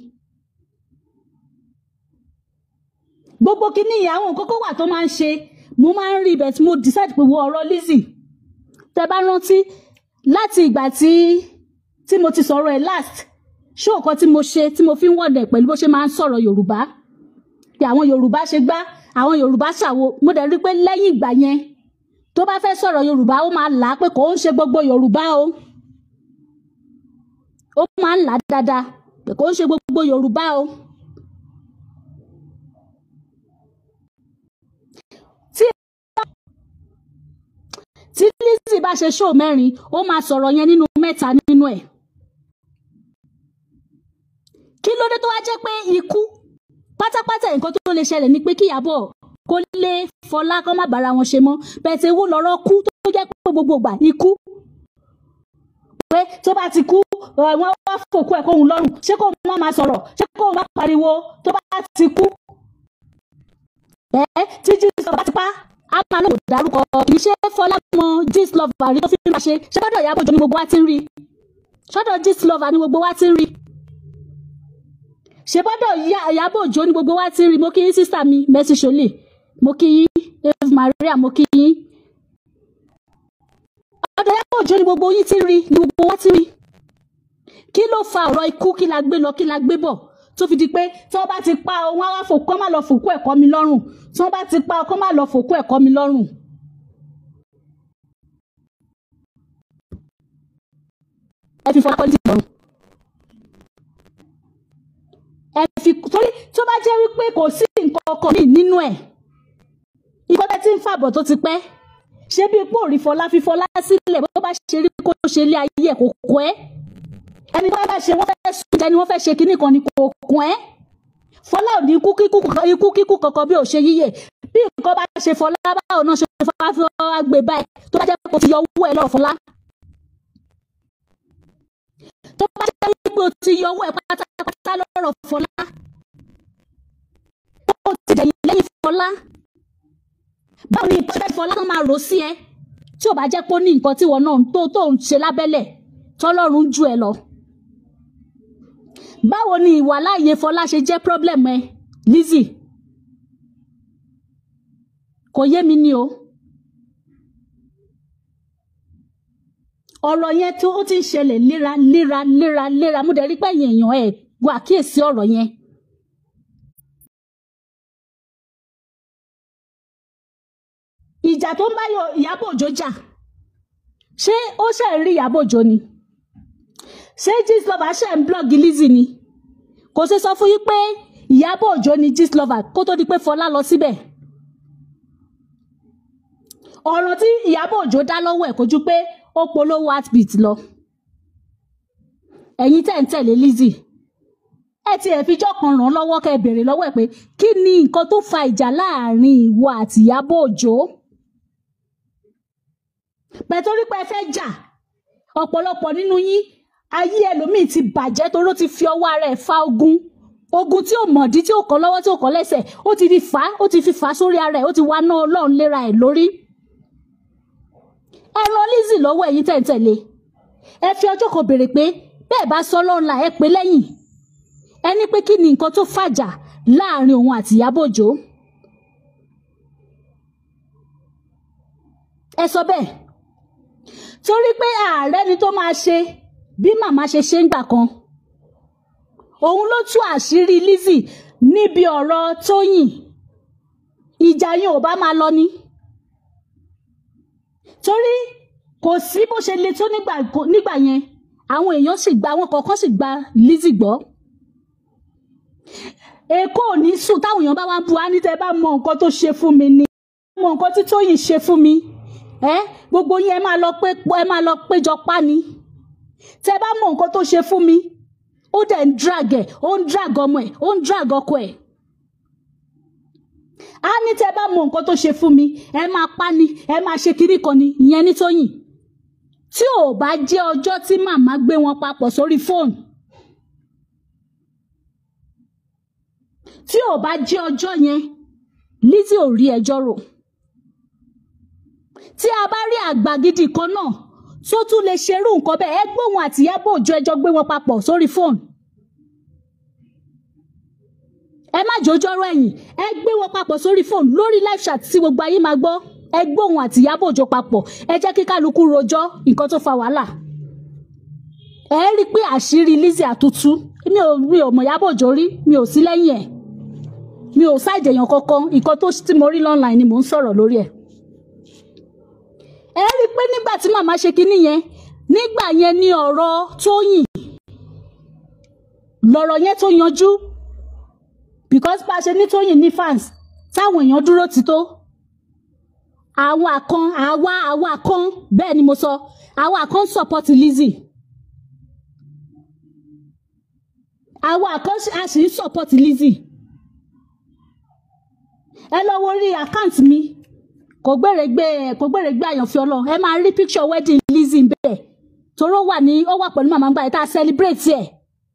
gbogbo kínní yìí àwọn nǹkan kan wà tó máa ń ṣe mo máa ń rí ibẹ̀ tí mo decide pé wo ọ̀rọ̀ Lizzy tẹ bá rántí láti ìgbà tí tí mo ti sọ̀rọ̀ ẹ̀ last ṣé nǹkan tí mo ṣe tí mo fi ń wọ̀dẹ̀ pẹ̀lú bó ṣe máa ń sọ̀rọ̀ Yorùbá pé àwọn Yorùbá ṣe gbá àwọn Yorùbá ṣàwo mo dẹ̀ rí pé lẹ́yìn ìgbà yẹn tó bá fẹ́ sọ̀rọ̀ Yorùbá ó máa là á pé kò ń ṣe gbogbo Yorùbá o ó máa ń là á dáadáa pé kò ń ṣe gbogbo Yorùbá o. tí Lizzy bá ṣe ṣóò mẹ́rin ó máa sọ̀rọ̀ yẹn nínú mẹ́ta nínú ẹ̀. kí ló dé tó wá jẹ́ pé ikú pátápátá nǹkan tó lè ṣẹlẹ̀ ni pé kí Ìyábọ̀ kó lé Fọlá kó má bára wọn ṣe mọ́ bẹ́ẹ̀ wo lọ́rọ̀ kú tó jẹ́ pé gbogbo ìgbà ikú pé tó bá ti kú wọ́n wá fòkú ẹ̀ kóhun lọ́rùn ṣé kóhun má máa sọ̀rọ̀ ṣé kóhun má pariwo tó bá ti kú ẹ tí jesus bá ti pa á máa lóko dárúkọ kì í ṣe Fọlá mọ jesus lover rí tó fi máa ṣe ṣé gbọ́dọ̀ Ìyábọ̀ Òjó ni gbogbo wa ti ń rí ṣọ́dọ̀ jesus lover ni gbogbo wa ti ń rí ṣe bọ́dọ̀ Ìyábọ̀ Òjó ni gbogbo wa ti ń rí mo kí yín sísà mi Mercy Sholé mo kí yín eve maria mo kí yín ọ̀dọ̀ Ìyábọ̀ Òjó ni gbogbo yín ti rí ni gbogbo wa ti rí kí ló fa ọ̀rọ̀ ikú kí la gbé lọ kí la gbé bọ̀ tó fi di pé tí wọ́n bá ti pa ọ wọ́n á wá fòkú kọ́ má lọ fòkú ẹ̀kọ́ mi lọ́rùn tí wọ́n bá ti pa ọ kọ́ má lọ fòkú ẹ̀kọ́ mi lọ́rùn. ẹ fi fọlá pọ́lítì lọ́rùn. ẹ fi torí tó bá jẹ́ wípé kò sí nǹkan ọkọ mi nínú ẹ̀ nǹkan tẹ́ ti ń fàbọ̀ tó ti pẹ́ ṣé bí ipò rí fọlá fi fọlá sílẹ̀ bó bá ṣe rí kó ṣe ilé ayé ẹ̀ kò kọ́ ẹ́ ẹni tó bá ṣe wọ́n fẹ́ sùn jẹ́ ni wọ́n fẹ́ ṣe kinní kan ní kò kún ẹ́ fọlá ò ní ikú kíkú ikú kíkú kankan bí ò ṣe yíyẹ bí nǹkan bá ṣe fọlá báwo náà ṣe fọlá fi wá gbé báyìí tó bá jẹ́ kó ti yọ owó ẹ̀ lọ́rọ̀ fọlá tó bá jẹ́ pé o ti yọ owó ẹ̀ pátápátá lọ́rọ̀ fọlá ó ti dẹ̀yìn lẹ́yìn fọlá báwo ni nǹkan fọlá kan máa rò sí ẹ tí ò bá jẹ́ pé ó ní nǹkan tí wọn náà tó tó ń ṣe lábẹ́lẹ̀ tọ́lọ́run ju ẹ lọ báwo ni ìwà láàyè Fọlá ṣe jẹ́ problem ẹ Lizzy kò yé mi ni o ọ̀rọ̀ yẹn tó ó ti ń ṣẹlẹ̀ léra léra léra léra mo dẹ̀ rí pé ẹ̀yìn èèyàn ẹ̀ wọ àkíyèsí ọ̀rọ̀ yẹn. ìjà tó ń bá Ìyábọ̀ Òjó jà ṣé ó ṣe ń rí Ìyábọ̀ Òjó ni ṣé Gistlover ṣe ń blọ́ọ̀gì Lizzy ni kò ṣe sọ fún yín pé Ìyábọ̀ Òjó ni Gistlover kó tó di pé Fọlá lọ síbẹ̀ ọ̀rọ̀ tí Ìyábọ̀ Òjó dá lọ́wọ́ ẹ̀ kò ju pé ó polówó heartbeat lọ ẹ̀yin tẹ̀ ń tẹ̀lé Lizzy ẹ ti ẹ̀ fijọ́ kan ràn án lọ́wọ́ kẹ́ ẹ béèrè lọ́wọ́ ẹ̀ pé kí ni nǹkan tó fa ìjà láàrin ìwọ àti Ìyábọ̀ Òjó pẹ̀tórí pé ẹ fẹ́ jà ọ̀pọ̀lọpọ̀ nínú yín ayé ẹlòmíì ti bàjẹ́ toró ti fi ọwọ́ ara ẹ̀ fa ogun ogun tí ò mọ̀dí tí ò kọ́ lọ́wọ́ tí ò kọ́ lẹ́sẹ̀ ó ti fi fà á ó ti fi fà á sórí ara ẹ̀ ó ti wá ná ọlọ́run léra ẹ̀ lórí. ẹ ran Lizzy lọ́wọ́ ẹ̀yin tẹ̀ǹtẹ̀lé ẹ fi ọjọ́ kan béèrè pé bẹ́ẹ̀ bá sọ lọ́run là ẹ pé lẹ́yìn ẹ ní pé kí ni nǹkan tó fàjà láàrin òun àti Ìyábọ̀ Òjó. ẹ sọ bẹ́ẹ̀ torí pé ààrẹ ni tó máa ṣe bí màmá ṣe ṣe ń gbà kan òun ló tú àṣírí Lizzy níbi ọ̀rọ̀ Tóyìn ìjà yẹn ò bá máa lọ ni torí kò sí bó ṣe le tó nígbà yẹn àwọn èèyàn sì gba àwọn kọ̀ọ̀kan sì gba Lizzy gbọ́ èkó ò ní sùn táwọn èèyàn bá wá bu á ní tẹ́ bá mọ nǹkan tó ṣe fún mi ni mọ nǹkan tí Tóyìn ṣe fún mi ẹ gbogbo yín ẹ máa lọ pé ẹ máa lọ péjọ pa ni tẹ bá mọ nǹkan tó ṣe fún mi ó dẹ̀ ń drag ẹ̀ ó ń drag ọmọ ẹ̀ ó ń drag ọkọ ẹ̀ á ní tẹ bá mọ nǹkan tó ṣe fún mi ẹ máa pa ni ẹ máa ṣe kiri kan ni ìyẹn ní Tóyìn tí ò bá jẹ́ ọjọ́ tí màmá gbé wọn papọ̀ sórí fóònù tí ò bá jẹ́ ọjọ́ yẹn Lizzy ò rí ẹjọ́ rò tí a bá rí àgbà gidi kan náà tó tún lè ṣerú nǹkan bẹ́ẹ̀ ẹ gbóhùn àti Ìyábọ̀ Òjó ẹjọ́ gbé wọn papọ̀ sórí fóònù ẹ má jòjọ́rọ̀ ẹ̀yìn ẹ gbé wọn papọ̀ sórí fóònù lórí live chat tí gbogbo ayé máa gbọ́ ẹ gbóhùn àti Ìyábọ̀ Òjó papọ̀ ẹ jẹ́ kí kálukú rojọ́ nǹkan tó fa wàhálà ẹ rí i pé àṣírí Lizzy àtútú mi ò mi ò mọ̀ Ìyábọ̀ Òjó rí mi ò sí lẹ́yìn ẹ̀ mi ò ṣàìdè èèyàn kankan nǹkan tó tí mo rí online ni mò ń sọ̀rọ̀ lórí ẹ̀ ẹ rí i pé nígbà tí màmá ṣe kinní yẹn nígbà yẹn ni ọ̀rọ̀ Tóyìn lọ̀rọ̀ yẹn tó yanjú because bá a ṣe ní Tóyìn ní fans táwọn èèyàn dúró ti tó àwa kan àwa àwa kan bẹ́ẹ̀ ni mo sọ àwa kan support Lizzy àwa kan a sì ń support Lizzy ẹ lọ wo orí àkáǹtì mi kò gbèrègbè kò gbèrègbè àyànfẹ́ ọlọ́run ẹ máa rí picture wedding Lizzy ń bẹ̀ toró wà ní ó wà pẹ̀lú màmá ń gbà yìí tá a celebrate ẹ̀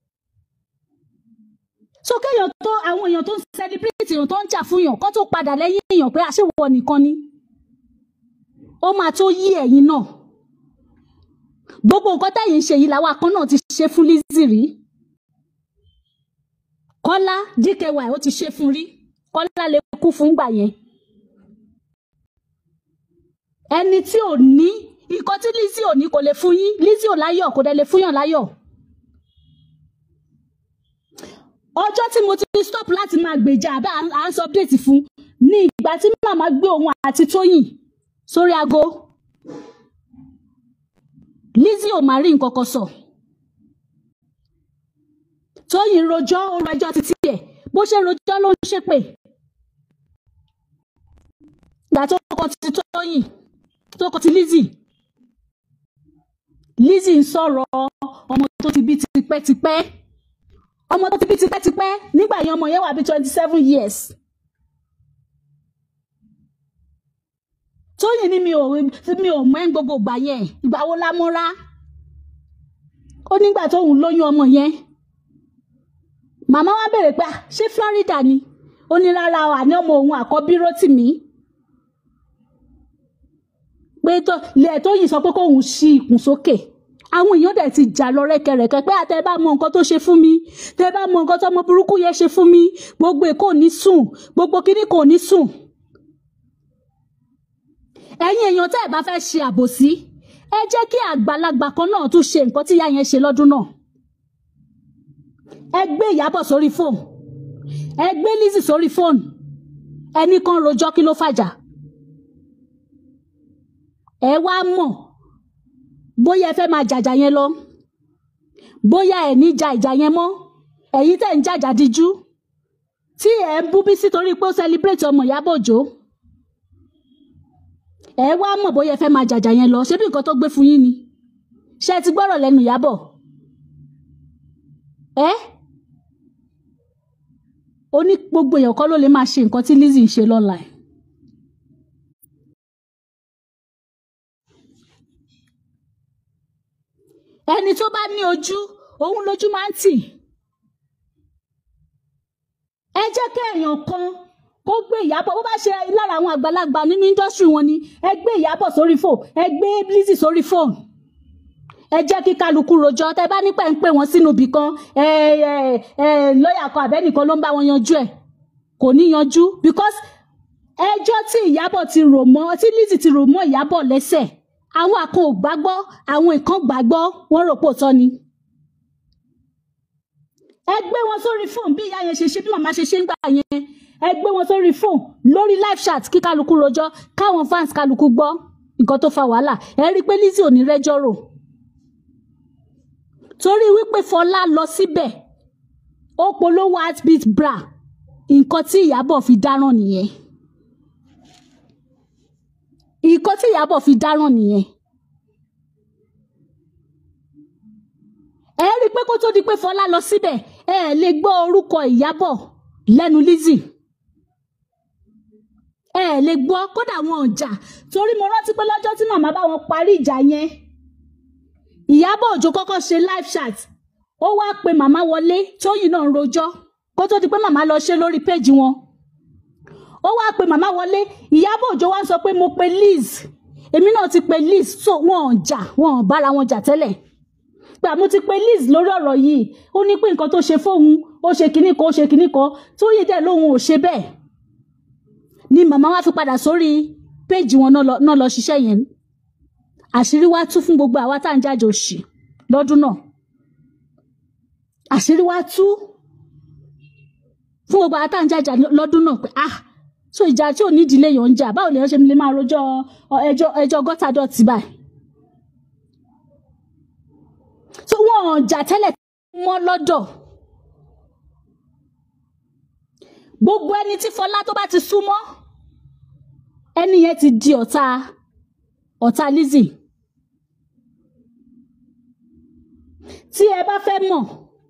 so kéèyàn tó àwọn èèyàn tó ń celebrate èèyàn tó ń jà fún yàn kó tó padà lẹ́yìn èèyàn pé àṣewọ nìkan ni ó máa tó yí ẹ̀yin náà gbogbo nǹkan táyì ń ṣe yìí làwọn akọ́ náà ti ṣe fún Lizzy rí Kọ́lá DKY ó ti ṣe fún rí Kọ́lá lè kú fún gbà yẹn ẹni tí ò ní nǹkan tí Lizzy ò ní kò lè fún yín Lizzy ò láyọ̀ kò dẹ̀ lè fún yàn láyọ̀ ọjọ́ tí mo ti stop láti máa gbèjà àbẹ́ à ń sọ update fún ní ìgbà tí màmá gbé òun àti Tóyìn sórí aago Lizzy ò máa rí nǹkan kan sọ Tóyìn rojọ́ ó rojọ́ títí ẹ̀ bó ṣe rojọ́ ló ń ṣépè ìgbà tó kọ ti Tóyìn tó kọ ti Lizzy Lizzy ń sọ̀rọ̀ ọmọ tó ti bí tipẹ́tipẹ́ ọmọ tó ti bí tipẹ́tipẹ́ nígbà yẹn ọmọ yẹn wà bí twenty seven years Tóyìn ní mi ò mi ò mọ̀ ẹ́ ń gbogbo ìgbà yẹn ìgbà wo la múra ó nígbà tóun lóyún ọmọ yẹn màmá wa béèrè pé ṣé Florida ni ó ní rárá o àní ọmọ òun àkọ́bí Rótìmí pé tó lẹ́ẹ̀ tó yìí sọ pé kóun ṣí ikùn sókè àwọn èèyàn dẹ̀ ti jà lọ rẹ́kẹrẹ́kẹ́ pé àtẹ bá mọ nǹkan tó ṣe fún mi tẹ bá mọ nǹkan tó ọmọ burúkú yẹn ṣe fún mi gbogbo èkó ò ní sùn gbogbo kíní kò ní sùn. ẹ̀yin èèyàn tẹ́ ẹ̀ bá fẹ́ ṣe àbòsí ẹ jẹ́ kí àgbàlagbà kan náà tún ṣe nǹkan tí ìyá yẹn ṣe lọ́dún náà. ẹ gbé Ìyábọ̀ sórí fóònù ẹ gbé Lizzy sórí fóònù ẹnì kan rojọ́ kí ló fàjà. ẹ wá mọ̀ bóyá ẹ fẹ́ máa jàjà yẹn lọ bóyá ẹ ní ja ìjà yẹn mọ́ ẹ̀yin tẹ̀ ń jàjà díjú tí ẹ ń bú Bísí torí pé ó celebrate ọmọ Ìyábọ̀ Òjó ẹ wá mọ̀ bóyá ẹ fẹ́ máa jàjà yẹn lọ ṣé bí nǹkan tó gbé fún yín ni ṣé ẹ ti gbọ́rọ̀ lẹ́nu Ìyábọ̀ ẹ ó ní gbogbo èèyàn kọ́ ló lè máa ṣe nǹkan tí Lizzy ń ṣe lọ́la ẹ̀. ẹni tó bá ní ojú òun lójú máa ń tì ẹ jẹ́ kí èèyàn kan kó gbé Ìyábọ̀ bó bá ṣe lára àwọn àgbàlagbà nínú indọ́sítírì wọn ni ẹ gbé Ìyábọ̀ sórí fò ẹ gbé Lizzy sórí fóònù ẹ jẹ́ kí kálukú rojọ́ tẹ bá nípa ń pè wọ́n sínú ibì kan ẹ ẹ ẹ lọ́ọ̀yà kan àbẹ́nìkan ló ń bá wọn yanjú ẹ̀ kò ní yanjú because ẹjọ́ tí Ìyábọ̀ ti rò mọ́ tí Lizzy ti rò mọ́ Ìyábọ̀ lẹ́sẹ̀ àwọn àkan ò gbàgbọ́ àwọn ìkan gbàgbọ́ wọ́n rò pò tọ́ ni. ẹ gbé wọn sórí fóònù bí ìyá yẹn ṣe ṣe bí màmá ṣe ṣe ń gbà yẹn ẹ gbé wọn sórí fóònù lórí live chat kí kálukú rojọ́ káwọn fans kálukú gbọ́ nǹkan tó fa wàhálà ẹ rí i pé Lizzy ò ní rẹ́jọ́ rò torí wípé Fọlá lọ síbẹ̀ ó polówó heartbeat bra nǹkan tí Ìyábọ̀ fi dáràn nìyẹn nǹkan tí Ìyábọ̀ fi dáràn nìyẹn. ẹ rí i pé kó tó di pé Fọlá lọ síbẹ̀ ẹ lè gbọ́ orúkọ Ìyábọ̀ lẹ́nu Lizzy ẹ lè gbọ́ kódà wọn ò jà torí mo rántí pé lọ́jọ́ tí màmá bá wọn parí ìjà yẹn Ìyábọ̀ Òjó kọ́kọ́ ṣe live chat ó wá pe màmá wọlé tóyìn náà ń rojọ́ kó tó di pé màmá lọ ṣe lórí péjì wọn ó wá pe màmá wọlé Ìyábọ̀ Òjó wá sọ pé mo pe Liz èmi náà ti pe Liz so wọn ò jà wọn ò bára wọn jà tẹ́lẹ̀ pé àmọ́ ti pe Liz lórí ọ̀rọ̀ yìí ó ní pé nǹkan tó ṣe fóun ó ṣe kinní kan ó ṣe kinní kan tó yẹ dẹ́ lóhun ò ṣe bẹ́ẹ̀ ni màmá wa fi padà sórí péèjì wọn náà lọ náà lọ ṣiṣẹ́ yẹn àṣírí wa tú fún gbogbo àwa tá à ń jáde òṣì lọ́dún náà àṣírí wa tú fún gbogbo àwa tá à ń jáde lọ́dún náà pé ah so ìjà tí ò ní ìdílé yàn ń jà báwo lèèyàn ṣe lè máa rojọ́ ọ, ẹjọ́ ẹjọ́ gọ́tà dọ̀tí báyìí so wọn ò jà tẹ́lẹ̀ mọ́ lọ́dọ̀ gbogbo ẹni tí Fọlá tó bá ti súnmọ́ ẹni yẹn ti di ọ̀tá ọ̀tá Lizzy tí ẹ bá fẹ́ mọ̀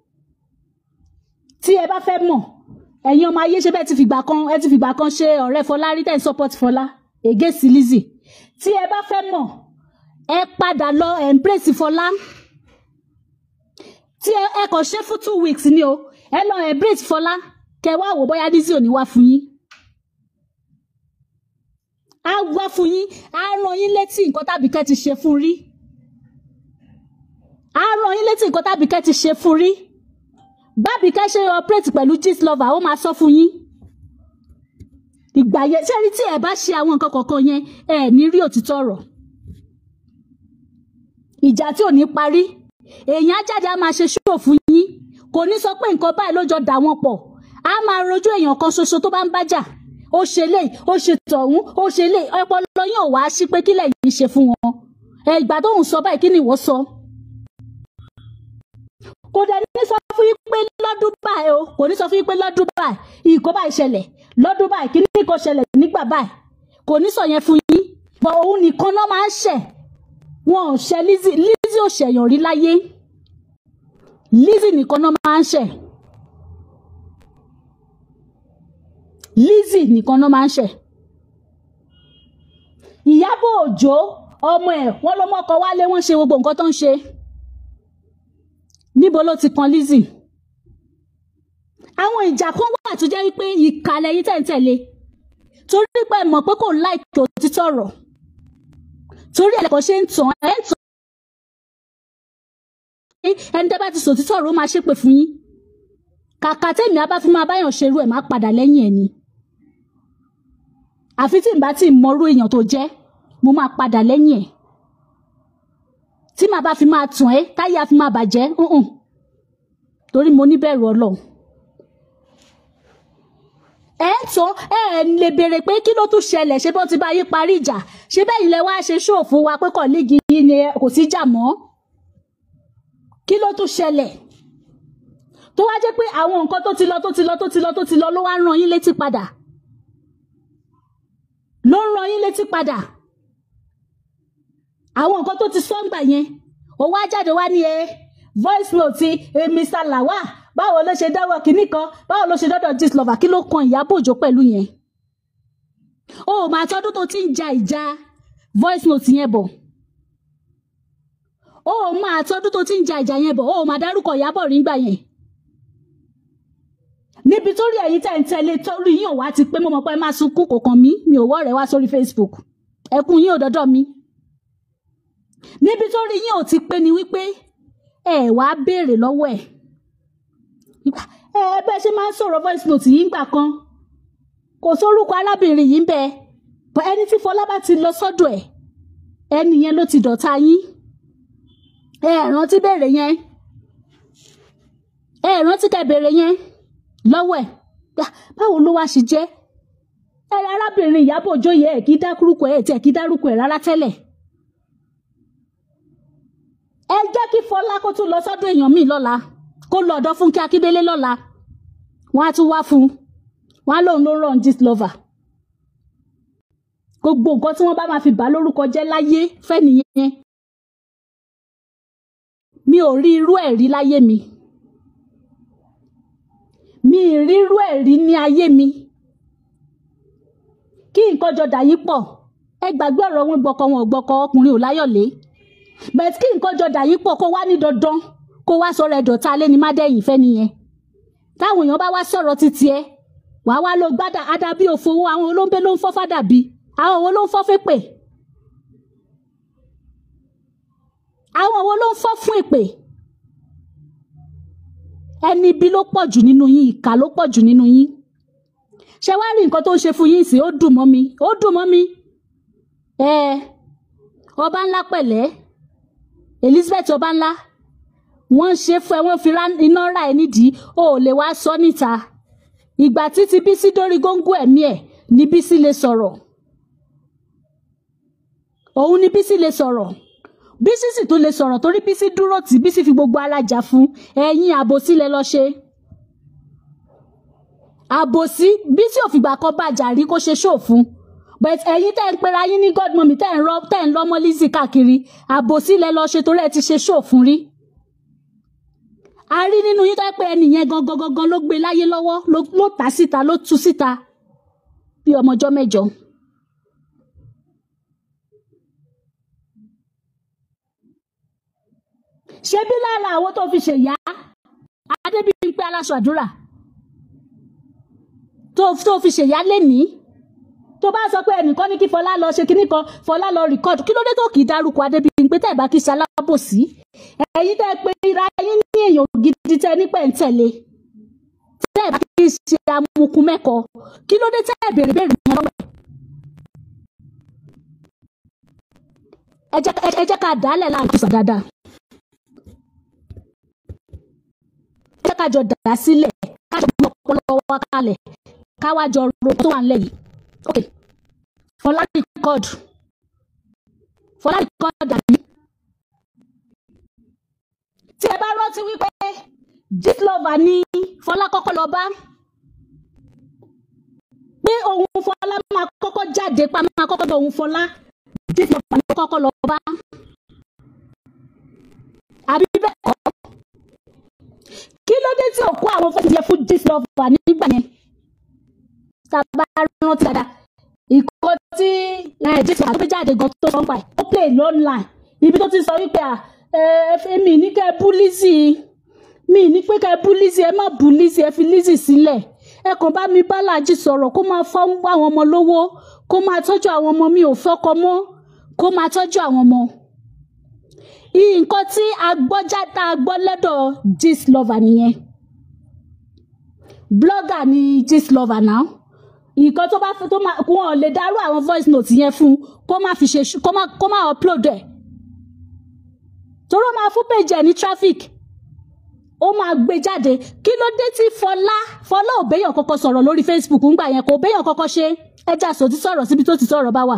tí ẹ bá fẹ́ mọ̀ ẹ̀yin ọmọ ayé ṣe bẹ́ẹ̀ ti fìgbà kan ẹ ti fìgbà kan ṣe ọ̀rẹ́ Fọlá rí tẹ̀ ń support Fọlá against Lizzy tí ẹ bá fẹ́ mọ̀ ẹ padà lọ embrace Fọlá tí ẹ ẹ kàn ṣe fún two weeks ni o ẹ lọ embrace Fọlá kẹ wá wò bóyá Lizzy ò ní wá fún yín á wá fún yín á rán yín létí nǹkan tàbí kẹ́ ti ṣe fún rí á rán yín létí nǹkan tàbí kẹ́ ti ṣe fún rí bábí kẹ́ ṣe operate pẹ̀lú gist lover ó máa sọ fún yín ìgbà yẹn ṣé rí tí ẹ bá ṣe àwọn nǹkan kọ̀ọ̀kan yẹn ẹ ní rí òtítọ́ ọ̀rọ̀ ìjà tí ò ní parí èèyàn á jáde á máa ṣe ṣòro fún yín kò ní sọ pé nǹkan báyìí ló jọ dà wọ́n pọ̀ á máa rojú èèyàn kan ṣoṣo tó bá ń bájà ó ṣe lè ó ṣe tọ̀hún ó ṣe lè ọpọlọ yín ò wá sí pé kílẹ̀ yìí ṣe fún wọn ẹ ìgbà tó ń sọ báyìí kí ni ìwọ sọ kò dẹ̀ ní sọ fún yín pé lọ́dún báyìí o kò ní sọ fún yín pé lọ́dún báyìí ìkó báyìí ṣẹlẹ̀ lọ́dún báyìí kí ní kò ṣẹlẹ̀ nígbà báyìí kò ní sọ yẹn fún yín bọ̀ òun nìkan náà máa ń ṣẹ̀ wọn ò ṣẹ̀ Lizzy Lizzy ò ṣẹ̀yàn rí láyé Lizzy nìkan náà máa ń ṣẹ̀ Lizzy nìkan náà máa ń ṣẹ̀ Ìyábọ̀ Òjó ọmọ ẹ̀ wọ́n lọ́mọ ọkọ wálé wọ́n ṣe gbogbo nǹkan tó ń ṣe níbo ló ti kan Lizzy àwọn ìjà kan wà tó jẹ́ wípé ìkàlẹ̀ yìí tẹ̀ǹtẹ̀lé torí pé mọ̀ pé kò láìkí òtítọ́ ọ̀rọ̀ torí ẹ̀ lẹ́kọ̀ọ́ ṣe ń tàn ẹ̀ ń tàn ẹni tẹ́ bá ti sòtítọ́ ọ̀rọ̀ ó máa ṣépè fún yín kàkà tèmi á bá fi máa báyàn ṣerú ẹ̀ máa padà lẹ́yìn ẹ̀ ni àfi tí n bá ti mọrú èèyàn tó jẹ́ mo máa padà lẹ́yìn ẹ̀ tí màá bá fi máa tàn ẹ́ táyé á fi máa bàjẹ́ ǹǹ torí mo níbẹ̀rù Ọlọ́run ẹ ń tán ẹ ẹ lè béèrè pé kí ló tún ṣẹlẹ̀ ṣé bó ti bá yí parí ìjà ṣé bẹ́ẹ̀ ilẹ̀ wá ṣe ṣòfò wa pé kọ̀ọ̀lẹ́gì yìí ni kò sí jà mọ́ kí ló tún ṣẹlẹ̀ tó wá jẹ́ pé àwọn nǹkan tó ti lọ tó ti lọ tó ti lọ tó ti lọ ló wá rán yín létí padà ló ń rán yín létí padà àwọn nǹkan tó ti sọ́ngbà yẹn ó wá jáde wá ní ẹ voice note ẹ Mr. Lawal báwo ló ṣe dáwọ́ kínní kan báwo ló ṣe dọ́dọ̀ gist lover kí ló kan Ìyábọ̀ Òjó pẹ̀lú yẹn o ò máa tọdún tó ti ń ja ìjà voice note yẹn bọ̀ o ò máa tọdún tó ti ń ja ìjà yẹn bọ̀ o ò máa dárúkọ Ìyábọ̀ rí gbà yẹn níbi tó rí ẹ̀yin tẹ̀ ń tẹ̀lé torí yín ò wá ti pé mo mọ̀ pé ẹ máa sunkún kò kàn mí mi ò wọ́ rẹ̀ wá sórí Facebook ẹkún yín ò dọ́dọ̀ mi níbi tó rí yín ò ti pé ni wípé ẹ wá béèrè lọ́wọ́ ẹ̀ ẹ bẹ́ẹ̀ ṣe máa ń sọ̀rọ̀ voice note yìí ńgbà kan kò sórúkọ arábìnrin yìí ń bẹ ẹni tí Fọlá bá ti lọ sọ́dọ̀ ẹ̀ ẹni yẹn ló ti dọ̀tá yín ẹ rántí béèrè yẹn ẹ rántí kẹ́ béèrè yẹn lọ́wọ́ ẹ̀ báwo ló wá ṣe jẹ́ ẹ arábìnrin Ìyábọ̀ Òjó yẹ ẹ̀ kí dárúkọ ẹ̀ tí ẹ̀ kí dárúkọ ẹ̀ rárá tẹ́lẹ̀ ẹ jẹ́ kí Fọlá kó tún lọ sọ́dọ̀ èèyàn míì lọ́la kó lọ ọ̀dọ̀ Fúnkẹ́ Akíndélé lọ́la wọ́n á tún wá fún un wọ́n á lóun ló rán gist lover gbogbo nǹkan tí wọ́n bá máa fi bà lórúkọ jẹ́ láyé fẹ́ nìyẹn mi ò rí irú ẹ̀ rí láyé mi mi ì rí irú ẹ̀ rí ní ayé mi kí nǹkan jọ dà yí pọ̀ ẹ gbàgbé ọ̀rọ̀ wọn gbọ́kọ wọn ò gbọ́kọ ọkùnrin ò láyọ̀lé bẹ́ẹ̀ kí nǹkan jọ dà yí pọ̀ kó wá ní dandan kó wá sọ̀rọ̀ ẹ̀dọ̀ta alẹ́ ní mádẹ́yìn fẹ́ nìyẹn táwọn èèyàn bá wá sọ̀rọ̀ títí ẹ wàá wá lọ gbádà adábí òfowó àwọn olóńgbé ló ń fọ́ fádàbí àwọn òwò ló ń fọ́ fépè àwọn wo ló ń fọ́ fún èpè ẹni ibi ló pọ̀ jù nínú yín ìkà ló pọ̀ jù nínú yín ṣé wàá rí nǹkan tó ń ṣe fún yín sí ó dùn mọ́ mi ó dùn mọ́ mi ẹ ọba ńlá pẹ̀lẹ́ Elizabeth ọba ńlá wọ́n ṣe fún ẹ wọ́n fi iná ra ẹ nídìí o ò lè wá sọ níta ìgbà títí Bísí dórí góńgó ẹ̀mí ẹ̀ ní Bísí lè sọ̀rọ̀ òun ni Bísí lè sọ̀rọ̀ Bísí sì tó lè sọ̀rọ̀ torí Bísí dúró tí Bísí fi gbogbo ara jà fún ẹ̀yin àbòsí lẹ lọ ṣe àbòsí Bísí ò fìgbà kan bàjà rí kó ṣe ṣó fún but ẹ̀yin tẹ́ ń pera yín ní godmommy tẹ́ ń rọ tẹ́ ń lọ́mọ Lizzy káàkiri àbòsí lẹ lọ ṣe torí ẹ ti ṣe ṣó fún rí a rí nínú yín tó pé ẹnìyẹn gangan gangan ló gbé láyé lọ́wọ́ ló tà síta ló tú síta bí ọmọjọ́ mẹ́jọ. ṣé bí lára àwọn tó fi ṣèyá adébíyìnpé aláṣọ àdúrà tó tó fi ṣèyá lénìí tó bá sọ pé ẹnìkan ní kí fọlá lọ ṣe kinní kan fọlá lọ rìkọọdù kí ló dé tó kì í dárúkọ adébíyìnpé tẹ́ ẹ̀ bá kí í ṣalábòsí ẹ̀yin tẹ́ ẹ pé ra yín ní èèyàn gidi tẹ́ ní pẹ̀ǹtẹ̀lé tẹ́ ẹ̀ bá kí í ṣe amukun mẹ́kọ kí ló dé tẹ́ ẹ̀ bèrè bèrè yẹn lọ́wọ́ ẹ jẹ́ ká dálẹ̀ láàrin kùsà dáadáa. jẹ́ ká jọ dà sílẹ̀ ká jọ gbé ọpọlọ wa kalẹ̀ ká wá jọ ro tó wà nílẹ̀ yìí. ok fọlá rìkọ́dù fọlá rìkọ́dù àbí. tí ẹ bá rántí wípé gitlover ní fọlá kọ́kọ́ lọ bá pé òun fọlá máa kọ́kọ́ jáde pa máa kọ́kọ́ bọ̀ òun fọlá gitlover ní kọ́kọ́ lọ bá. àbí bẹ́ẹ̀ kọ́ kí ló dé tí òkú àwọn fẹ́ẹ́ yẹ fún gitlover nígbà yẹn sábà rántí dáadáa ìkọ́ tí gitlover tó jáde gan tó sọ́n pa ẹ̀ ó play online ibi tó ti sọ wípé ẹ mi ní kẹ́ bú Lizzy mi ní pé kẹ́ bú Lizzy ẹ má bú Lizzy ẹ fi Lizzy sílẹ̀ ẹ kàn bá mi bálájì sọ̀rọ̀ kó máa fọ́ àwọn ọmọ lówó kó máa tọ́jú àwọn ọmọ mi ò fọ́kọ mọ́ kó máa tọ́jú àwọn ọmọ nǹkan tí a gbọ́ jáde a gbọ́ lẹ́dọ̀ gistlover nìyẹn blogger ni gistlover náà nǹkan tó bá fi tó máa wọn lè dárú àwọn voice note yẹn fún kó má fi ṣe kó má kó má upload ẹ̀ torí ó máa fún page ẹ̀ ní traffic ó máa gbé jáde kí ló dé tí fọlá fọlá ò béèyàn kọ́kọ́ sọ̀rọ̀ lórí facebook ńgbà yẹn kò béèyàn kọ́kọ́ ṣe ẹja sòtí sọ̀rọ̀ síbi tó ti sọ̀rọ̀ bá wà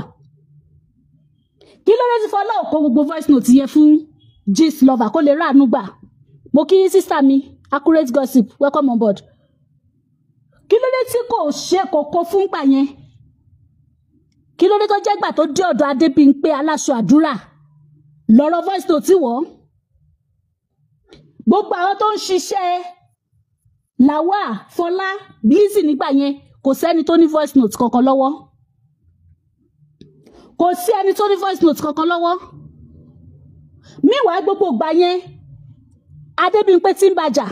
kí ló dé tí fọlá ò kó gbogbo voice note yẹn fún gistlover kó lè ráàánú gbà mo kí sísá mi accurate gossip welcome on board kí ló dé tí kò ṣe kò kó fún gbà yẹn kí ló dé tó jẹ́ gbà tó dé ọ̀dọ̀ adébíyìnpé aláṣọ àdúrà lọ́rọ̀ voice note tí wọ́ gbogbo àwọn tó ń ṣiṣẹ́ làwà fọlá Lizzy nígbà yẹn kò sẹ́ni tó ní voice note kankan lọ́wọ́ kò sí ẹni tó ní voice note kankan lọ́wọ́ míwàá gbogbo ìgbà yẹn adébíyìnpé tí ń bàjà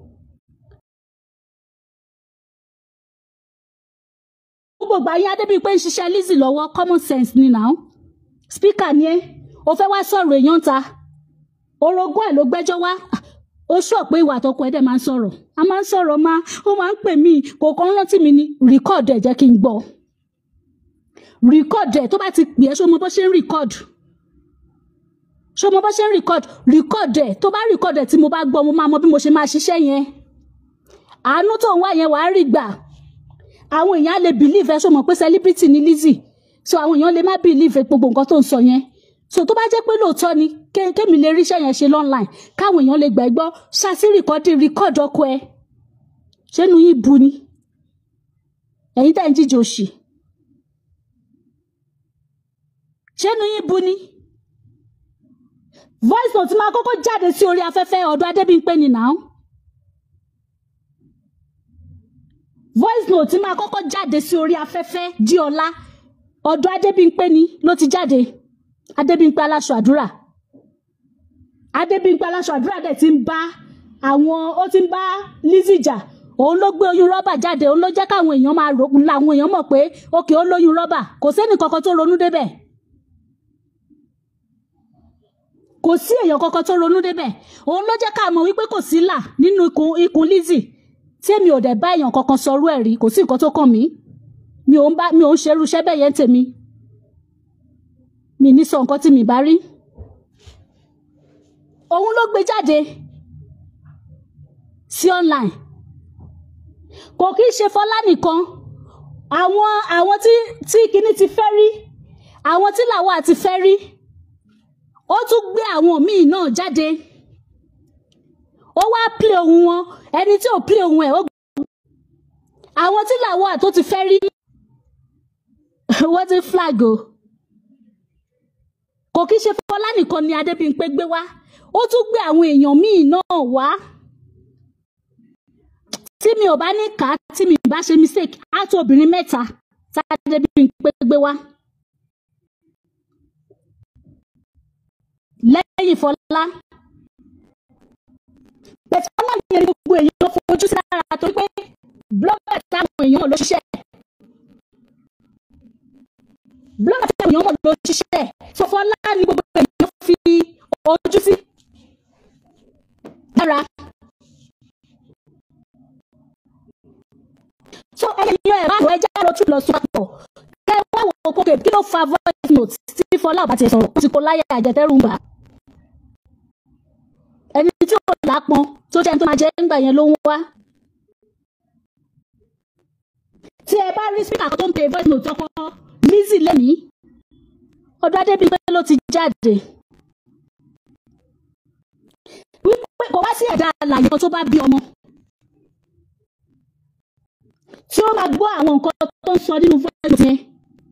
gbogbo ìgbà yẹn adébíyìnpé ń ṣiṣẹ́ Lizzy lọ́wọ́ common sense ni now speaker ni ẹ́ o fẹ́ wá sọ̀rọ̀ èèyàn ta orogún ẹ̀ ló gbẹ́jọ́ wá ó sọ pé ìwà àtọkọ ẹ̀ dẹ̀ máa ń sọ̀rọ̀ a máa ń sọ̀rọ̀ máa ó máa ń pè mí kò kàn rántí mi ni rìkọ́ọ̀dù ẹ̀ jẹ́ kí n gbọ́ rìkọ́ọ̀dù ẹ̀ tó bá ti pè é ṣó mo bó ṣe ń rìkọ́ọ̀dù ṣó mo bó ṣe ń rìkọ́ọ̀dù rìkọ́ọ̀dù ẹ̀ tó bá rìkọ́ọ̀dù ẹ̀ tí mo bá gbọ́ mo máa mọ bí mo ṣe máa ṣiṣẹ́ yẹn àánú tó ń wá yẹn wàá rí gbà àwọn èèyàn á lè bìlíìfù ẹ ṣó mọ̀ pé celebrity ni Lizzy so àwọn èèyàn lè má bìlíìfù gbogbo nǹkan tó ń sọ yẹn so tó bá jẹ́ pé lóòótọ́ ni kémi lè ríṣẹ́ yẹn ṣe online káwọn èèyàn lè gbà ẹ́ gbọ́ ṣáṣí rìkọ́dì rìkọ́dì ọkọ ẹ ṣénu yín bu ni ẹ̀yin tẹ́ ń jíjẹ òṣì ṣénu yín bu ni voice note máa kọ́kọ́ jáde sí orí afẹ́fẹ́ ọ̀dọ̀ Adébímpé ni now voice note máa kọ́kọ́ jáde sí orí afẹ́fẹ́ di ọ̀la ọ̀dọ̀ Adébímpé ni ló ti jáde adébímpé aláṣọ àdúrà adébímpé aláṣọ àdúrà dẹ̀ ti ń bá àwọn ó ti ń bá Lizzy jà òun ló gbé oyún rọ́bà jáde òun ló jẹ́ káwọn èèyàn máa rò làwọn èèyàn mọ̀ pé òkè ó lóyún rọ́bà kò sẹ́ni kankan tó ronú débẹ̀ kò sí èèyàn kankan tó ronú débẹ̀ òun ló jẹ́ ká mọ̀ wípé kò sí là nínú ikùn ikùn Lizzy tí èmi ò dẹ̀ bá èèyàn kankan sọrú ẹ̀ rí kò sí nǹkan tó kàn mí mi ò ń bá mi ò ń ṣerú iṣẹ́ bẹ́ẹ̀ yẹn tèmi mi ní sọ nǹkan tí mi bá rí òun ló gbé jáde sí online kò kí í ṣe Fọlá nìkan àwọn àwọn tí tí kinní ti fẹ́ rí àwọn tí làwọn àti fẹ́ rí ó tún gbé àwọn míì náà jáde ó wá plé ohun wọn ẹni tí ò plé ohun ẹ̀ ó àwọn tí làwọn àtó ti fẹ́ rí wọ́n ti flag o kò kí ṣe Fọlá nìkan ni Adébímpé gbé wá ó tún gbé àwọn èèyàn míì náà wá tí mi ò bá ní kà á tí mi bá ṣe mistake á tó obìnrin mẹ́ta tá Adébímpé gbé wá lẹ́yìn Fọlá bẹ̀tẹ̀ Fọlá yẹn ni gbogbo èèyàn fojú sí lára torí pé blogger táwọn èèyàn mọ̀ ló ṣiṣẹ́ blogger táwọn èèyàn mọ̀ ló ṣiṣẹ́ so Fọlá ni gbogbo èèyàn fi ojú sí lára. so ẹyẹ ẹ bá wọ ẹjẹ lọ tún lọ sọ àpọ̀ kẹ wá wọ òkòkè kí ló fa voice note tí Fọlá ọba ti sọ̀rọ̀ ó ti kó láyà àjẹtẹrù gbà ẹni tí ò lápọn tó jẹ́ ẹni tó máa jẹ́ ńgbà yẹn ló ń wá. tí ẹ bá rí speaker tó ń pe voice note ọkọ Lizzy lẹ́nìí ọdún Adébímpé ló ti jáde wípé kò wá sí ẹ̀dá àlàyé tó bá bí ọmọ tí ó máa gbọ́ àwọn nǹkan tó ń sọ nínú voice note yẹn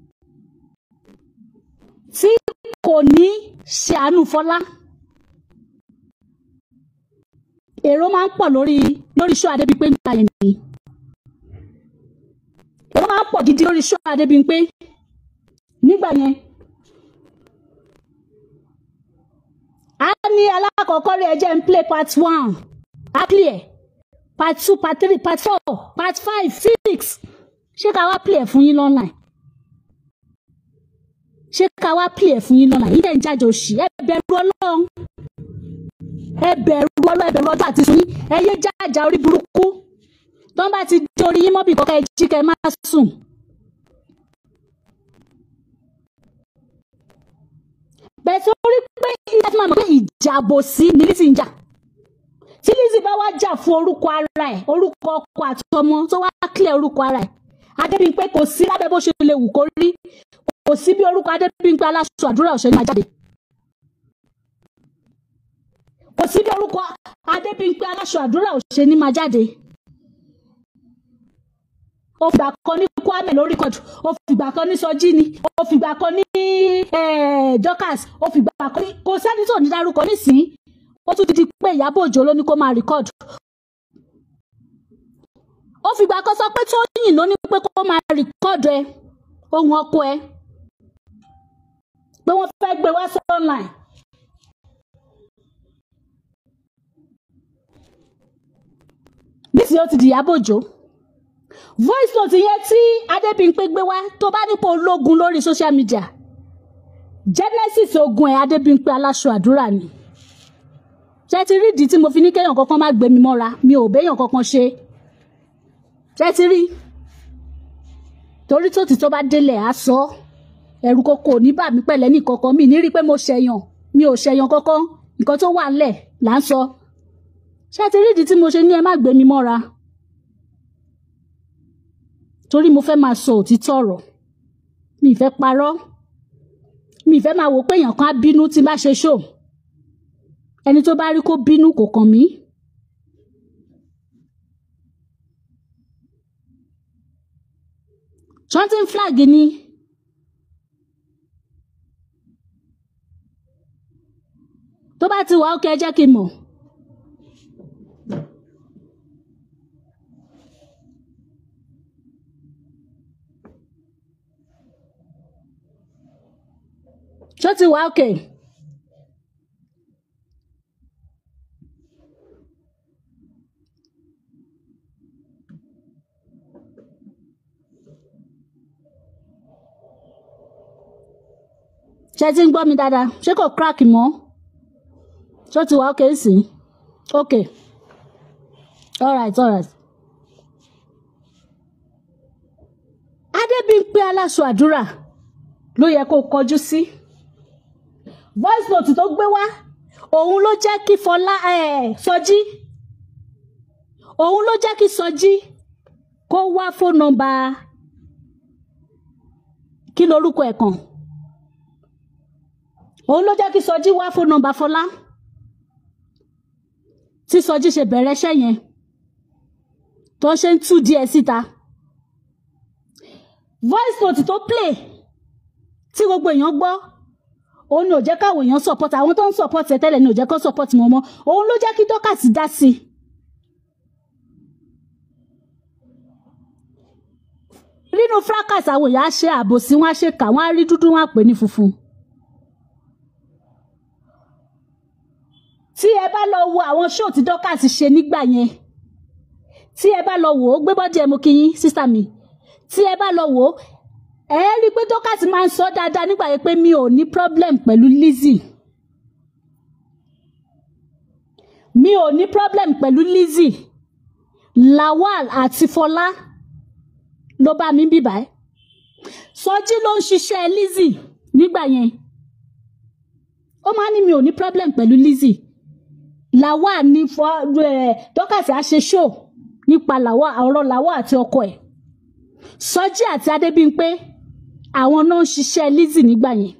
tí kò ní ṣe àánú Fọlá èrò máa ń pọ̀ lórí lórí show Adébímpé nípa yẹn ni èrò máa ń pọ̀ gidi lórí show Adébímpé nígbà yẹn a ní alákọ̀ọ́kọ́ rí ẹjẹ́ ń play part one a clear part two part three part four part five six ṣé ká wá play ẹ̀ fún yín online ṣé ká wá play ẹ̀ fún yín online yín dẹ̀ ń jáde òṣì ẹ bẹ̀rù Ọlọ́run ẹ bẹ̀rù Ọlọ́run ẹ bẹ̀rù ọjọ́ àti sùn yín ẹ yé jájà orí burúkú tó ń bá ti dorí yín mọ́bì kọ́kọ́ ẹ jí kẹ́ ẹ má sùn. bẹ́ẹ̀ tó rí pé ilé tí máa mọ̀ pé ìjàbò sí ni Lizzy ń jà tí Lizzy bá wá jà fún orúkọ ara ẹ̀ orúkọ ọkọ àtọmọ tó wá clear orúkọ ara ẹ̀ Adébímpé kò sí lábẹ́ bó ṣe lè wù kó rí kò sí bí orúkọ Adébímpé aláṣọ àdúrà òṣèlú máa jáde kò sí bí orúkọ Adébímpé aláṣọ àdúrà òṣèlú máa jáde ó fìgbà kan ní Kwame lórí kọjú ó fìgbà kan ní Sọjí ni ó fìgbà kan ní Dorcas ó fìgbà kan ní kò sẹ́ni tó ní dárúkọ nísìnyí ó tún ti di pé Ìyábọ̀ Òjó ló ní kó máa rìkọ́dù ó fìgbà kan sọ pé Tóyìn ló ní pé kó máa rìkọ́dù ẹ ohun ọkọ ẹ pé wọ́n fẹ́ gbé wá sí online. nísìnyí ó ti di Ìyábọ̀ Òjó voice note yẹn tí Adébímpé gbé wá tó bá nípò ológun lórí social media genesis ogun ẹ̀ Adébímpé aláṣọ àdúrà ni ṣe ti rí ìdí tí mo fi ní kéèyàn kankan má gbé mi mọ́ra mi ò béèyàn kankan ṣe ṣe ti rí torí tó ti tó bá délẹ̀ á sọ ẹ̀rù koko ò ní bà mí pẹ̀lẹ́ ní kankan mi ní rí pé mo ṣẹ̀yàn mi ò ṣẹ̀yàn kankan nǹkan tó wà ńlẹ̀ là ń sọ ṣe ti rí ìdí tí mo ṣe ní ẹ má gbé mi mọ́ra torí mo fẹ́ máa sọ òtítọ́ ọ̀rọ̀ mi ì fẹ́ parọ́ mi ì fẹ́ máa wò pé èèyàn kan á bínú tí n bá ṣe ṣó ẹni tó bá rí kó bínú kò kàn mí. chanting flag ni tó bá ti wà ó kẹ́ ẹ jẹ́ kí n mọ̀. ṣó ti wà ókè. ṣé ti ń gbọ́ mi dáadáa ṣé kò crack mọ́ ṣó ti wá okay sí okay alright alright. Adébímpé aláṣọ àdúrà ló yẹ kó kọjú sí voice note tó gbé wá òun ló jẹ́ kí Fọlá eh, Sọjí òun ló jẹ́ kí Sọjí kó wá fóònù nọ́mbà kí lorúkọ ẹ̀ kàn òun ló jẹ́ kí Sọjí wá fóònù nọ́mbà Fọlá tí Sọjí ṣe bẹ̀rẹ̀ iṣẹ́ yẹn tó ṣe ń tú díẹ̀ síta voice note tó play tí gbogbo èèyàn gbọ́ òun ni ò jẹ́ káwọn èèyàn support àwọn tó ń support ẹ tẹ́lẹ̀ ni ò jẹ́ kó support wọn mọ́ òun ló jẹ́ kí Dorcas dá sí i. nínú fracas àwọn èèyàn á ṣe àbòsí wọn á ṣe kà wọn á rí dúdú wọn á pè ní funfun. tí ẹ bá lọ wo àwọn show tí Dorcas ṣe nígbà yẹn tí ẹ bá lọ wò ó gbé bọ́dí ẹ mú kí yín sísá mi tí ẹ bá lọ wò ó ẹ rí i pé Dorcas máa ń sọ dáadáa nígbà yẹn pé mi ò ní problem pẹ̀lú Lizzy mi ò ní problem pẹ̀lú Lizzy Lawal àti Fọlá ló bá mi bíbá ẹ Sọjí ló ń ṣiṣẹ́ Lizzy nígbà yẹn ó máa ní mi ò ní problem pẹ̀lú Lizzy Lawal ní fọ ẹ Dorcas á ṣe show nípa Lawal ọ̀rọ̀ Lawal àti ọkọ ẹ̀ Sọjí àti Adébímpé àwọn náà ń ṣiṣẹ́ Lizzy nígbà yẹn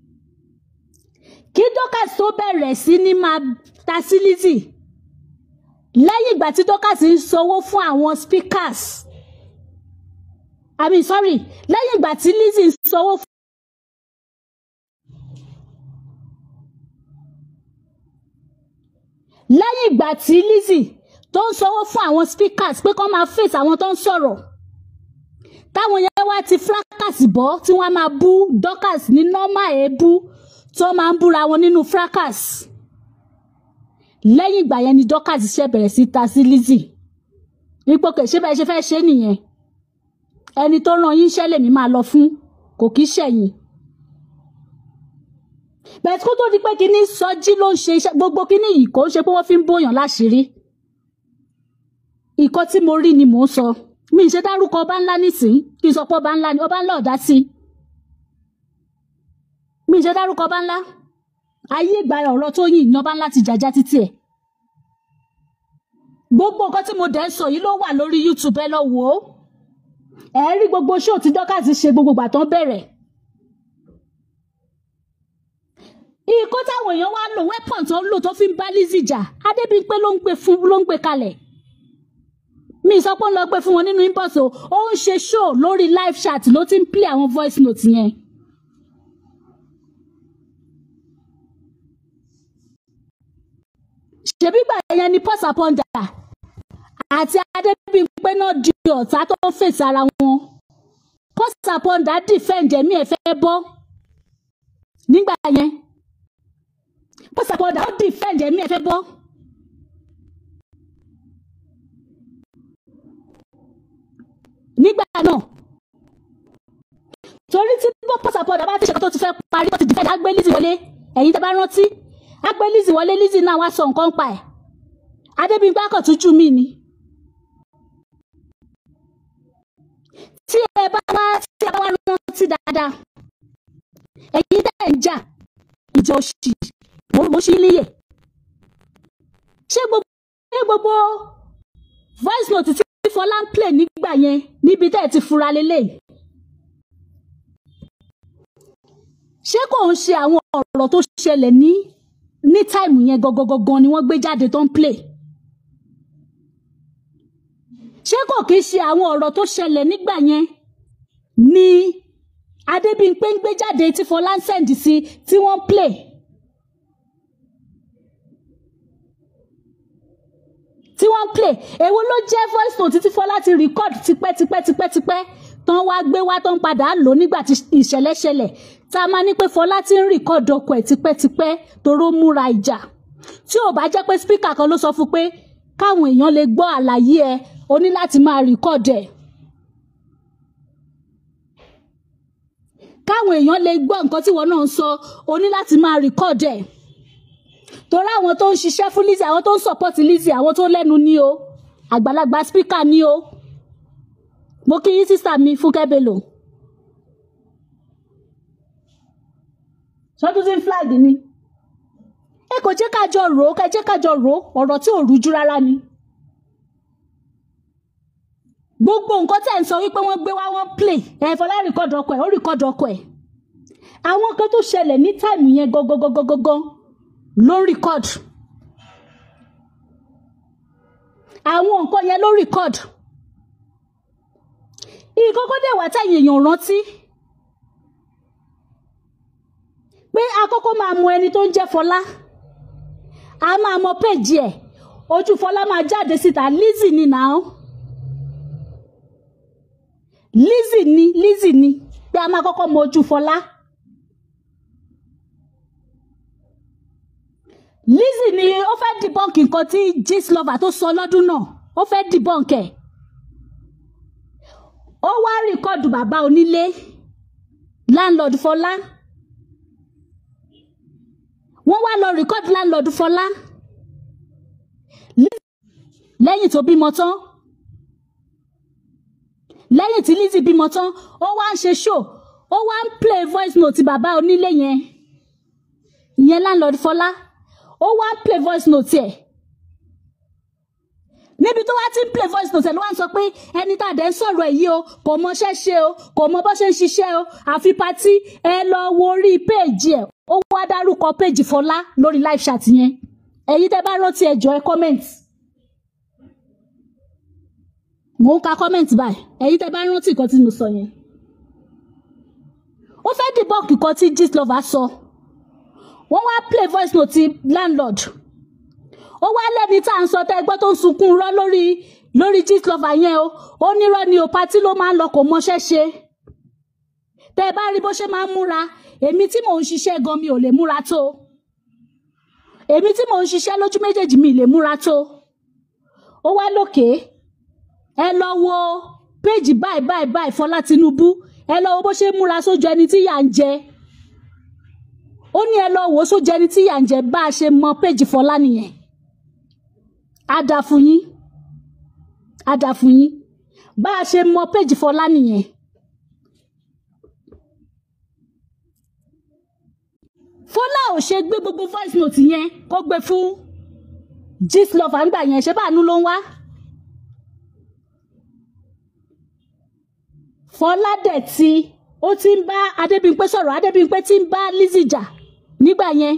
kí Dorcas tó bẹ̀rẹ̀ sí ní máa ta sí Lizzy lẹ́yìn ìgbà tí Dorcas ń sanwó fún àwọn speakers I mean sorry lẹ́yìn ìgbà tí Lizzy ń sanwó fún. lẹ́yìn ìgbà tí Lizzy tó ń sanwó fún àwọn speakers pé kó máa face àwọn tó ń sọ̀rọ̀ táwọn yẹn wá ti fracas bọ́ tí wọ́n máa bú Dorcas ní normal èébú tó máa ń búra wọn nínú fracas lẹ́yìn ìgbà yẹn ni Dorcas ṣe bẹ̀rẹ̀ sí ta sí Lizzy ipò kè ṣé bẹ́ẹ̀ ṣe fẹ́ ṣe nìyẹn ẹni tó ràn yín iṣẹ́ lèmi máa lọ fún kò kí ṣẹ̀yìn bẹ́ẹ̀ kó tó di pé kínní Sọjí ló ń ṣe iṣẹ́ gbogbo kínní yìí kò ń ṣe pé wọ́n fi ń bóyàn láṣìírí ìkọ́ tí mo rí ni mò ń sọ mi ṣe dárúkọ ọba ńlá nísìn kí n sọ pé ọba ńlá ni ọba ńlá ọ̀dá sí mi ṣe dárúkọ ọba ńlá ayé ìgbà ọ̀rọ̀ tó yìn ní ọba ńlá ti jàjà títí ẹ̀ gbogbo nǹkan tí mo dẹ̀ ń sọ yìí ló wà lórí YouTube ẹ lọ wò ó ẹ rí gbogbo show tí Dorcas ṣe gbogbo ìgbà tán bẹ̀rẹ̀ ikọ́ táwọn èèyàn wá lò weapon tó ń lò tó fi ń bá Lizzy jà Adébímpé ló ń gbé fún ló ń gbé kalẹ̀ mi sọ pé ó ń lọ gbé fún wọn nínú inbox o ó ń ṣe show lórí live chat ló ti ń play àwọn voice note yẹn. ṣebí gbà yẹn ni pọ́sà pọ́ndà àti Adébímpé náà di ọ̀tá tó ń fèsì ara wọn pọ́sà pọ́ndà defend ẹ̀mí ẹ̀ fẹ́ bọ́ nígbà yẹn pọ́sà pọ́ndà ó defend ẹ̀mí ẹ̀ fẹ́ bọ́. nígbà náà torí tí bó pọ́sàpọ̀dà bá ti ṣe kó tó ti fẹ́ parí tó ti dìfẹ́ agbé Lizzy wọlé ẹ̀yin tẹ́ bá rántí agbé Lizzy wọlé Lizzy náà wá sọ nǹkan pa ẹ̀ Adébímpé akọ̀túnjú mi ni. tí ẹ bá wá tí ẹ bá wá rántí dáadáa ẹ̀yin tẹ́ ń jà ìjà òṣì mo ṣí níyè ṣé gbogbo ṣé gbogbo voice note tí Fọlá ń play nígbà yẹn níbi tẹ́ ẹ ti fura lélẹ̀. ṣé kò ń ṣe àwọn ọ̀rọ̀ tó ṣẹlẹ̀ ní ní táìmù yẹn gangan ni wọ́n gbé jáde tó ń play. ṣé kò kí ṣe àwọn ọ̀rọ̀ tó ṣẹlẹ̀ nígbà yẹn ni Adébímpé ń gbé jáde tí Fọlá ń sẹ́ǹdì sí tí wọ́n ń play. tí wọ́n ń play èwo ló jẹ́ voice note tí Fọlá ti record tipẹ́ tipẹ́ tipẹ́ tipẹ́ tán wá gbé wá tán padà lò nígbà tí ìṣẹ̀lẹ̀ ṣẹlẹ̀ tá a máa ní pé Fọlá ti ń record ọkọ̀ ẹ̀ tipẹ́tipẹ́ toró múra ìjà tí ò bá jẹ́ pé speaker kan ló sọ fún pé káwọn èèyàn lè gbọ́ àlàyé ẹ o ní láti máa record ẹ̀ káwọn èèyàn lè gbọ́ nǹkan tí wọn náà ń sọ o ní láti máa record ẹ̀ torí àwọn tó ń ṣiṣẹ́ fún Lizzy àwọn tó ń support Lizzy àwọn tó lẹ́nu ní o àgbàlagbà speaker ní o mo kí yín sísà mi Fúnkẹ́ Bello sọdún tí ń flag ni ẹ kò jẹ́ ká jọ rò ó ká jẹ́ ká jọ rò ó ọ̀rọ̀ tí ò rújú rárá ni gbogbo nǹkan tẹ̀ ń sọ wípé wọ́n gbé wá wọ́n play ẹ̀ fọlá rìkọ́dù ọkọ̀ ẹ̀ ó rìkọ́dù ọkọ̀ ẹ̀ àwọn kan tó ṣẹlẹ̀ ní táìmù yẹn gangan ló ń rìkọ́dù àwọn nǹkan yẹn ló ń rìkọ́dù ìkókó dẹ̀ wá táyì èèyàn rántí pé àkọ́kọ́ máa mọ ẹni tó ń jẹ́ Fọlá a máa mọ péjì ẹ̀ ojú Fọlá máa jáde síta Lizzy ni now Lizzy ni Lizzy ni pé a máa kọ́kọ́ mọ ojú Fọlá Lizzy ni ó fẹ́ debunk nǹkan tí Gistlover tó sọ lọ́dún náà ó fẹ́ debunk ẹ̀ ó wá rìkọ́dù bàbá onílé landlord Fọlá wọ́n wá lọ rìkọ́dù landlord Fọlá lẹ́yìn tó bímọ tán lẹ́yìn tí Lizzy bímọ tán ó wá ń ṣe show ó wá ń play voice note bàbá onílé yẹn ìyẹn landlord Fọlá ó wá ń play voice note ẹ̀ níbi tó wá ti ń play voice note ẹ̀ ló wá ń sọ pé ẹni tá a dẹ̀ ń sọ̀rọ̀ ẹ̀ yìí o kò mọṣẹ́ ṣe o kò mọ bó ṣe ń ṣiṣẹ́ o àfi patí ẹ lọ wo orí péèjì ẹ̀ ó wá dárúkọ péèjì Fọlá lórí live chat yẹn ẹ̀yin tẹ́ bá rántí ẹ jọ̀ọ́ ẹ comment mò ń ka comment báyìí ẹ̀yin tẹ́ bá rántí nǹkan tí mo sọ yẹn ó fẹ́ debunk nǹkan tí Gistlover sọ wọ́n wá play voice note ti landlord ó wá lẹ́ni tá à ń sọ tẹ́ ẹgbẹ́ tó ń sunkún rọ́ lórí lórí Gistlover yẹn o ó nírọ́ ni o patí ló máa ń lọ kò mọṣẹ́ ṣe tẹ́ ẹ bá rí bó ṣe máa ń múra èmi tí mò ń ṣiṣẹ́ gan mi ò lè múra tó èmi tí mò ń ṣiṣẹ́ lójú méjèèjì mi lè múra tó ó wá lókè ẹ lọ wo péjì báyìí báyìí báyìí Fọlá Tinubu ẹ lọ wo bó ṣe múra sójú ẹni tí yà ń jẹ ó ní ẹ lọ wò ó sójú ẹni tí yà ń jẹ bá a ṣe mọ péjì Fọlá nìyẹn á dà fún yín á dà fún yín bá a ṣe mọ péjì Fọlá nìyẹn. Fọlá ò ṣe gbé gbogbo voice note yẹn kó gbé fún Gistlover ńgbà yẹn ṣé báàánú ló ń wá. Fọlá dẹ̀ tí ó ti ń bá Adébímpé sọ̀rọ̀ Adébímpé ti ń bá Lizzy jà nígbà yẹn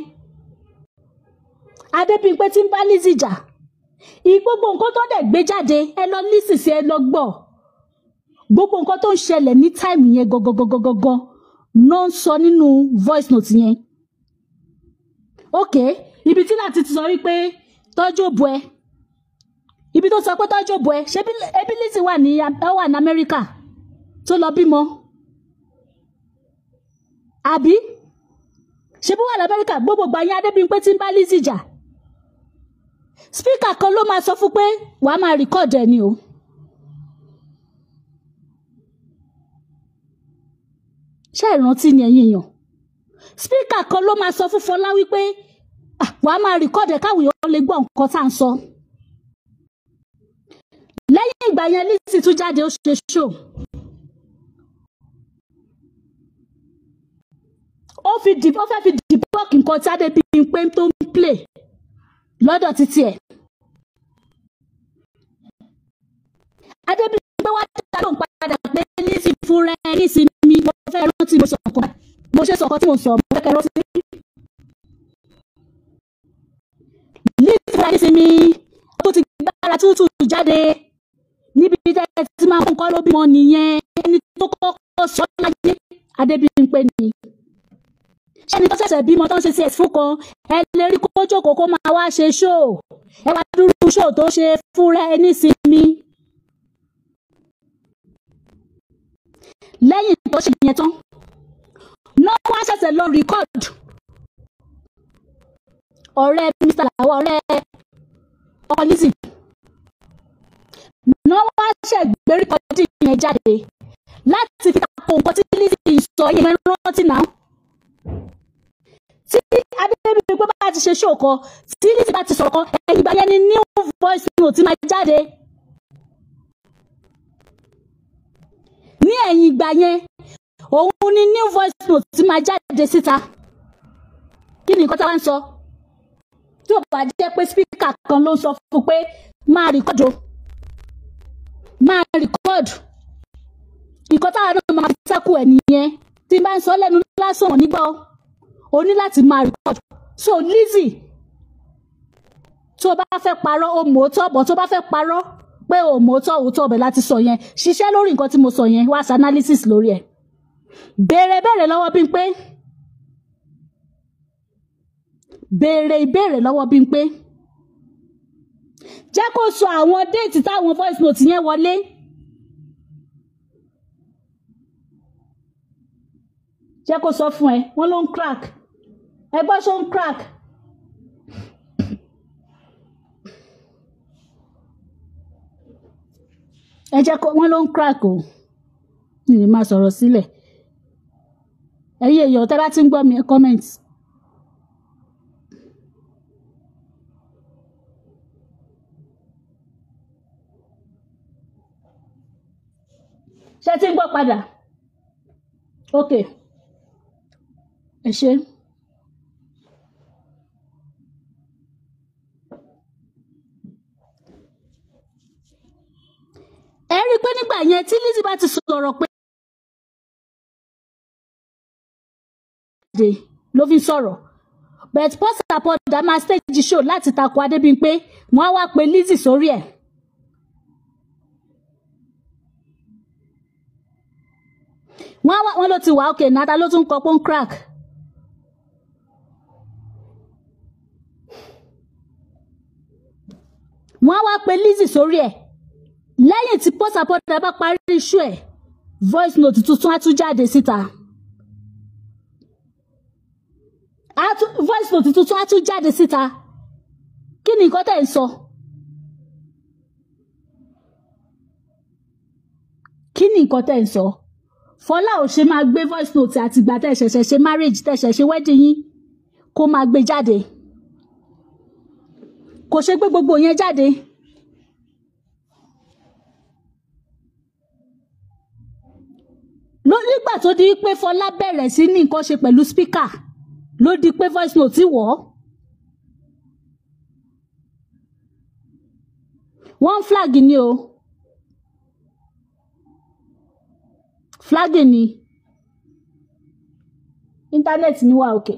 Adébímpé ti ń bá Lizzy jà ìgbogbo nǹkan tó dẹ̀ gbé jáde ẹ lọ lísì sí ẹ lọ gbọ́ gbogbo nǹkan tó ń ṣẹlẹ̀ ní táìmù yẹn gangan ló ń sọ nínú voice note yẹn ok ibi tí láti ti sọ wípé tọ́jú òbú ẹ ibi tó sọ pé tọ́jú òbú ẹ ṣé ebi Lizzy wà ní wà ní Amẹ́ríkà tó lọ bímọ àbí ṣé bí wà ní Amẹ́ríkà gbogbo gbà yín Adébímpé tí ń bá Lizzy jà spíkà kan ló máa sọ fún pé wàá máa rìkọ́ọ̀dù ẹ̀ ni o. ṣé ìrántí ni ẹ̀yin èèyàn spíkà kan ló máa sọ fún Fọlá wípé wàá máa rìkọ́ọ̀dù ẹ̀ káwọn èèyàn lè gbọ́ nǹkan tá à ń sọ. lẹ́yìn ìgbà yẹn Lizzy tún jáde ó ṣe ṣó. ó fi dìbò ó fẹ́ fi dìbò nǹkan tí Adébímpé tó ń play lọ́dọ̀ títí ẹ̀. Adébímpé wá dá lóhùn padà pé Lizzy fúnra ẹ nísìnyí mo fẹ́ rántí mo sọ̀kan mo ṣe sọ̀kan tí mo sọ mo fẹ́ kẹ́ rántí. Lizzy fúnra nísìnyí ó ti gbára tútù jáde níbi tẹ́ ẹ ti máa ń kọ́ ló bímọ nìyẹn ẹni tó kọ́kọ́ sọ láyé Adébímpé ni ẹni tó ṣẹ̀ṣẹ̀ bímọ tó ń ṣe sí ẹ̀sìn fún kan ẹ lè rí kó jókòó kó máa wá ṣe ṣó ẹ wá dúró ṣó tó ṣe fúnra ẹ nísìnyí. lẹ́yìn tó ṣe yẹn tán náà wá ṣẹ̀ṣẹ̀ lọ rìkọ́ọ̀dù ọ̀rẹ́ Mr. Lawal ọ̀rẹ́ ọkọ Lizzy náà wá ṣẹ̀ gbé rìkọ́ọ̀dù yẹn jáde láti fi tako nǹkan tí Lizzy sọ yẹn rántí náà tí adébíyí pé bá ti ṣe ṣó kan tí Lizzy bá ti sọ̀rọ̀ kan ẹ̀yìn ìgbà yẹn ni new voice note máa jáde ní ẹ̀yìn ìgbà yẹn òun ni new voice note máa jáde síta kí ni nǹkan tá a wá ń sọ tí ò bá jẹ́ pé spíkà kan ló ń sọ fún un pé máa rìkọ́dù máa rìkọ́dù nǹkan táwa náà máa fi sáku ẹ̀ nìyẹn tí n bá ń sọ lẹ́nu lásán wọn nígbà o ní láti máa rìkọ́dù so Lizzy tó o bá fẹ́ parọ́ o mọ̀ ọ́ tọ́ bọ̀ tó o bá fẹ́ parọ́ pé o mọ̀ ọ́ tọ́ òótọ́ ọbẹ̀ láti sọ yẹn ṣiṣẹ́ lórí nǹkan tí mo sọ yẹn wá sí analysis lórí ẹ̀ béèrè béèrè lọ́wọ́ Bímpé béèrè ìbéèrè lọ́wọ́ Bímpé jẹ́ kó sọ àwọn déètì táwọn voice note yẹn wọlé jẹ́ kó sọ fún ẹ wọ́n ló ń crack ẹ gbọ́ ṣó ń crack. ẹ jẹ́ kó wọ́n ló ń crack o mi lè máa sọ̀rọ̀ sílẹ̀ ẹ̀yin èèyàn tẹ́ bá ti ń gbọ́ mi ẹ comment. ṣé tí ń gbọ́ padà ok ẹ ṣe. ẹ rí i pé nígbà yẹn tí Lizzy bá ti sọ̀rọ̀ pé ló fi sọ̀rọ̀ but post-apọ̀dà máa stage show láti takò Adébímpé wọ́n á wá pe Lizzy sórí ẹ̀. wọ́n wá wọ́n ló ti wà ókè náà ta ló tún kọ pọ́n crack. wọ́n wá pe Lizzy sórí ẹ̀ lẹ́yìn tí post apọ́dà bá parí iṣu ẹ̀ voice note tuntun á tún jáde síta. voice note tuntun á tún jáde síta kí ni nǹkan tẹ̀ ń sọ. kí ni nǹkan tẹ̀ ń sọ. So? fọlá ò ṣe máa gbé voice note àtìgbà tẹ́ ṣẹ̀ṣẹ̀ ṣe marriage tẹ́ ṣẹ̀ṣẹ̀ ṣe wedding yín kó máa gbé jáde kò ṣe gbé gbogbo yẹn jáde. ló nígbà tó di pé fọlá bẹ̀rẹ̀ sí ní nǹkan ṣe pẹ̀lú speaker ló di pé voice note wọ̀ ọ́. wọ́n flag ni o. flagging ni internet mi wà òkè.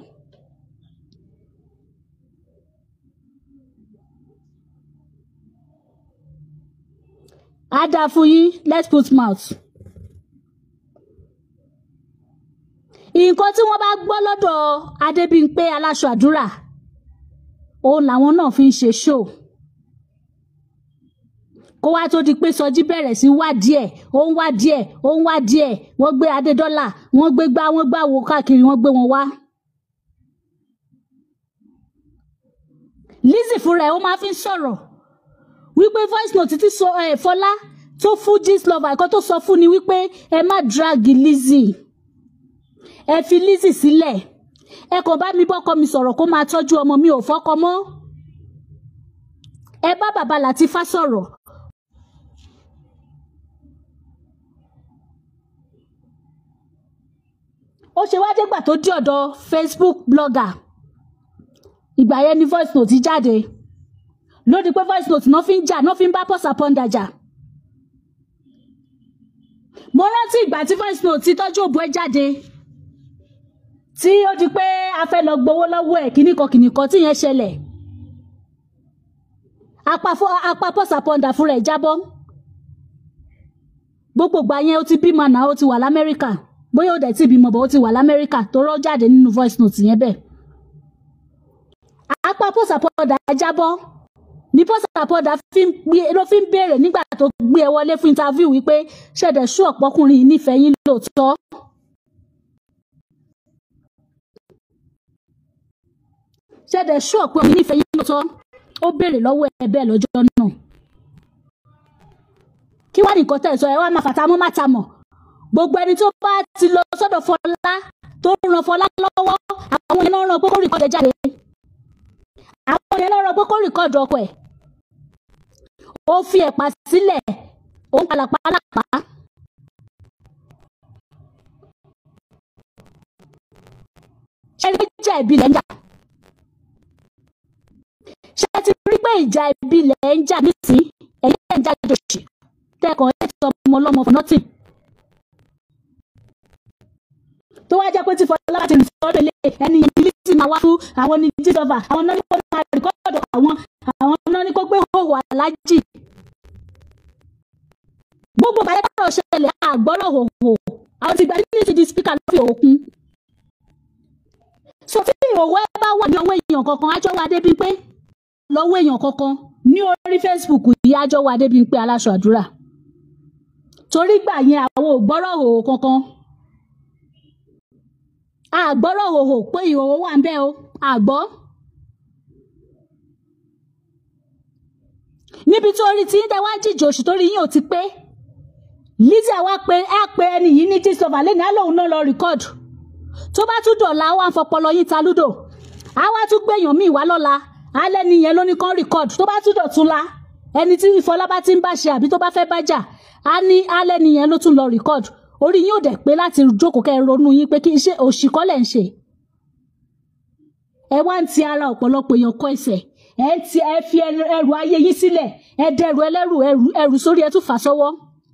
á dáa fún yín let's put mouth. nǹkan tí wọ́n bá gbọ́ lọ́dọ̀ Adébímpé aláṣọ àdúrà òun làwọn náà fi ń ṣe show kó wá tó di pé sọjí bẹ̀rẹ̀ sí wá díẹ̀ ó ń wá díẹ̀ ó ń wá díẹ̀ wọ́n gbé adédọ́là wọ́n gbé gbá wọ́n gbá wo káàkiri wọ́n gbé wọn wá. Lizzy fúnra ẹ̀ ó máa fi ń sọ̀rọ̀ wípé voice note ti sọ ẹ̀ Fọlá tó fún Gistlover ẹ̀kọ́ tó sọ fún ni wípé ẹ má drag Lizzy ẹ fi Lizzy sílẹ̀ ẹ kò bá mi bọ́kọ mi sọ̀rọ̀ kó máa tọ́jú ọmọ mi ò fọ́kọ mọ́ ẹ bá bàbá Làtífá sọ̀rọ̀ ó ṣe wá dégbà tó dé ọ̀dọ̀ Facebook blogger ìgbà yẹn ni voice note jáde lódì pé voice note náà fi ń jà náà fi ń bá pọ́sà pọ́ńdà jà mo rántí ìgbà tí voice note ti tọ́jú òbú ẹ jáde tí ó di pé a fẹ́ lọ gbowó lọ́wọ́ ẹ̀ kíníkan kíníkan tí yẹn ṣẹlẹ̀ apá pọ́sà pọ́ńdà fúnra ẹ̀ jábọ́ gbogbo ìgbà yẹn ó ti bímọ náà ó ti wà lamẹ́ríkà bóyá ó dẹ̀ tí ìbímọ bọ̀ ó ti wà lamẹ́ríkà tó rọ́ jáde nínú voice note yẹn bẹ́ẹ̀. apá pọ́sàpọ́dà jábọ́ ní pọ́sàpọ́dà ló fi ń béèrè nígbà tó gbé ẹ wọlé fún interview wípé ṣẹ̀dẹ̀ ṣú ọ̀pọ̀kùnrin yìí nífẹ̀ẹ́ yín lóòótọ́. ṣẹ̀dẹ̀ ṣú ọ̀pọ̀kùnrin yìí nífẹ̀ẹ́ yín lóòótọ́ ó béèrè lọ́wọ́ ẹ bẹ́ẹ̀ lọ́jọ́ náà. kí wàá nìkan tẹ̀ sọ ẹ wá máa fàtà mọ́ máta mọ̀ gbogbo ẹni tó bá ti lọ sọ́dọ̀ Fọlá tó ran Fọlá lọ́wọ́ àwọn yẹn náà ràn pé kó rìkọ́dù ẹ̀ jáde àwọn yẹn náà ràn pé kó rìkọ́dù ọkọ ẹ̀ ó fi ẹ̀pà sílẹ̀ ó ń palàpalàpá. ṣé rí pé ìjà ìbílẹ̀ ń jà ṣé ti rí pé ìjà ìbílẹ̀ ń jà nísìnyí ẹ̀yìn ẹ̀ ń jà jòṣì tẹ́kọ̀ọ́ ẹ̀ ti ọmọ ọlọ́mọ for nothing. tó wá jẹ́ pé tí Fọlá bá ti rìn sọ́dọ̀ ilé ẹni yẹn ní ti máa wá fún àwọn ní jíjọba àwọn náà ní kó máa rìkọ́dọ̀ àwọn àwọn náà ní kó gbé òwò alájì gbogbo bàyẹ̀ bá ṣẹlẹ̀ àgbọ́rọ̀ hòhò àwọn ti gba ní ti di spíkà lọ́fì òkun. so tí ìhòòhò ẹ bá wà ní ọwọ́ èèyàn kankan ájọ́ wa débi pé lọ́wọ́ èèyàn kankan ní orí Facebook yìí ájọ́ wa débi pé aláṣọ àdúrà torí gbà yẹn àwọn ò gbọ́rọ̀ hòhò kankan àgbọ́rọ̀ hòhò pé ìhòòhò wà ń bẹ̀ o àgbọ́. níbi tó rí tí ń tẹ wá jíjò oṣù tó rí yín ò ti pé Lizzy àwa pé ẹ pé ẹni yìí ní jíṣọba lẹ́nu á lóun náà lọ rìkọ́ọ̀dù tó bá tún dọ̀la wà ń fọpọlọ yín ta lúdò á wá tún gbẹ̀yàn míì wá lọ́la alẹ́ nìyẹn ló ní kán rìkọ́ọ̀dù tó bá tún dọ̀tún la ẹni tí Fọlá bá ti ń bá ṣe àbí tó bá fẹ́ bá jà á ní alẹ́ nìyẹn ló tún lọ rìkọ́ọ̀dù orí yín ò dẹ̀ pé láti jókòó kẹ́ ẹ ronú yín pé kí n ṣe òṣìkọ́lẹ̀ ń ṣe ẹ wá ń ti ara ọ̀pọ̀lọpọ̀ èèyàn kọ́ ẹsẹ̀ ẹ ti ẹ fi ẹrù ayé yín sílẹ̀ ẹ dẹrù ẹlẹ́rù ẹrù ẹrù sórí ẹ tún fà sọ́wọ́.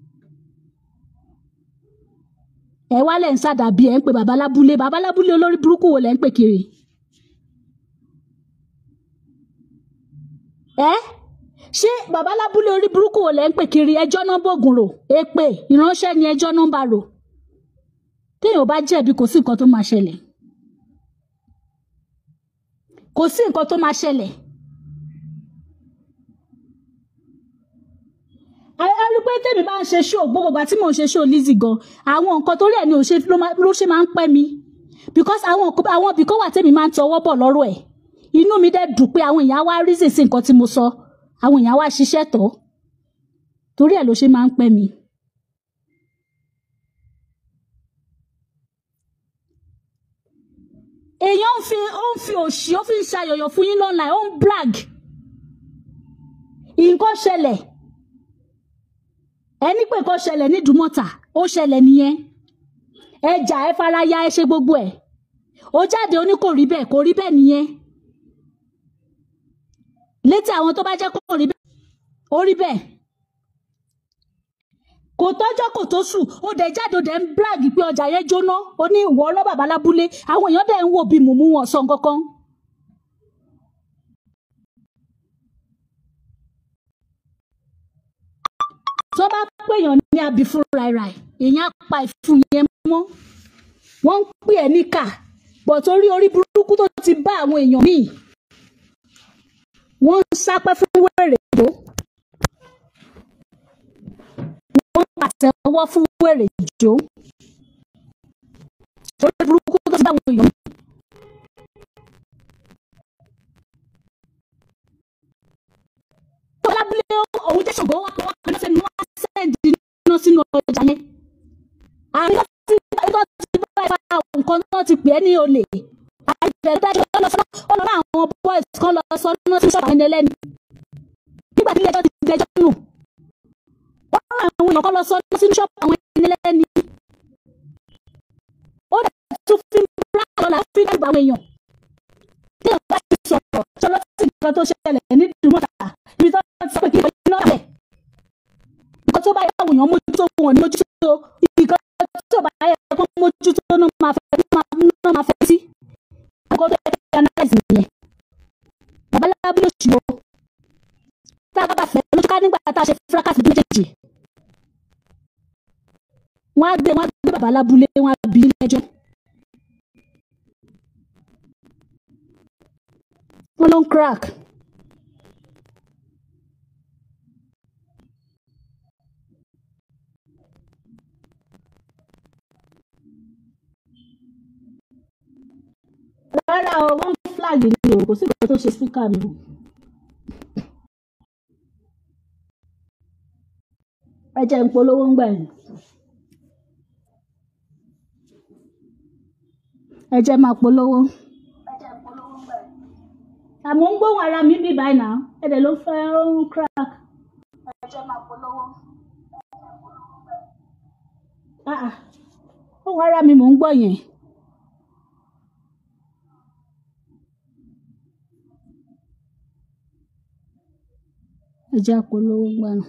ẹ wá lẹ̀ ń sàdàbí ẹ̀ ń pè babalábúlé babalábúlé olórí burúkú wo lẹ̀ ń pè kiri. ẹ ṣé babalábúlé orí burúkú wo lẹ̀ ń pè kiri ẹjọ́ náà bògùn rò èpè ìránṣẹ́ ni ẹjọ́ náà ń bá rò téèyàn bá jẹ̀bi kò sí nǹkan tó máa ṣẹlẹ̀ kò sí nǹkan tó máa ṣẹlẹ̀. a rí pé tèmi bá ń ṣe ṣó gbogbo ìgbà tí mò ń ṣe ṣó Lizzy gan àwọn nǹkan torí ẹ̀ ni ò ṣe ló ṣe máa ń pẹ́ mi because àwọn àwọn ibì kan wà tèmi máa ń tọwọ́ bọ̀ lọ́rọ̀ ẹ̀ inú mi dẹ̀ dùn pé àwọn èèyàn wá rí sí nǹkan tí mo sọ àwọn èèyàn wá ṣiṣẹ́ tọ́ torí ẹ̀ ló ṣe máa ń pẹ́ mi. èèyàn ń fi ó ń fi òṣì ó fi ń ṣayọ̀yọ̀ fún yín lọ́nà ó ń brag nǹkan ṣẹlẹ̀ ẹni pé kó ṣẹlẹ̀ ní Dùmọ̀tà ó ṣẹlẹ̀ nìyẹn ẹjà ẹ faraya ẹ ṣe gbogbo ẹ ó jáde ó ní kò rí bẹ́ẹ̀ kò rí bẹ́ẹ̀ nìyẹn létí àwọn tó bá jẹ́ kó rí bẹ́ẹ̀ ó rí bẹ́ẹ̀ kò tọ́jọ́ kò tó sùn ó dẹ̀ jáde ó dẹ̀ ń brag pé ọjà yẹn jóná ó ní ìwọ ọlọ́ bàbá lábúlé àwọn èèyàn dẹ̀ ń wò bí mùmú wọn sọ kankan. tó bá pèèyàn ní abi fún ràìràì èèyàn pa ìfun yẹn mọ́ wọ́n ń pè ẹ́ níkà bọ̀ torí orí burúkú tó ti bá àwọn èèyàn míì wọ́n ń sápẹ́ fún wèrè ìjó wọ́n ń pàtẹ́wọ́ fún wèrè ìjó orí burúkú tó ti bá àwọn èèyàn míì. lábúlé òun jẹ́ ṣògo wọ́n wọ́n kan sẹ́nu wọ́n sẹ́ǹdì iná sínú ọjà yẹn. àríwá tí ẹgbẹ́ ti bá ẹ̀fà nǹkan náà ti pè é ní olè. àìbẹ̀rẹ̀ dájọ́ lọ sọ ọ́ lọ́nà àwọn boys kan lọ sọ ọ́nà sí ṣọ́ọ̀bù ẹni ẹlẹ́ni. nígbà tí ilé ẹjọ́ ti dẹjọ́ nù. wọ́n rán àwọn èèyàn kan lọ sọ ọ́nà sínú ṣọ́ọ̀bù àwọn ẹni ẹlẹ́ni. ó dẹ̀ tún fi bíra lọ́la fi dẹ́gbà àwọn èèyàn. tí ìjọba ti sọ̀rọ̀ ṣọlọ́ sí nǹkan tó ṣẹlẹ̀ ní Dùmọ̀tà ibi tó sọ pé kí n iná bẹ̀. nǹkan tó bá yẹ àwọn èèyàn mójútó wọn ní mójútó nǹkan tó bá yẹ kó mójútó náà máa fẹ́ náà máa fẹ́ sí. nǹkan tó yẹ kí analyze nìyẹn. babaláwo ló ṣì o. tá a bá fẹ́ lójú ká nígbà tá a ṣe fracas méjèèjì. wọ́n á gbé wọ́n á gbé babalábúlé wọ́n á bí lẹ́jọ́. wọ́n ló ń crack. rárá o wọ́n flag ni o kò sí ìgbà tó ṣe speaker mi o. ẹ jẹ́ ń polówó ń gbà yẹn. ẹ jẹ́ máa polówó. àmọ́ ń gbóhùn ara mi bí báyìí náà ẹ̀dẹ̀ ló fẹ́ ń crack. ẹ jẹ́ máa polówó. Ah, ah. ohùn ara mi mò ń gbọ́ yẹn. ẹ jẹ́ polówó gbà náà.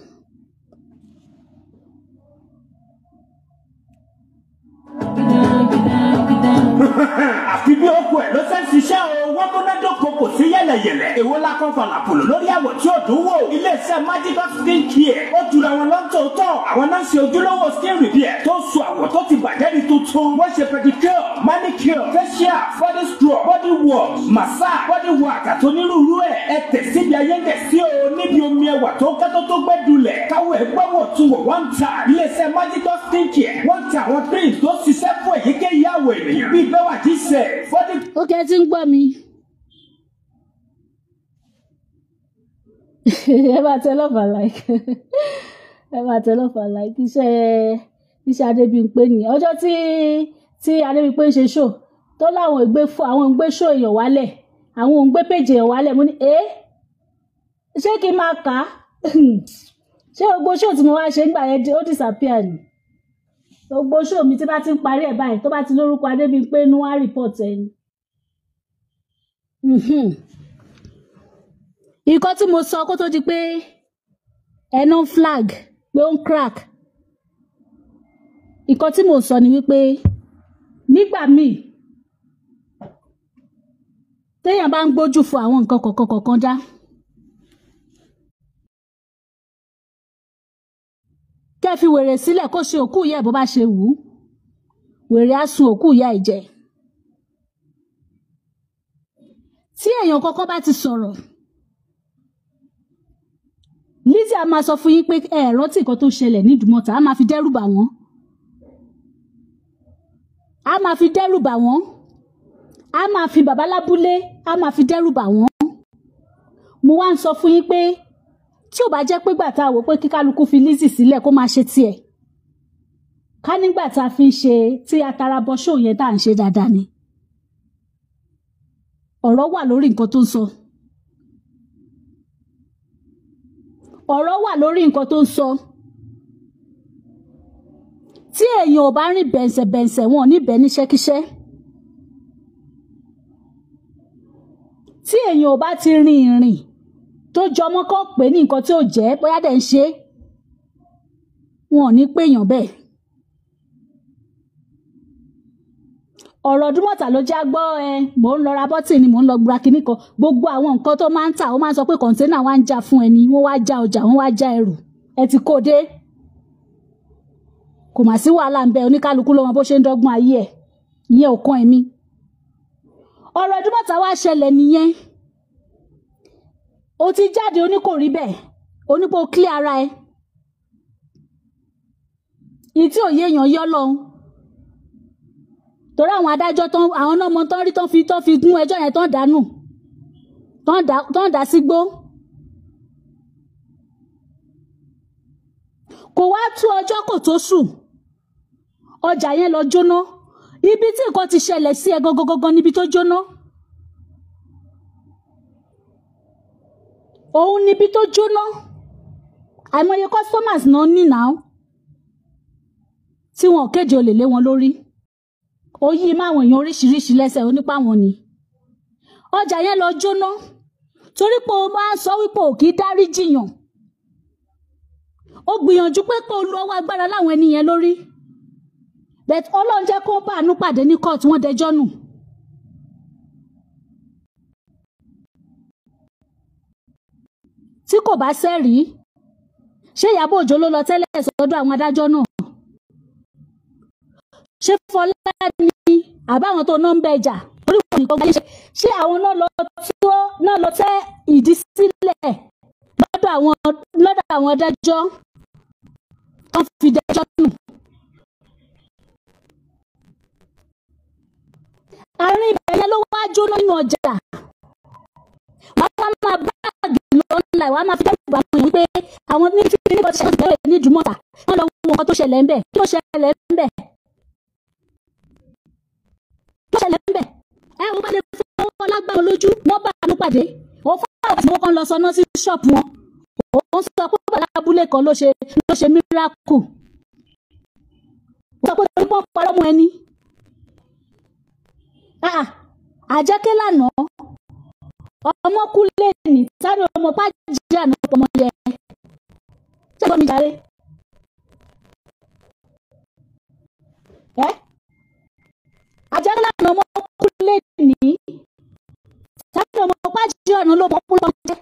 àfi bí okùn ẹ̀ ló ṣe ń ṣiṣẹ́ o wọ́n múnádóko kò sí yẹ̀lẹ̀yẹ̀lẹ̀ èwo la kan falàpùlù lórí àwọ̀ tí ò dùn wò iléeṣẹ́ magical skin care ó jura wọn lọ́tọ̀ọ̀tọ̀ àwọn náà ń ṣe ojúlówó skin repair tó ń so àwọ̀ tó ti bàjẹ́ di tuntun wọ́n ṣe pedicure manicure facial body scrub body wash massage body wax àti onírúurú ẹ̀ ẹ tẹ̀ síbi ayéǹdẹ̀ sí o níbi omi ẹwà tó kẹ́tọ́ tó gbẹ́ dulẹ̀ káwọ́ ẹ̀ gbọ́wọ́ tún wọ̀ wọ́n ń ta iléeṣẹ́ magical skin care wọ́n ń ta àwọn creams tó ṣiṣẹ́ fún èyíkéyìí àwọ̀ ènìyàn bíi bẹ́wà jíṣẹ́ body ó kẹ́ ẹ ti ń gbọ́ mi. ẹ máa tẹ lọ́fà like ẹ máa tẹ lọ́fà like iṣẹ́ iṣẹ́ Adébímpé nìyẹn ọjọ́ tí tí Adébímpé ń ṣe show tó láwọn ìgbé fún àwọn ìgbé show èèyàn wálẹ̀ àwọn òǹgbé péjì èèyàn wálẹ̀ mo ní ẹ́ ṣé kí n máa kà á ṣé gbogbo show tí mo wá ṣe ń gbà yẹn ó disappear ni gbogbo show mi tí bá ti ń parí ẹ̀ báyìí tó bá ti lórúkọ Adébímpé inú wá report ẹ̀ ni. Mhm. nǹkan tí mo sọ kó tó di pé ẹnu flag pé ó ń crack nǹkan tí mo sọ ni wípé nígbà míì téèyàn bá ń gbójú fún àwọn nǹkan kọ̀ọ̀kan kọ̀ọ̀kan dá kẹ́ fi wèrè sílẹ̀ kó ṣe òkú ìyá ẹ̀ bó bá ṣe wù ú wèrè á sun òkú ìyá ẹ̀ jẹ tí èèyàn kọ́kọ́ bá ti sọ̀rọ̀ Lizzy a máa sọ fún yín pé ẹ rántí nǹkan tó ṣẹlẹ̀ ní Ìdúmọ̀tà a máa fi dẹ́rù bà wọ́n a máa fi dẹ́rù bà wọ́n a máa fi bàbá lábúlé a máa fi dẹ́rù bà wọ́n mo wá ń sọ fún yín pé tí ò bá jẹ́ pé gbà tá a wò pé kí kálukú fi Lizzy sílẹ̀ kó máa ṣe tiẹ̀ ká nígbà tá a fi ń ṣe tí atara bọ ṣóò yẹn tá à ń ṣe dáadáa ni ọ̀rọ̀ wà lórí nǹkan tó ń sọ ọ̀rọ̀ wà lórí nǹkan tó ń sọ tí èèyàn ò bá rìn bẹ̀ǹsẹ̀bẹ̀ǹsẹ̀ wọn ò ní bẹ̀ níṣẹ́kíṣẹ́ tí èèyàn ò bá ti rin ìrìn tó jọmọ́ kọ́ pé ní nǹkan tí ò jẹ́ bóyá dẹ̀ ń ṣe wọn ò ní péyàn bẹ́ẹ̀. ọ̀rọ̀ ọdúnmọ̀tà ló já gbọ́ ẹ mò ń lọ ra bọ́tì ni mò ń lọ gba kinní kan gbogbo àwọn nǹkan tó máa ń tà ó máa ń sọ pé kọ̀ǹténà wa ń já fún ẹni wọ́n wá já ọjà wọ́n wá já ẹrù ẹ ti kó dé kò mà sí wàhálà ń bẹ oníkálukú ló mọ bó ṣe ń dọ́gbọ́n ayé ẹ̀ ìyẹn ò kàn ẹ̀mí ọ̀rọ̀ ọdúnmọ̀tà wá ṣẹlẹ̀ nìyẹn o ti jáde oní kò rí bẹ́ẹ̀ onípo clear ara ẹ ìtí òye èèyàn yọ lọ́hùn torí àwọn adájọ́ tán àwọn náà mọ tán rí tán fi tán fi gún ẹjọ́ yẹn tán dànù tán dà tán dà sígbó. kò wá tú ọjọ́ kò tó sùn ọjà yẹn lọ jóná ibi tí nǹkan ti ṣẹlẹ̀ sí ẹ gangan níbi tó jóná. òun níbi tó jóná àìmọye customers náà ní náà tí wọn kéde olè lé wọn lórí ó yí máwọn èèyàn oríṣiríṣi lẹ́sẹ̀ onípa wọn ni ọjà yẹn lọ jóná torí pé o máa ń sọ wípé ò kì í dárí jiyàn ó gbìyànjú pé kó o lu ọwọ́ agbára láwọn ẹni yẹn lórí bẹ́ẹ̀ ọlọ́run jẹ́ kó bá àánú pàdé ní kóòtù wọ́n dẹjọ́ nù. tí kò bá sẹ́rìí ṣé Ìyábọ̀ Òjó ló lọ tẹ́lẹ̀ sọ́dọ̀ àwọn adájọ́ náà ṣé Fọlá ni àbáwọn tó náà ń bẹjà orí wọn nìkan wáyé ṣe ṣé àwọn náà lọ tó náà lọ tẹ ìdí sílẹ̀ lọ́dọ̀ àwọn lọ́dọ̀ àwọn adájọ́ tó fi dájọ́ nù. àárín ibẹ̀ yẹn ló wá jóná nínú ọjà wọ́n á máa báàgì lọ́nà wọ́n á máa fi dẹ́rù bá wọn pé àwọn ní tí ní bọ́tí ṣàkóso bẹ̀rẹ̀ ní ìdúmọ̀tà wọ́n lọ wo nǹkan tó ṣẹlẹ̀ ń bẹ̀ kí ló ṣẹlẹ̀ ń bẹ̀. ṣẹlẹ̀ ń bẹ̀ ẹ wọ́n bá lè fọwọ́ lágbára lójú wọ́n bá àánú pàdé ó fáwọn tí wọ́n kàn lọ sọná sí ṣọ́ọ̀bù wọn ó sọ pé bàbá abúlé kan ló ṣe ló ṣe miracle ó sọ pé torí pọ́n parọ́ mọ́ ẹni Ah, àjẹkẹ́ lánàá ọmọ kú lẹ́ẹ̀ni sáré ọmọ pàjẹ́ àná ọmọ yẹ ṣé gbọ́n mi jàre ẹ́ àjẹkẹ́ lánàá ọmọ kú lẹ́ẹ̀ni sáré ọmọ pàjẹ́ àná ló mọ̀ kú lọ́mọ jẹ́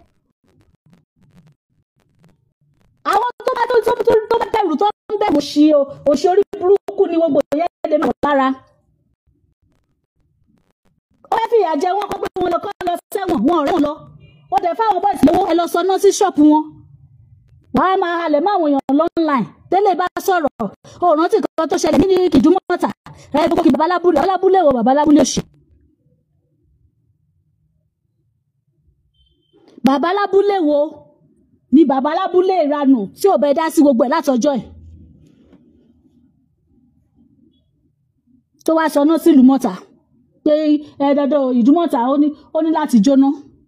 àwọn tó bá tó tó tó tó bá bẹ̀rù tó ń bẹ̀rù òṣì o òṣì orí burúkú ni gbogbo yẹn lè máa wà lára ó fẹ́ fìyà jẹ wọ́n kọ́ pé wọ́n lọ kọ́ lọ sẹ́wọ̀n wọn ọ̀rẹ́ wọn lọ ó dẹ̀ fáwọn bọ́ọ̀sì lówó ẹ lọ sọ náà sí ṣọ́ọ̀pù wọn wàá máa halẹ̀ mọ́ àwọn èèyàn lọ́nláìn tẹ́lẹ̀ bá sọ̀rọ̀ ó rántí kan tó ṣẹlẹ̀ ní kìdúmọ́ta ẹ gbogbo kì babalábúlé babalábúlé wo babalábúlé òṣì babalábúlé wo ni babalábúlé ìranù tí ò bẹ dá sí gbogbo ẹ̀ látọjọ́ ẹ̀ tó wá sọ náà sílùú mọ́ta pé ẹ dandan ìdúmọ̀tà ó ní ó ní láti jóná.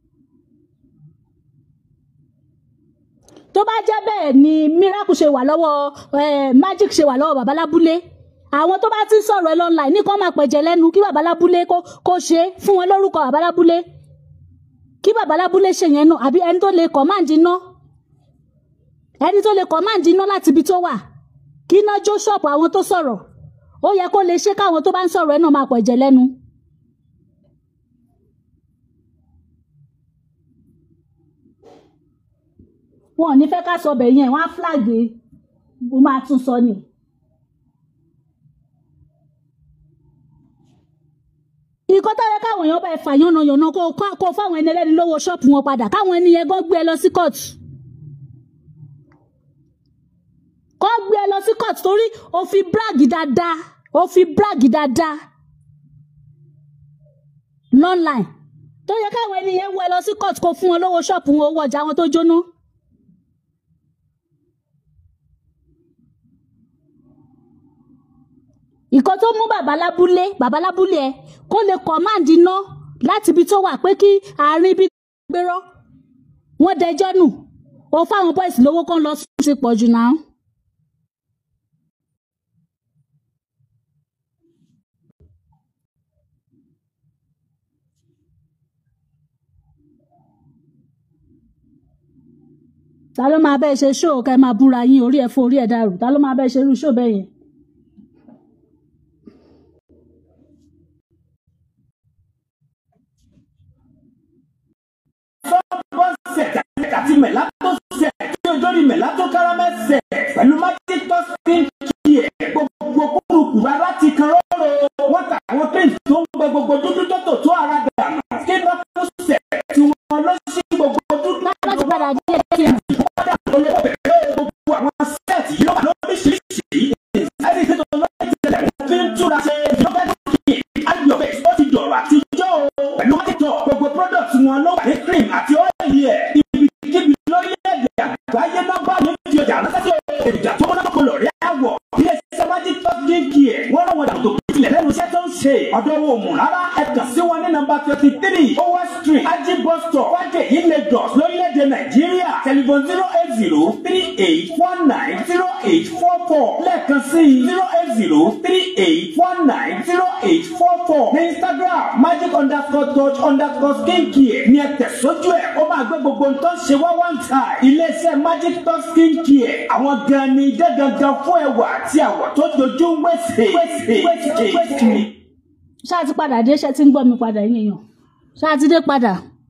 tó bá jẹ́ bẹ́ẹ̀ ni miracle ṣe wà lọ́wọ́ eh, magic ṣe wà lọ́wọ́ babalábúlé àwọn tó bá ti ń sọ̀rọ̀ ẹ lọ́nà ní kán máa pẹ̀jẹ̀ lẹ́nu kí babalábúlé kó kó ṣe é fún wọn lórúkọ babalábúlé kí babalábúlé ṣe yẹn náà àbí ẹni tó lè command iná ẹni tó lè command iná láti ibi tó wà kí iná jó ṣọ́ọ̀pù àwọn tó sọ̀rọ̀ ó yẹ kó lè ṣe káwọn tó bá ń sọ̀rọ̀ ẹ náà máa pẹ̀jẹ̀ lẹ́nu. wọn ò ní fẹ́ ká sọ bẹ̀ yẹn wọ́n á flag mo máa tún sọ ni. ìkọ́ tó yẹ káwọn èèyàn bá ẹ fà yánnayànna kó kó fáwọn ẹni ẹlẹ́ni lówó ṣọ́ọ̀pù wọn padà káwọn ẹni yẹn gan gbé ẹ lọ sí court. kọ́ gbé ẹ lọ sí court torí o fi brag dáadáa o fi brag dáadáa lọ́nline tó yẹ káwọn ẹni yẹn wọ ẹ lọ sí court kó fún wọn lówó ṣọ́ọ̀pù wọn owó ọjà wọn tó jóná. ìkan tó mú babalábúlé babalábúlé ẹ kó lè command iná láti ibi tó wà pé kí àárín ibi gbérọ wọn dẹjọ́ nù ó fáwọn boys lówó kan lọ sùn sí pọ̀ jù náà. ta ló máa bẹ́ẹ̀ ṣe ṣóò kẹ́ máa búra yín orí ẹ̀ fún orí ẹ̀ dàrú ta ló máa bẹ́ẹ̀ ṣe irú ṣóò bẹ́ẹ̀ yẹn. set àti mẹ̀lá tó set tí ojúrí mẹ̀lá tó kárámẹ́ set pẹ̀lú magic touch pink key ẹ̀ gbogbo kúrukù rárá ti kan róró wọ́n ta àwọn paint tó ń gbẹ gbogbo dúdú tó tò tó ara dànù skin doctor set tí wọ́n lọ sí gbogbo dúdú láti padà díẹ̀ díẹ̀ wọ́n dà tó lè bẹ̀rẹ̀ gbogbo àwọn set yìí ló wà lóríṣiríṣi ẹni tí tó lọ́ọ́ ìtẹ̀lẹ̀ wọ́n fi ń túra ṣe yọ̀bẹ̀ kí ayọ̀ bẹ́ẹ̀ ó ti dọ̀rọ̀ àtijọ́ o pẹ̀lú magic touch gbogbo product wọn ló wà ní cream àti ọ́ìlì ẹ̀ ibikíbi lórílẹ̀-èdè àgbáyé nọ́mbà ní ti ọjà ránṣẹ́ èròjà tó mọ́nà kò lọ rí àwọ̀ ilé iṣẹ́ magic touch dínkì ẹ̀ wọ́n rán wọn dàgbò ìpìlẹ̀ lẹ́nu iṣẹ́ tó ń ṣe ọ̀dọ́ wo mù rárá ẹ kàn sí wọn ní nọ́mbà twenty three owa street ají bus stop wájú èyí Lagos lórílẹ̀-èdè Nàìjíríà telephone zero eight zero three eight one nine zero eight four four lẹ́ẹ̀kan sí zero eight zero three eight one nine zero eight four four ní Instagram magic underscore touch underscore skincare ní ẹ tẹ̀sójú ẹ̀ ó máa gbé gbogbo nǹkan ṣe wá one time iléeṣẹ́ magic touch skincare àwọn gan ni idẹ́ gangan fún ẹwà àti àwọ̀ tó dojú wẹ̀sẹ̀ wẹ̀sẹ̀ wẹ̀sẹ̀ wẹ̀sẹ̀. ṣáà ti padà dé ṣe ti ń gbọ́ mi padà yín èèyàn ṣáà ti dé padà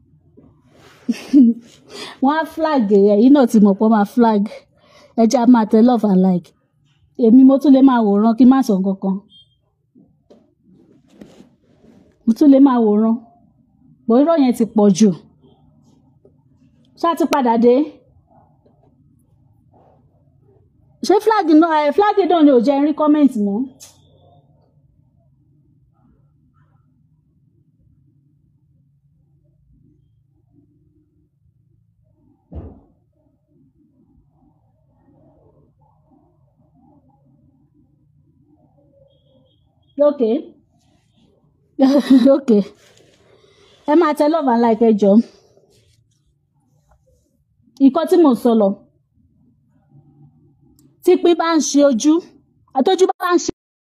wọ́n á flag ẹ̀yìn náà ti mọ̀ pé wọ́n máa flag ẹja máa tẹ love and like èmi mo tún lè máa wòran kí n má sọ nǹkan kan mo tún lè máa wòran bó irọ́ yẹn ti pọ̀ jù ṣáà ti padà dé ṣé flag náà ẹ flag náà ni ò jẹ́ rí kọ́mẹ̀ntì mọ́. okay ok ẹ máa tẹ love and like ẹ jọ nǹkan tí mo sọ lọ tí pín bá ń ṣe ojú àtọ́jú bá ń ṣe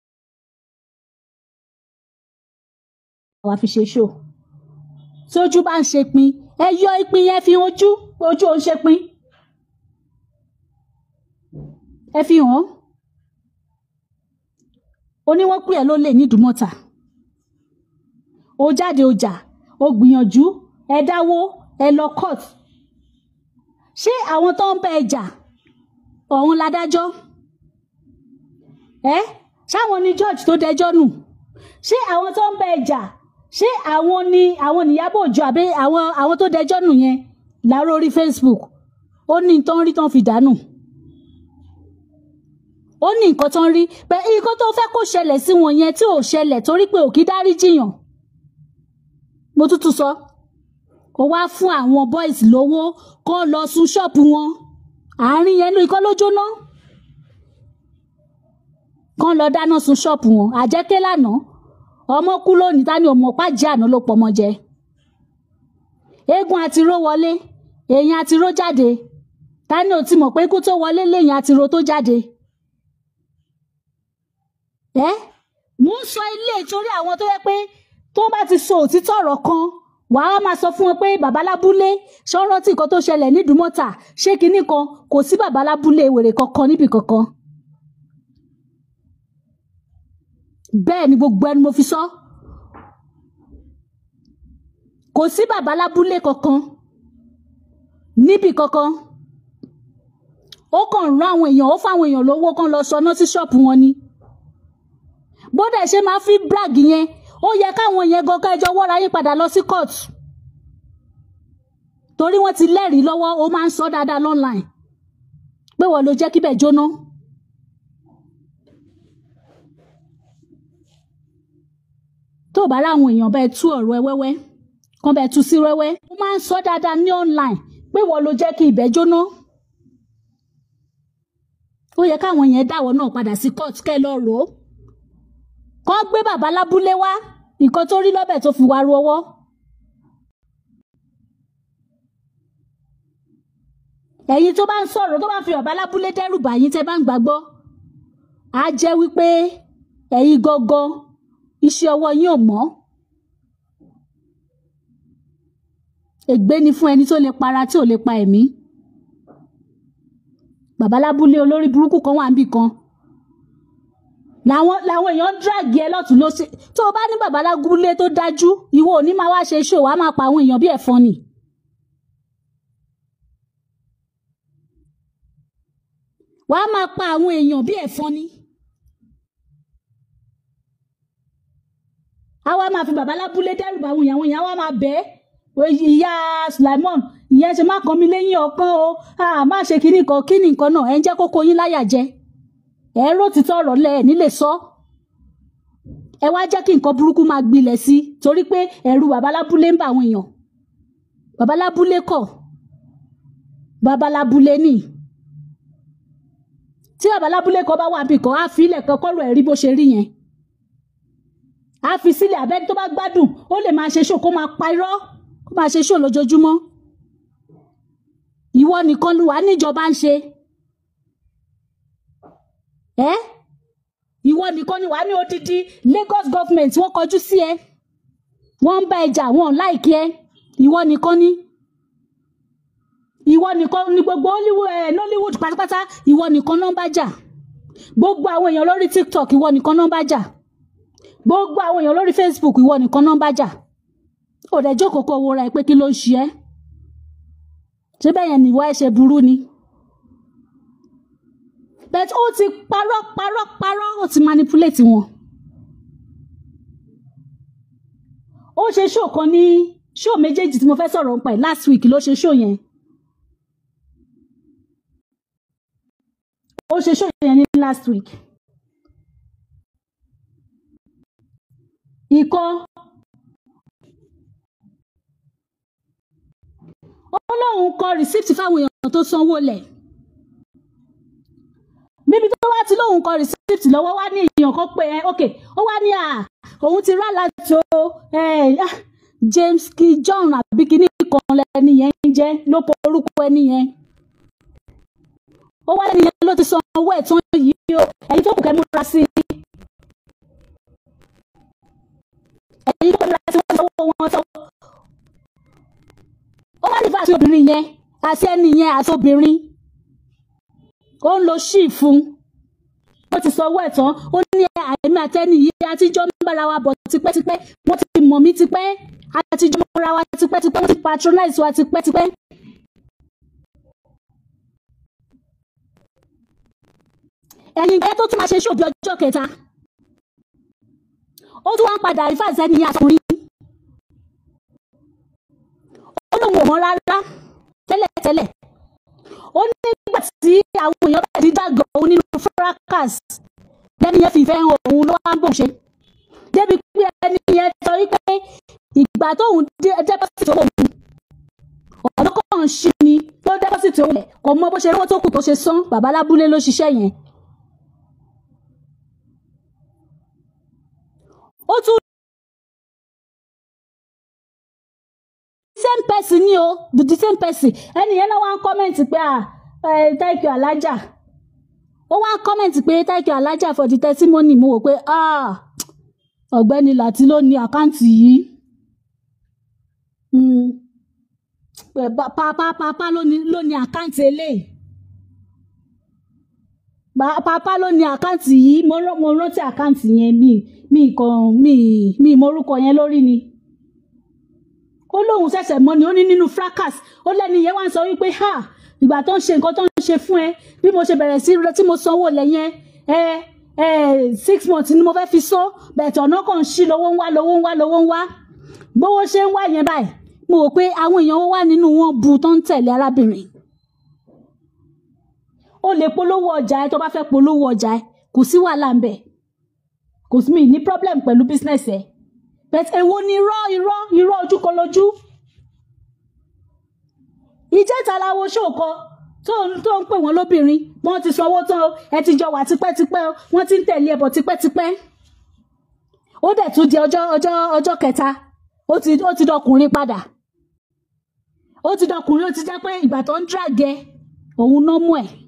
àwa fi ṣe ṣó tójú bá ń ṣe pin ẹ yọ ìpín yẹn fi ojú pé ojú ò ń ṣe pin ẹ fi hàn ó ní wọ́n pè ẹ́ ló lè nídùúmọ́ta ó jáde ọjà ó gbìyànjú ẹ dáwó ẹ lọ court ṣé àwọn tó ń bẹ ẹ jà ọ̀hún ládájọ́ ẹ ṣáwọn ni george tó dẹjọ́ nù ṣé àwọn tó ń bẹ ẹ jà ṣé àwọn ni àwọn níyàbọ̀ òjò àbí àwọn àwọn tó dẹjọ́ nù yẹn láàárọ̀ orí facebook ó ní tó ń rí tó ń fi dànù ó ní nǹkan tó ń rí pé nǹkan tó fẹ́ kó ṣẹlẹ̀ sí wọn yẹn tí ò ṣẹlẹ̀ torí pé ò kí dárí jiyàn mo tútù sọ ó wá fún àwọn boys lówó kó lọ sun ṣọ́ọ̀pù wọn àárín yẹn ní ikọ́ ló jóná kán lọ dáná sun ṣọ́ọ̀pù wọn àjẹkẹ́ lánàá ọmọ kú lónìí ta ni ọmọ pàjẹ́ àná ló pọmọ jẹ eégún àtiró wọlé èèyàn àtiró jáde ta ni ò ti mọ̀ pé ikú tó wọlé léèyàn àtiró tó jáde ẹ mò ń sọ ilé ìtorí àwọn tó yẹ pé tó bá ti sọ òtítọ́ ọ̀rọ̀ kan wàá máa sọ fún wọn pé babalábúlé ṣọ́rọ́tì kan tó ṣẹlẹ̀ nídùúmọ́ta ṣé kinní kan kò sí babalábúlé wèrè kankan níbì kankan bẹ́ẹ̀ ni gbogbo ẹni mo fi sọ kò sí babalábúlé kankan níbì kankan ó kàn rán àwọn èèyàn ó fáwọn èèyàn lówó kan lọ sọná sí ṣọ́ọ̀pù wọn ni bódà ṣe máa fi brag yẹn ó yẹ káwọn yẹn gangan ẹjọ́ wọ́ra yín padà lọ sí court torí wọ́n ti lẹ́rìí lọ́wọ́ ó máa ń sọ dáadáa online pé wọ́n ló jẹ́ kíbẹ̀ jóná. tó bá ráwọn èèyàn bẹ́ẹ̀ tú ọ̀rọ̀ ẹ wẹ́wẹ́ kan bẹ́ẹ̀ tú sí wẹ́wẹ́ ó máa ń sọ dáadáa ní online pé wọ́n ló jẹ́ kí ibẹ̀ jóná. ó yẹ káwọn yẹn dáwọ́ náà padà sí court kẹ́ lọ rò ó kọ́ gbé bàbá lábúlé wá nǹkan tó rí lọ́bẹ̀ tó fi wá ru ọwọ́. ẹ̀yin tó bá ń sọ̀rọ̀ tó bá fi bàbá lábúlé dẹ́rù bà yín tẹ́ bá ń gbàgbọ́ á jẹ́ wípé ẹ̀yin gangan iṣẹ́ ọwọ́ yín ò mọ́. ègbé ni fún ẹni tó lè para tí ò lè pa ẹ̀mí. bàbá lábúlé olórí burúkú kan wà níbì kan làwọn làwọn èèyàn ń díràgì ẹ lọ́tún ló ṣe tó o bá ní babalágúlé tó dájú ìwọ ò ní máa wá ṣe ṣó wàá máa pa àwọn èèyàn bí ẹ̀fọn ni. wàá máa pa àwọn èèyàn bí ẹ̀fọn ni. a wá máa fi babalábúlé dẹ́rù bá àwọn èèyàn àwọn èèyàn wá máa bẹ́ ìyá Sulaimon ìyẹn ṣe má kàn mí lẹ́yìn ọkàn o má ṣe kinní kan kí ni nǹkan náà ẹ̀ ń jẹ́ kókó yín láyà jẹ ẹ̀rọ títọ́ ọ̀rọ̀ lẹ ẹ̀ nílé sọ ẹ wá jẹ́ kí nǹkan burúkú máa gbilẹ̀ sí i torí pé ẹ̀rù babalábúlé ń bà àwọn èèyàn babalábúlé kọ̀ babalábúlé nì tí babalábúlé kan bá wà bí kan á fi ilẹ̀ kan kọ́rọ̀ ẹ̀ rí bó ṣe rí yẹn á fi sílẹ̀ abẹ́ni tó bá gbádùn ó lè máa ṣe ṣó kó máa pa irọ́ kó máa ṣe ṣó lójoojúmọ́ ìwọ nìkan ló wà níjọba ń ṣe ẹ ìwọ nìkan ni wàá ní odidi Lagos government wọ́n kọjú sí ẹ wọ́n ń bá ẹjà wọ́n láìkí ẹ ìwọ nìkan ni ìwọ nìkan ni gbogbo Hollywood ẹ Nollywood pátápátá ìwọ nìkan náà ń bá jà gbogbo àwọn èèyàn lórí TikTok ìwọ nìkan náà ń bá jà gbogbo àwọn èèyàn lórí Facebook ìwọ nìkan náà ń bá jà ò dẹ̀ jókòó kó wo ra ẹ pé kí ló ń ṣe ẹ́ ṣé bẹ́ẹ̀ yẹn nìwọ ẹ ṣe burú ni but ó ti parọ́ parọ́ parọ́ ó ti manipulate wọn. ó ṣe show kan ní show méjèèjì tí mo fẹ́ sọ̀rọ̀ nípa ẹ̀ last week ló ṣe show yẹn. ó ṣe show yẹn ní last week. ìkan ó lóun kọ receipt fáwọn èèyàn tó sanwó lẹ̀ níbi tó wá ti lóun kọ receipt lọ́wọ́ wá ní èèyàn kan pé ẹ ok ó wá ní à òun ti rà láti o ẹ ah, James K John àbí kíní kan lẹni yẹn ń jẹ́ ló kọ orúkọ ẹni yẹn ó wá lẹni yẹn ló ti san owó ẹ̀ tán yìí o ẹ̀yin tó kù kẹ́ múra sí i ẹ̀yin tó kù múra sí i wọ́n ti sanwó wọn tán ó wá ní fàṣẹ obìnrin yẹn àti ẹni yẹn àti obìnrin ó ń lo ṣíì fún ó ti sanwó ẹ̀ tán ó ní àmì àtẹni yìí àtijọ́ ń bára wa bọ̀ tipẹ́tipẹ́ wọ́n ti mọ̀ mí tipẹ́ àtijọ́ mọ́ra wa tipẹ́tipẹ́ wọ́n ti patronize wa tipẹ́tipẹ́. ẹ̀yin gẹ́gẹ́ tó tún máa ṣe ṣòbí ọjọ́ kẹta ó tún wá ń padà rí fàṣẹ ní àtúnrí ó lóun ò mọ̀ rárá tẹ́lẹ̀tẹ́lẹ̀ ó ní nígbà tí àwọn èèyàn bẹ̀rẹ̀ sí dàgbà òun nínú fracas lẹ́ni yẹn fi ìfẹ́ hàn òun ló wá ń bò ṣe débi pé ẹni yẹn sọ wípé ìgbà tóun dẹ́pọ́sìtì owó òun ọ̀dọ́ kan ṣí ni tó dẹ́pọ́sìtì owó rẹ̀ kò mọ bó ṣe rówó tó kù tó ṣe san bàbá lábúlé ló ṣiṣẹ́ yẹn. ó tún same person ni o the same person ẹni yẹn náà wá ń kọ́mẹ̀ntì pé ah eh, thank you alájà ó wá ń kọ́mẹ̀ntì pé thank you alájà for the testimony mo wò pé ah ọ̀gbẹ́ni láti ló ní àkáǹtì yìí Mm. pé pa- papa papa ló ní ló ní àkáǹtì eléyìí Pa- papa ló ní àkáǹtì yìí mo rán- mo rántí àkáǹtì yẹn mi mi kan mi mi morúkọ yẹn lórí ni ó lóun ṣẹ̀ṣẹ̀ mọ̀ ni ó ní nínú fracas ó lẹ́ni yẹn wá ń sọ wípé ha ìgbà tó ń ṣe nǹkan tó ń ṣe fún ẹ bí mo ṣe bẹ̀rẹ̀ sí rẹ tí mo sanwó lẹ́yìn ẹ ẹ six months ni mo fẹ́ fi san bẹ̀tẹ̀ ọ̀nà kan ń ṣí lówó ń wá lówó ń wá lówó ń wá bówó ṣe ń wá yẹn báyìí mo rò pé àwọn èèyàn wà nínú wọn bu tó ń tẹ̀lé arábìnrin ó lè polówó ọjà ẹ tó bá fẹ́ polówó ọjà ẹ kò sí wàhálà ń bẹ̀ kò sí mi ní problem pẹ̀lú business ẹ bẹ́ẹ̀ èwo ni irọ́ irọ́ irọ́ ojúkọlójú ìjẹta làwọn ṣòkọ tó ń tó ń pè wọ́n lóbìnrin wọ́n ti sanwó tán o, ẹ ti jọ wà tipẹ́tipẹ́ o, wọ́n ti ń tẹ̀lé ẹbọ tipẹ́tipẹ́ ó dẹ̀ tún di ọjọ́ ọjọ́ ọjọ́ kẹta ó ti ó ti dọkùnrin padà ó ti dọkùnrin ó ti jẹ́ pé ìgbà tó ń dràgẹ òun náà mú ẹ̀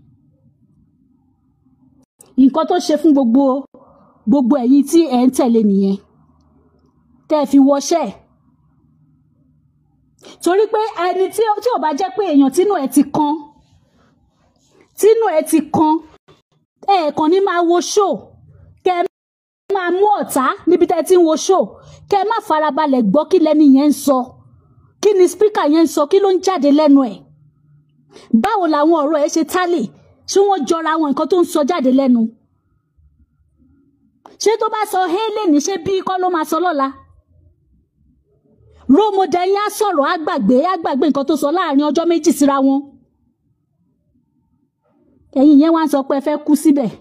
nǹkan tó ṣe fún gbogbo gbogbo ẹ̀yin tí ẹ̀ ń tẹ̀lé nìyẹn tẹ́ ẹ fi wọṣẹ́ ẹ̀ torí pé ẹni tí ó tí ò bá jẹ́ pé èèyàn tínú ẹ̀ ti kan tínú ẹ̀ ti kan ẹ̀ẹ̀kan ní máa wo ṣó kẹ́ ẹ máa mú ọ̀tá níbi tẹ́ ẹ ti ń wo ṣó kẹ́ ẹ má farabalẹ̀ gbọ́ kí lẹ́ni yẹn ń sọ kí ni spíkà yẹn ń sọ kí ló ń jáde lẹ́nu ẹ̀ báwo làwọn ọ̀rọ̀ ẹ̀ ṣe tálè ṣé wọ́n jọra àwọn nǹkan tó ń sọ jáde lẹ́nu ṣé tó bá sọ hélè ní ṣé bí kọ́ ló máa sọ lọ́la rómọdé yín á sọ̀rọ̀ á gbàgbé á gbàgbé nǹkan tó sọ láàrin ọjọ́ méjì síra wọn ẹ̀yin yẹn wá ń sọ pé ẹ fẹ́ kú síbẹ̀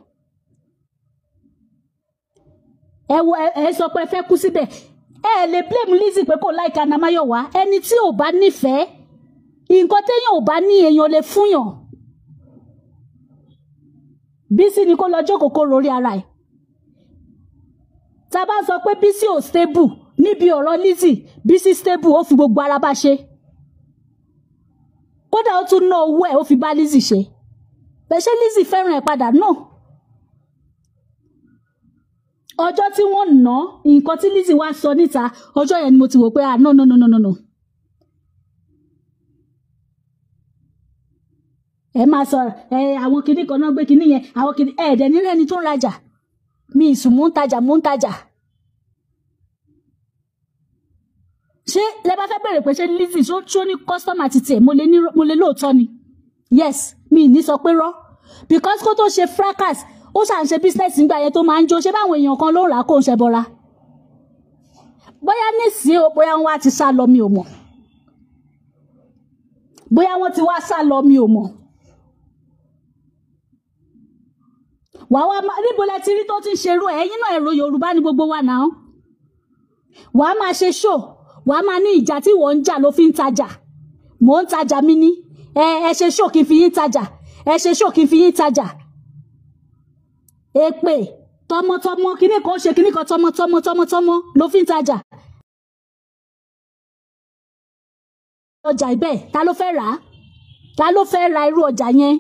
ẹ wo ẹ ẹ sọ pé ẹ fẹ́ kú síbẹ̀ ẹ lè blame Lizzy pé kò láìka Namayowa ẹni tí ò bá nífẹ̀ẹ́ nǹkan téèyàn ò bá ní èèyàn lè fúnyàn Bísí ni kó lọ jókòó kó rorí ara ẹ̀ tá a bá sọ pé Bísí ò stable níbi ọ̀rọ̀ Lizzy Bísí stable ó fi gbogbo ara bá ṣe kódà ó tún ná owó ẹ̀ ó fi bá Lizzy ṣe bẹ́ẹ̀ ṣé Lizzy fẹ́ràn ẹ̀ padà náà ọjọ́ tí wọ́n ná nǹkan tí Lizzy wá sọ níta ọjọ́ yẹn ni mo ti wò pé ah no no no no no no ẹ máa sọ ẹ àwọn kinní kan náà gbé kinní yẹn àwọn kinní ẹ ẹ̀dẹ̀ nílẹ̀ ẹni tó ń rajà mi ìsùn mò ń tajà mò ń tajà ṣé lẹ bá fẹ́ bẹ̀rẹ̀ pé ṣé Lizzy ṣó ṣó ní kọ́sítọ́mà ti tiẹ̀ mo lè ní mo lè lóòótọ́ ni yes mi ì ní sọ pé rọ́ because kó tó ṣe fracas ó ṣà ń ṣe business nígbà yẹn tó máa ń jó ṣé báwọn èèyàn kan ló ń rà á kó ń ṣe bọ́ra bóyá nísìnyí o bóyá wọn wá ti sá lọ mi ò mọ̀ bóyá wọn ti wá sá lọ mi ò mọ̀ wàá wá máa níbo lẹ ti rí tó ti ń ṣerú ẹ ẹ̀yin náà èrò Yorùbá ni gbogbo wa náà wàá máa ṣe ṣó wàá máa ní ìjà tí wọ́n ń jà ló fi ń tajà mò ń tajà mi ní ẹ ẹ ṣe ṣó kí n fi yín tajà ẹ ṣe ṣó kí n fi yín tajà èpè tọmọtọmọ kíní kan ṣe kíní kan tọmọtọmọ tọmọtọmọ ló fi ń tajà ọjà ibẹ̀ ta ló fẹ́ rà á ta ló fẹ́ ra irú ọjà yẹn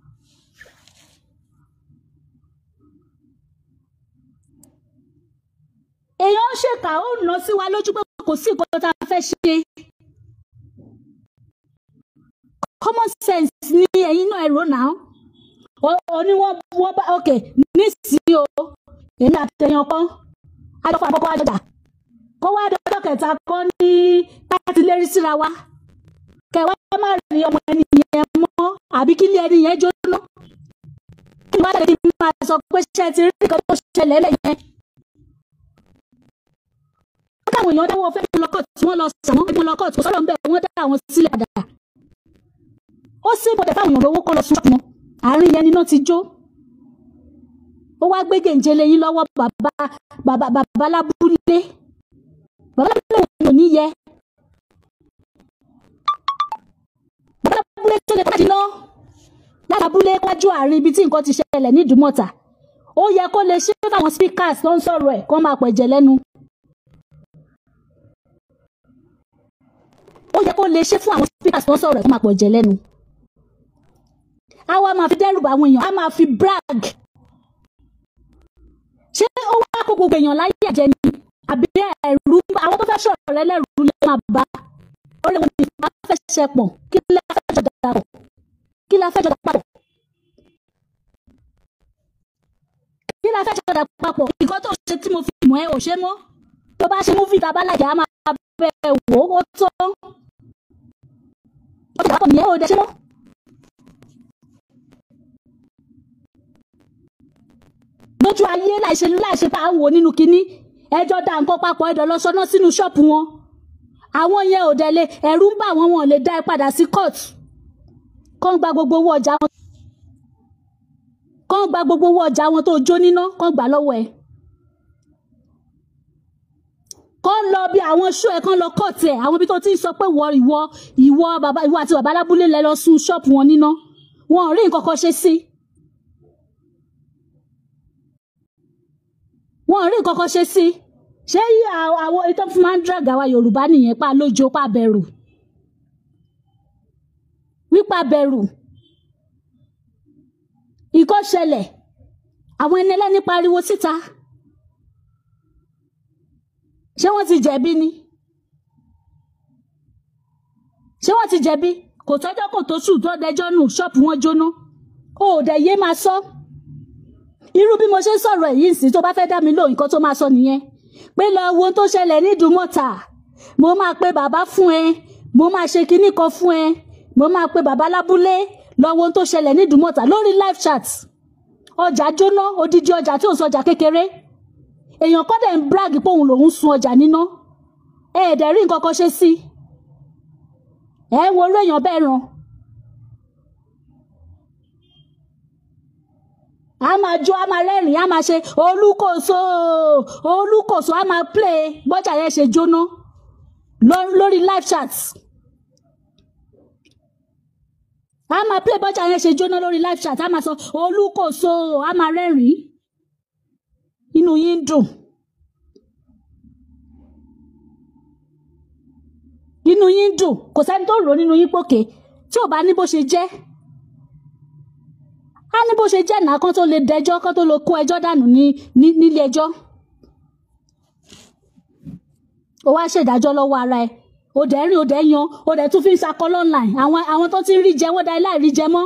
èèyàn ń ṣèkà ó nà sí wa lójú pé kò sí nǹkan tá a fẹ́ ṣe common sense ni ẹ̀yin náà ẹ̀rọ náà ó ní wọ́n wọ́n bá ok nísìnyí o èmi àtẹ̀yàn kan adọ́fà àkọ́kọ́ àjọjà kó wá dọ́jọ́ kẹta kọ́ ní láti lérí síra wa kẹwàá má rí ọmọ ẹni yẹn mọ́ àbí kí ilé ẹni yẹn jóná kí ni wọ́n á tẹ̀lé kí n máa sọ pé ṣé ẹ ti rí nǹkan tó ṣẹlẹ̀ lẹ́yìn táwọn èèyàn dáwọ́ fẹ́ lọ kọ́ọ̀tù tí wọ́n lọ sàmọ́ ẹgbẹ́ lọ kọ́ọ̀tù sọ́dọ̀ ń bẹ̀ wọ́n dá àwọn sílẹ̀ àdá. ó sì bọ̀dẹ̀ fáwọn èèyàn lówó kọ́ lọ sún wọn àárín yẹn níná ti jó. ó wá gbé gèǹjẹlẹ yín lọ́wọ́ bàbá bàbá bàbá lábúlé bàbá lábúlé wọn ò ní yẹ. bàbá lábúlé tó lè pàdé náà lábúlé wájú àárín ibi tí nǹkan ti ṣẹlẹ̀ ní ìdúmọ̀tà ó yẹ kó lè ṣe fáwọn speakers tó ń sọ̀rọ̀ ẹ̀ kó máa pẹ̀jẹ̀ lẹ́nu. ó yẹ kó lè ṣe fún àwọn speakers tó ń sọ̀rọ̀ ẹ̀ kó máa pọ̀ jẹ lẹ́nu. a wá máa fi dẹ́rù bá àwọn èèyàn a máa fi brag. ṣé ó wá kó gbogbo èèyàn láyé ẹ̀jẹ̀ ni àbí ẹ̀rù àwọn tó fẹ́ sọ̀rọ̀ rẹ lẹ́rù lè máa bá orí wọn ni a fẹ́ ṣe pọ̀ kí la fẹ́ jọ dàpọ̀ kí la fẹ́ jọ dàpọ̀ kí la fẹ́ jọ dàpọ̀ nǹkan tó ṣe tí mo fi mọ̀ ẹ́ ò ṣe mọ́ tó bá ṣe mú fìtà bá lájà á máa bẹ̀ wò ó tó ó ti dàpọ̀ nìyẹn ò dẹ̀ ṣe mọ́. lójú ayé láìṣe láìṣe tá à ń wò nínú kinní ẹjọ́ dá nǹkan papọ̀ ẹ̀dọ̀ lọ sọ́nà sínú ṣọ́ọ̀pù wọn àwọn yẹn ò dẹ̀ lè ẹ̀rù ń bà wọ́n wọn ò lè dá ẹ padà sí court kán gba gbogbo owó ọjà wọn kán gba gbogbo owó ọjà wọn tó jó níná kán gbà lọ́wọ́ ẹ̀ kán lọ bí àwọn ṣó ẹ kán lọ kọ́ọ̀tì ẹ̀ àwọn ibi tó ti ń sọ pé wọ ìwọ ìwọ bàbá ìwọ àti bàbá alábúlé lẹ lọ sun ṣọ́ọ̀pù wọn níná wọn ò rí nǹkan kan ṣe sí wọn ò rí nǹkan kan ṣe sí ṣé àwọn ìtọ́ fún máa ń drag àwa Yorùbá nìyẹn pa lójo pa bẹ̀rù wípa bẹ̀rù ìkọ́ ṣẹlẹ̀ àwọn ẹni ẹlẹ́ni pariwo síta ṣé wọ́n ti jẹ̀bi ni ṣé wọ́n ti jẹ̀bi kò tọ́jọ́ kò tó sùn tó dẹjọ́ nù ṣọ́ọ̀pù wọn jóná ó dẹ̀ yé máa sọ irú bí mo ṣe ń sọ̀rọ̀ èyí ń sìn tó bá fẹ́ dá mi lóhùn nǹkan tó máa sọ nìyẹn pé lọ wo tó ṣẹlẹ̀ ní Ìdúmọ̀tà mo máa pe bàbá fún ẹ mo máa ṣe kinní kan fún ẹ mo máa pe bàbá lábúlé lọ wo tó ṣẹlẹ̀ ní Ìdúmọ̀tà lórí live chat ọjà jóná odidi ọjà tí ò ń sọjà kékeré èèyàn kọ́ dẹ̀ ń brag pé òun lòún sun ọjà níná ẹ ẹ̀dẹ̀ rí nǹkan kan ṣe sí ẹ wo orú èèyàn bẹ́ẹ̀ ràn a máa jó a máa rẹ́rìn-ín a máa ṣe olúkòso olúkòso a máa play bọ́jà yẹn ṣe jóná lórí live chat a máa play bọ́jà yẹn ṣe jóná lórí live chat a máa sọ olúkòso a máa rẹ́rìn-ín inú yín dùn inú yín dùn kò sẹ́ni tó rò nínú yín pòkè tí ò bá ní bó ṣe jẹ́ á ní bó ṣe jẹ́ náà kán tó lè dẹjọ́ kán tó lè kó ẹjọ́ dànù ní nílé ẹjọ́ ó wá ṣèdájọ́ lọ́wọ́ ara ẹ̀ ó dẹ̀ rìn ó dẹ̀ yan ó dẹ̀ tún fi ń sakọ online àwọn àwọn tó ti ń rí jẹ wọ́n da láì rí jẹ mọ́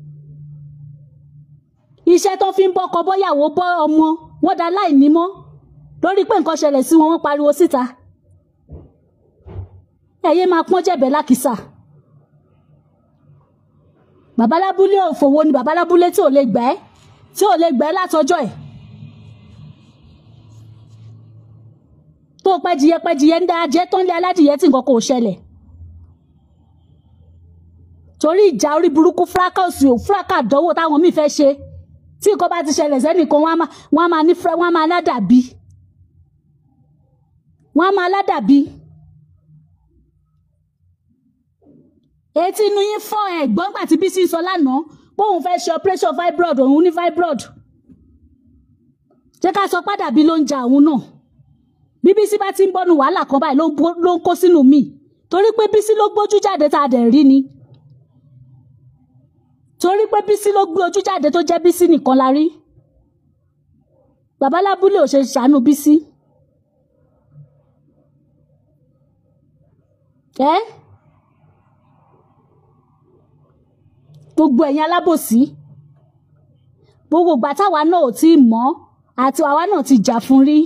iṣẹ́ tó fi ń bọ́kọ bọ́yàwó bọ́ ọmọ wọ́n da láì ní mọ́ lórí pé nǹkan ṣẹlẹ̀ sí wọn wọ́n pariwo síta ẹ̀yẹ́ máa pọ́n jẹ̀bẹ̀ lákìsà babalábúlé òfòwò ni babalábúlé tí ò lè gbẹ́ tí ò lè gbẹ́ látọjọ́ ẹ̀ tó pẹ́jìyẹ pẹ́jìyẹ ń dá ajẹ́ tó ń lé aládìyẹ tí nǹkan kò ṣẹlẹ̀ torí ìjà orí burúkú fúráká òsì ò fúráká àdánwò táwọn míì fẹ́ ṣe tí nǹkan bá ti ṣẹlẹ̀ sẹ́nìkan wọ́n á máa ní wọ́n á máa ládàbí wọ́n á máa ládàbí. etí inú yín fọ́ ẹ̀gbọ́n gbà tí Bísí sọ lánàá bóun fẹ́ ṣe operation fibroid òun ní fibroid jẹ́ ká sọ padà bí ló ń ja òun náà bí Bísí bá ti ń bọ́nu wàhálà kan báyìí ló ń bó- ló ń kó sínú mi torí pé Bísí ló gbójú jáde tá a dẹ̀ rí ni torí pé Bísí ló gbé ojú jáde tó jẹ́ Bísí nìkan la rí babalábúlé ò ṣe ṣàánú Bísí ẹ́ gbogbo ẹ̀yin alábòsí gbogbo ìgbà táwa náà ò tí ì mọ̀ àti àwa náà ti jà fún rí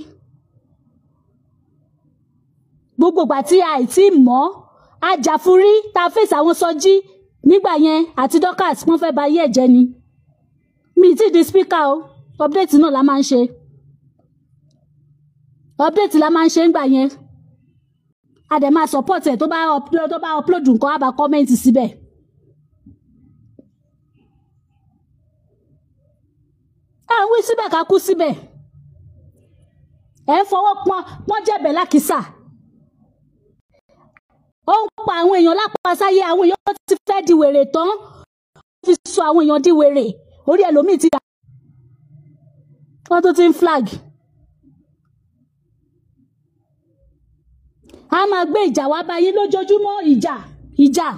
gbogbo ìgbà tí a ì tí ì mọ̀ a jà fún rí tá a fèsì àwọn sọjí nígbà yẹn àti Dorcas wọ́n fẹ́ ba ayé ẹ̀jẹ̀ ni mi ì tí ì di speaker o update náà la máa ń ṣe update la máa ń ṣe ńgbà yẹn a dẹ̀ máa support ẹ̀ tó bá upload tó bá upload nǹkan á bá comment síbẹ̀. à ń wí síbẹ̀ ká kú síbẹ̀ ẹ̀ ń fọwọ́ pọ́n pọ́n jẹ̀bẹ̀ lákìsà ó ń pa àwọn èèyàn lápasáyé àwọn èèyàn ti fẹ́ di wèrè tán ó fi sọ àwọn èèyàn di wèrè orí ẹlòmíì ti dà wọ́n tó ti ń flag a máa gbé ìjà wá báyìí lójoojúmọ́ ìjà ìjà.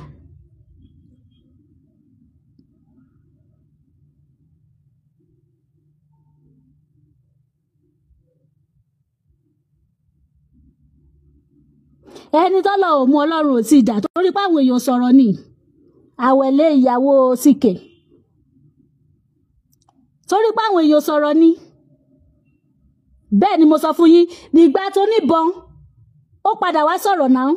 ẹni tọ́lọ̀ ò mú ọlọ́run ò tí ì dà torí pé àwọn èèyàn sọ̀rọ̀ ni àwẹ̀lé ìyàwó síkè torí pé àwọn èèyàn sọ̀rọ̀ ni bẹ́ẹ̀ ni mo sọ fún yín nígbà tó níbọn ó padà wá sọ̀rọ̀ náà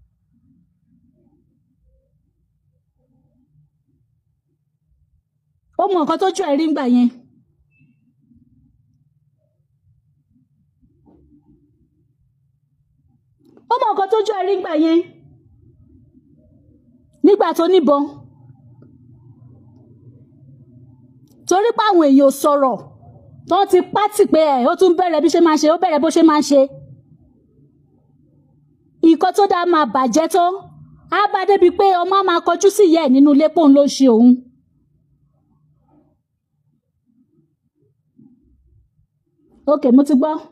ó mọ nǹkan tójú ẹ̀ rí ńgbà yẹn ó mọ nǹkan tójú ẹ̀ rí ńgbà yẹn nígbà tó níbọn torí pé àwọn èèyàn sọ̀rọ̀ tó ti pátì pé ẹ̀ ó tún bẹ̀rẹ̀ bí ṣe máa ṣe ó bẹ̀rẹ̀ bó ṣe máa ṣe nǹkan tó dáa máa bàjẹ́ tó á bá débi pé ọmọ á máa kọjú sí ìyá ẹ̀ nínú ilé pòun ló ń ṣe òun. ok mo ti gbọ́.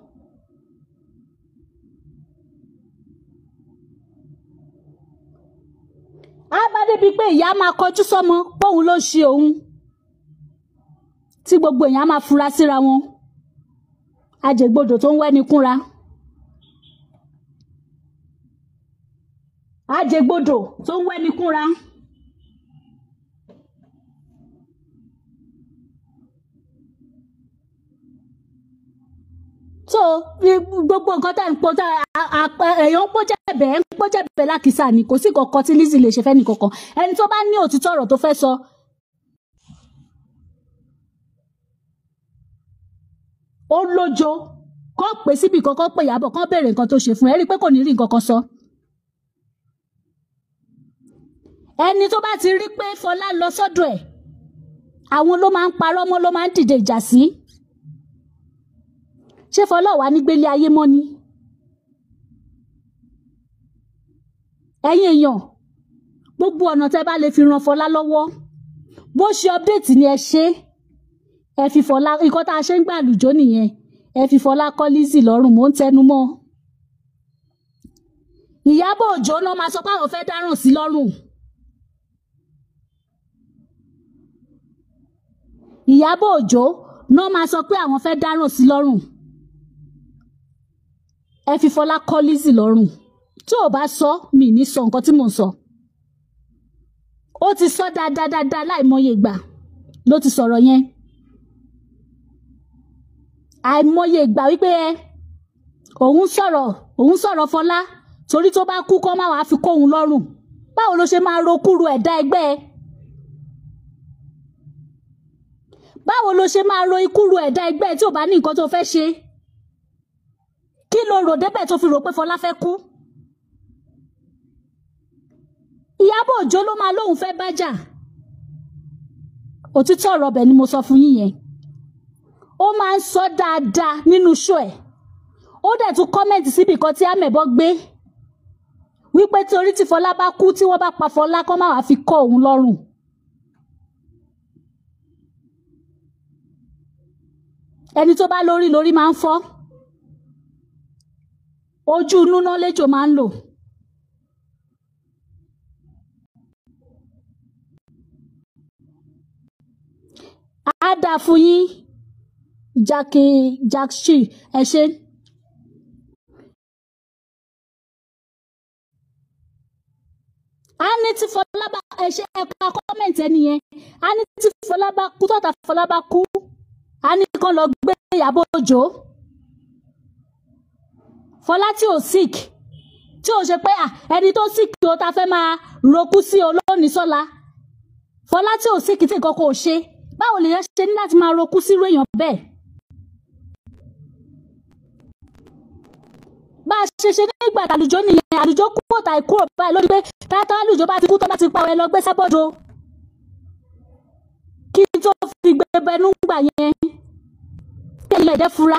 á bá débi pé ìyá máa kọjú sọ́mọ pòun ló ń ṣe òun tí gbogbo èèyàn á máa fura síra wọn ajẹgbodò tó ń wẹ́ni kúnra. ajẹgbodò tó ń wẹ́ni kúnra. so bí- gbogbo nǹkan tá à ń pọ tá a- a- a- èèyàn ń pọ́jẹ́bẹ̀ ń pọ́jẹ́bẹ̀ lákìsà ni kò sí kankan tí Lizzy lè ṣe fẹ́ nìkankan ẹni tó bá ní òtítọ́ ọ̀rọ̀ tó fẹ́ sọ ó lójo kọ́ pé síbi kankan pé Ìyábọ̀ kán béèrè nǹkan tó ṣe fún ẹ rí i pé kò ní rí nǹkan kan sọ. ẹni tó bá ti rí pé Fọlá lọ sọ́dọ̀ ẹ̀ àwọn ló máa ń parọ́ mọ́ ló máa ń dìde ìjà sí. ṣé Fọlá wà ní gbélé ayé mọ́ ni? ẹ̀yin èèyàn gbogbo ọ̀nà tẹ́ bá lè fi ran Fọlá lọ́wọ́ bó ṣe update ni ẹ ṣe ẹ fi Fọlá nǹkan tá a ṣe ń gbà lùjọ́ nìyẹn ẹ fi Fọlá kọ́ Lizzy lọ́rùn mò ń tẹnu mọ́ Ìyábọ̀ Òjó náà máa sọ pé àwọn fẹ́ dáràn sí lọ́rùn Ìyábọ̀ Òjó náà máa sọ pé àwọn fẹ́ dáràn sí lọ́rùn ẹ fi Fọlá kọ́ Lizzy lọ́rùn tí ò bá sọ mi ní sọ nǹkan tí mò ń sọ ó ti sọ dáadáa dáadáa láìmọye ìgbà ló ti sọ̀rọ̀ yẹn àìmọye ìgbà wípé ẹ òun sọ̀rọ̀ òun sọ̀rọ̀ Fọlá torí tó bá kú kọ́ máa wàá fi kóhun lọ́rùn báwo ló ṣe máa ro kúrú ẹ̀dá ẹgbẹ́ ẹ báwo ló ṣe máa ro ikúru ẹ̀dá ẹgbẹ́ ẹ tí ò bá ní nǹkan tó fẹ́ ṣe kí ló rò débẹ̀ tó fi rò pé Fọlá fẹ́ kú Ìyábọ̀ Òjó ló máa lóun fẹ́ bájà òtítọ́ ọ̀rọ̀ ọbẹ̀ ni mo sọ fún yín yẹn ó máa ń sọ dáadáa nínú ṣó ẹ̀ ó dẹ̀ tún kọ́mẹ̀ntì síbi kan tí amẹ̀bọ gbé wípé torí tí Fọlá bá kú tí wọ́n bá pa Fọlá kọ́ máa wá fi kọ́ òun lọ́rùn. ẹni tó bá lórí lórí máa ń fọ́ ojú inú náà lẹ́jọ́ máa ń lò. á dáa fún yín jákè jákṣì ẹ ṣe. a ní tí fọlábà ẹ ṣe ẹ̀ka kọ́mẹ̀ntì ẹni yẹn a ní tí fọlábà kú tọ́ta fọlábà kú a ní kán lọ gbé Ìyábọ̀ Òjó fọlá tí ò sick tí ò ṣe pé à ẹni tó sick tó ta fẹ́ máa roku sí olóòní sọ́la fọlá tí ò sick tí nǹkan kò ṣe báwo lèèyàn ṣe ní láti máa roku sírú èèyàn bẹ́ẹ̀. bá a ṣe ṣe nígbà àlùjọ nìyẹn àlùjọ kúrò tàì kúrò báyìí lórí pé tátà àlùjọ bá ti kú tó bá ti pa ẹ lọ gbé sábọ́dọ̀ kí n tó fi gbé bẹnu gbà yẹn kí ẹ̀yin ẹ̀dẹ́ fura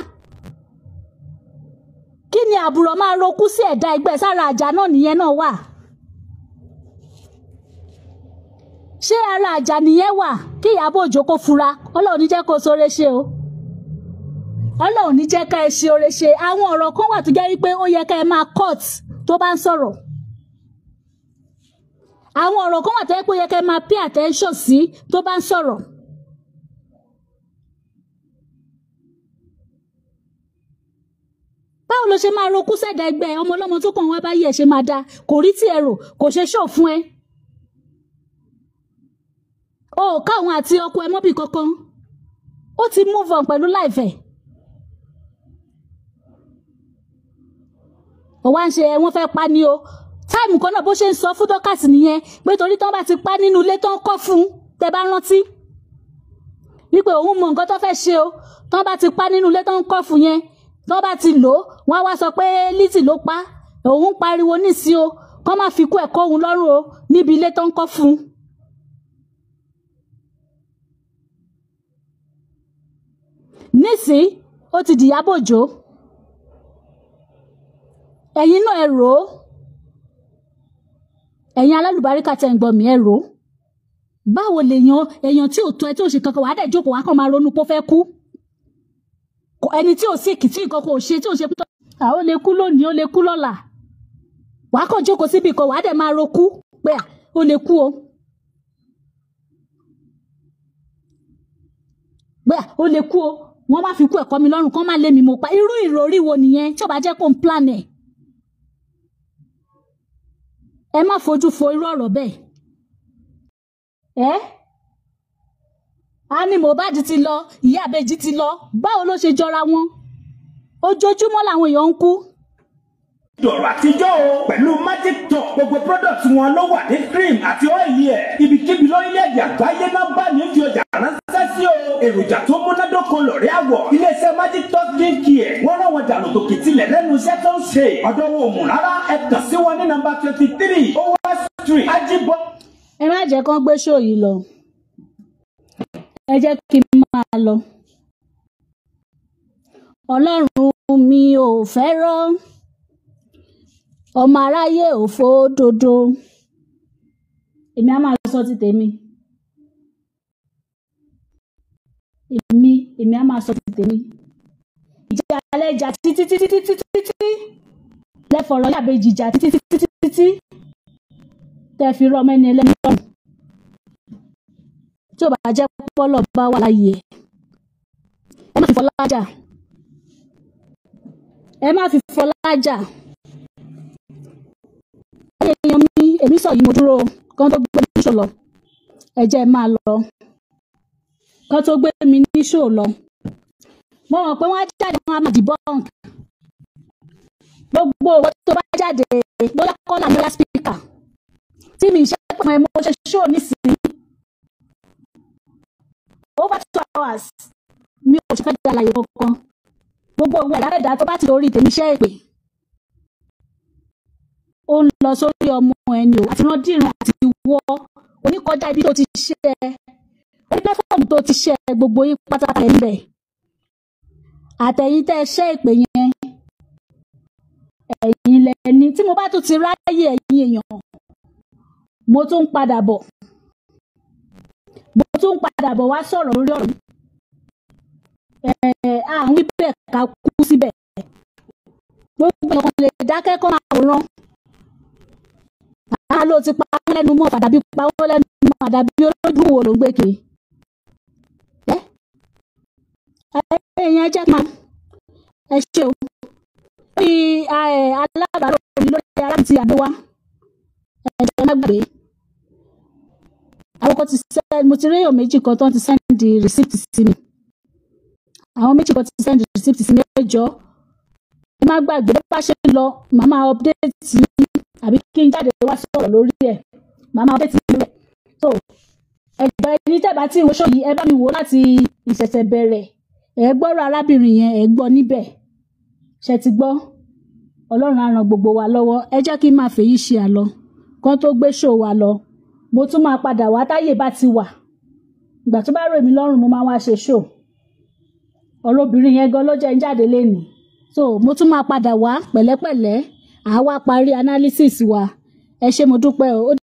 kí ni àbùrọ̀ máa roku sí ẹ̀dá ẹgbẹ́ sára àjà náà nìyẹn náà wà ṣé ara àjà nìyẹn wà kí Ìyábọ̀ Òjó kó fura Ọlọ́run ní jẹ́ kó sóore ṣe o Ọlọ́run ní jẹ́ ká ẹ ṣe oore ṣe àwọn ọ̀rọ̀ kan wà tó jẹ́ wípé ó yẹ ká ẹ máa cut tó bá ń sọ̀rọ̀ àwọn ọ̀rọ̀ kan wà tó yẹ pé ó yẹ ká ẹ máa pay attention sí tó bá ń sọ̀rọ̀. báwo ló ṣe máa rokú sẹ́dá ẹgbẹ́ ọmọ ọlọ́mọ tó kàn wá báyìí ẹ̀ ṣe máa da kò rí tí ẹ rò kò ṣe ṣó fún ẹ. o ò káwọn àti ọkọ ẹ mọ́bì kankan ó ti move on pẹ̀lú láìfẹ̀. ó wá ń ṣe ẹ wọ́n fẹ́ pa ni o táìmù kan náà bó ṣe ń sọ fún dọ́kàsì nìyẹn pé torí tán bá ti pa nínú ilé tán kọ́ fún tẹ bá rántí wípé òun mọ nǹkan tó fẹ́ ṣe o tán bá ti pa nínú ilé tán kọ́ fún yẹn tán bá ti lò ó wọ́n á wá sọ pé Lizzy ló pa òun pariwo nísìí o kán má fi kú ẹ̀kọ́ òun lọ́rùn o níbi ilé tán kọ́ fún un. nísìí ó ti dìyàbò jò ẹ̀yin náà ẹ rò ó ẹ̀yin alálùbáríkà tẹ̀ ń gbọ́ mi ẹ rò ó báwo lèèyàn èèyàn tí ò tó ẹ tí ò ṣe kankan wàá dẹ̀ jókòó wàá kàn máa ronú pé ó fẹ́ kú ẹni tí ò sí kì tí nǹkan kò ṣe tí ò ṣe pé ó lè kú lónìí ó lè kú lọ́la wàá kàn jókòó síbi kan wàá dẹ̀ máa rokú pé ó lè kú o pé ó lè kú o wọ́n má fi kú ẹ̀kọ́ mi lọ́rùn kán má lé mi mo pa irú ìròrí wo nìyẹn tí ò bá jẹ́ kó ń plan ẹ̀ ẹ má fojú fo irú ọ̀rọ̀ bẹ́ẹ̀ ẹ́ a ní Mohbad ti lọ ìyá àbèjì ti lọ báwo ló ṣe jọra wọn ojoojúmọ́ làwọn èèyàn ń kú. dọ̀rọ̀ àtijọ́ o pẹ̀lú magic top gbogbo product wọn ló wà ní cream àti ọ́ìlì ẹ̀ ibikíbi lórílẹ̀‐èdè àgbáyé náà bá ní fi ọjà ránṣẹ́ sí o èròjà tó múnádóko lọ̀rẹ́ àwọ̀ iléeṣẹ́ magic top green care wọ́n rán wọn dànù tòkì tilẹ̀ lẹ́nu iṣẹ́ tó ń ṣe ọ̀dọ̀ wọn ò mú rárá ẹ kàn sí wọn ní nọ́mbà twenty three over street ajibọ. ẹ má jẹ́ kán gbé ṣó yìí lọ ẹ jẹ́ kí n máa lọ. ọlọ́run mi ò fẹ́ràn ọmọ aráyé ò fòdodo èmi á máa sọ ti tèmi èmi èmi á máa sọ ti tèmi ìjà alẹ́ ìjà títí títí títí títí lẹ́fọ̀rọ̀ yàbẹ̀jì ìjà títí títí títí tẹ́ fi rọ́ mẹ́ni ẹlẹ́ni lọ́rùn tí ò bá jẹ́ pọ́lọ̀ bá wà láàyè ẹ má fi fọlá jà ẹ má fi fọlá jà ẹyẹ èèyàn mi èmi sọ yìí mo dúró kán tó gbé mi níṣò lọ ẹ jẹ́ máa lọ kán tó gbé mi níṣò lọ mo mọ̀ pé wọ́n á jáde wọn á máa dì bọ́ǹk gbogbo owó tó bá jáde bóyá kọ́là bóyá spíkà tí mi ṣe pọ̀ ẹ̀ mo ṣe ṣó nísìnyí over two hours mi ò ṣe fẹ́ di àlàyé kankan gbogbo òwe àdáyẹ̀dá tó bá ti orí tèmi ṣẹ́ ìpè ó ń lọ sórí ọmọ ẹni o àti randíran àti wọ oníkọjá ibi tó ti ṣe ẹ orí pẹ́fọ́ọ̀mù tó ti ṣe ẹ gbogbo yín pátápátá ẹ̀ ń bẹ̀ àtẹ̀yìn tẹ́ ẹ ṣẹ́ ìpè yẹn ẹ̀yin lẹ́ni tí mo bá tún ti ráyè ẹ̀yin èèyàn mo tún ń padà bọ̀ mo tún ń padà bọ̀ wá sọ̀rọ̀ lórí ọ̀rọ̀ yìí ẹ̀ àwọn ibẹ̀ ká kú síbẹ̀ gbogbo ọkàn lè dákẹ́ kọ́ máa wòran àá ló ti pa wọ́n lẹ́nu mọ́ àdàbí pa wọ́n lẹ́nu mọ́ àdàbí olójú wo ló ń gbé kiri ẹ́ ẹ̀yìn ẹ jẹ́ kí n máa ẹ ṣe o lórí alábàárò mi lórí arábì tí àdó wa ẹ jẹ́ má gbàgbé àwọn kan ti sẹ́ mo ti rí èèyàn méjì kan tó ti sẹ́ndì rìsíptì sí mi àwọn méjì kan ti sẹ́ndì rìsíptì sí mi ẹjọ́ ẹ má gbàgbé bá ṣe ń lọ màá máa update yín àbí kí n jáde wá sọ̀rọ̀ lórí ẹ̀ màá máa update yín lórí ẹ̀ so ẹ̀jọ̀ ẹni tẹ́bà tí ìwé ṣòyí ẹ bá mi wò láti ìṣẹ̀ṣẹ̀ bẹ̀rẹ̀ ẹ gbọ́rọ̀ arábìnrin yẹn ẹ gbọ́ níbẹ̀ ṣe ti gbọ́ ọlọ́run á ran gbogbo wa lọ́wọ́ ẹ jẹ́ kí n máa fèyí ṣe àlọ́ kan tó gbé ṣò wa lọ mo tún máa padà wá táyè bá ti wà ìgbà tó bá rò mí lọ́rùn mo máa wá ṣe ṣò ọ̀rọ̀ obìnrin yẹn gan ló jẹ́ ń jáde lénìí so mo tún máa padà wá pẹ̀lẹ́pẹ̀lẹ́ àá wá parí analysis wa ẹ ṣé mo dúpẹ́ o ó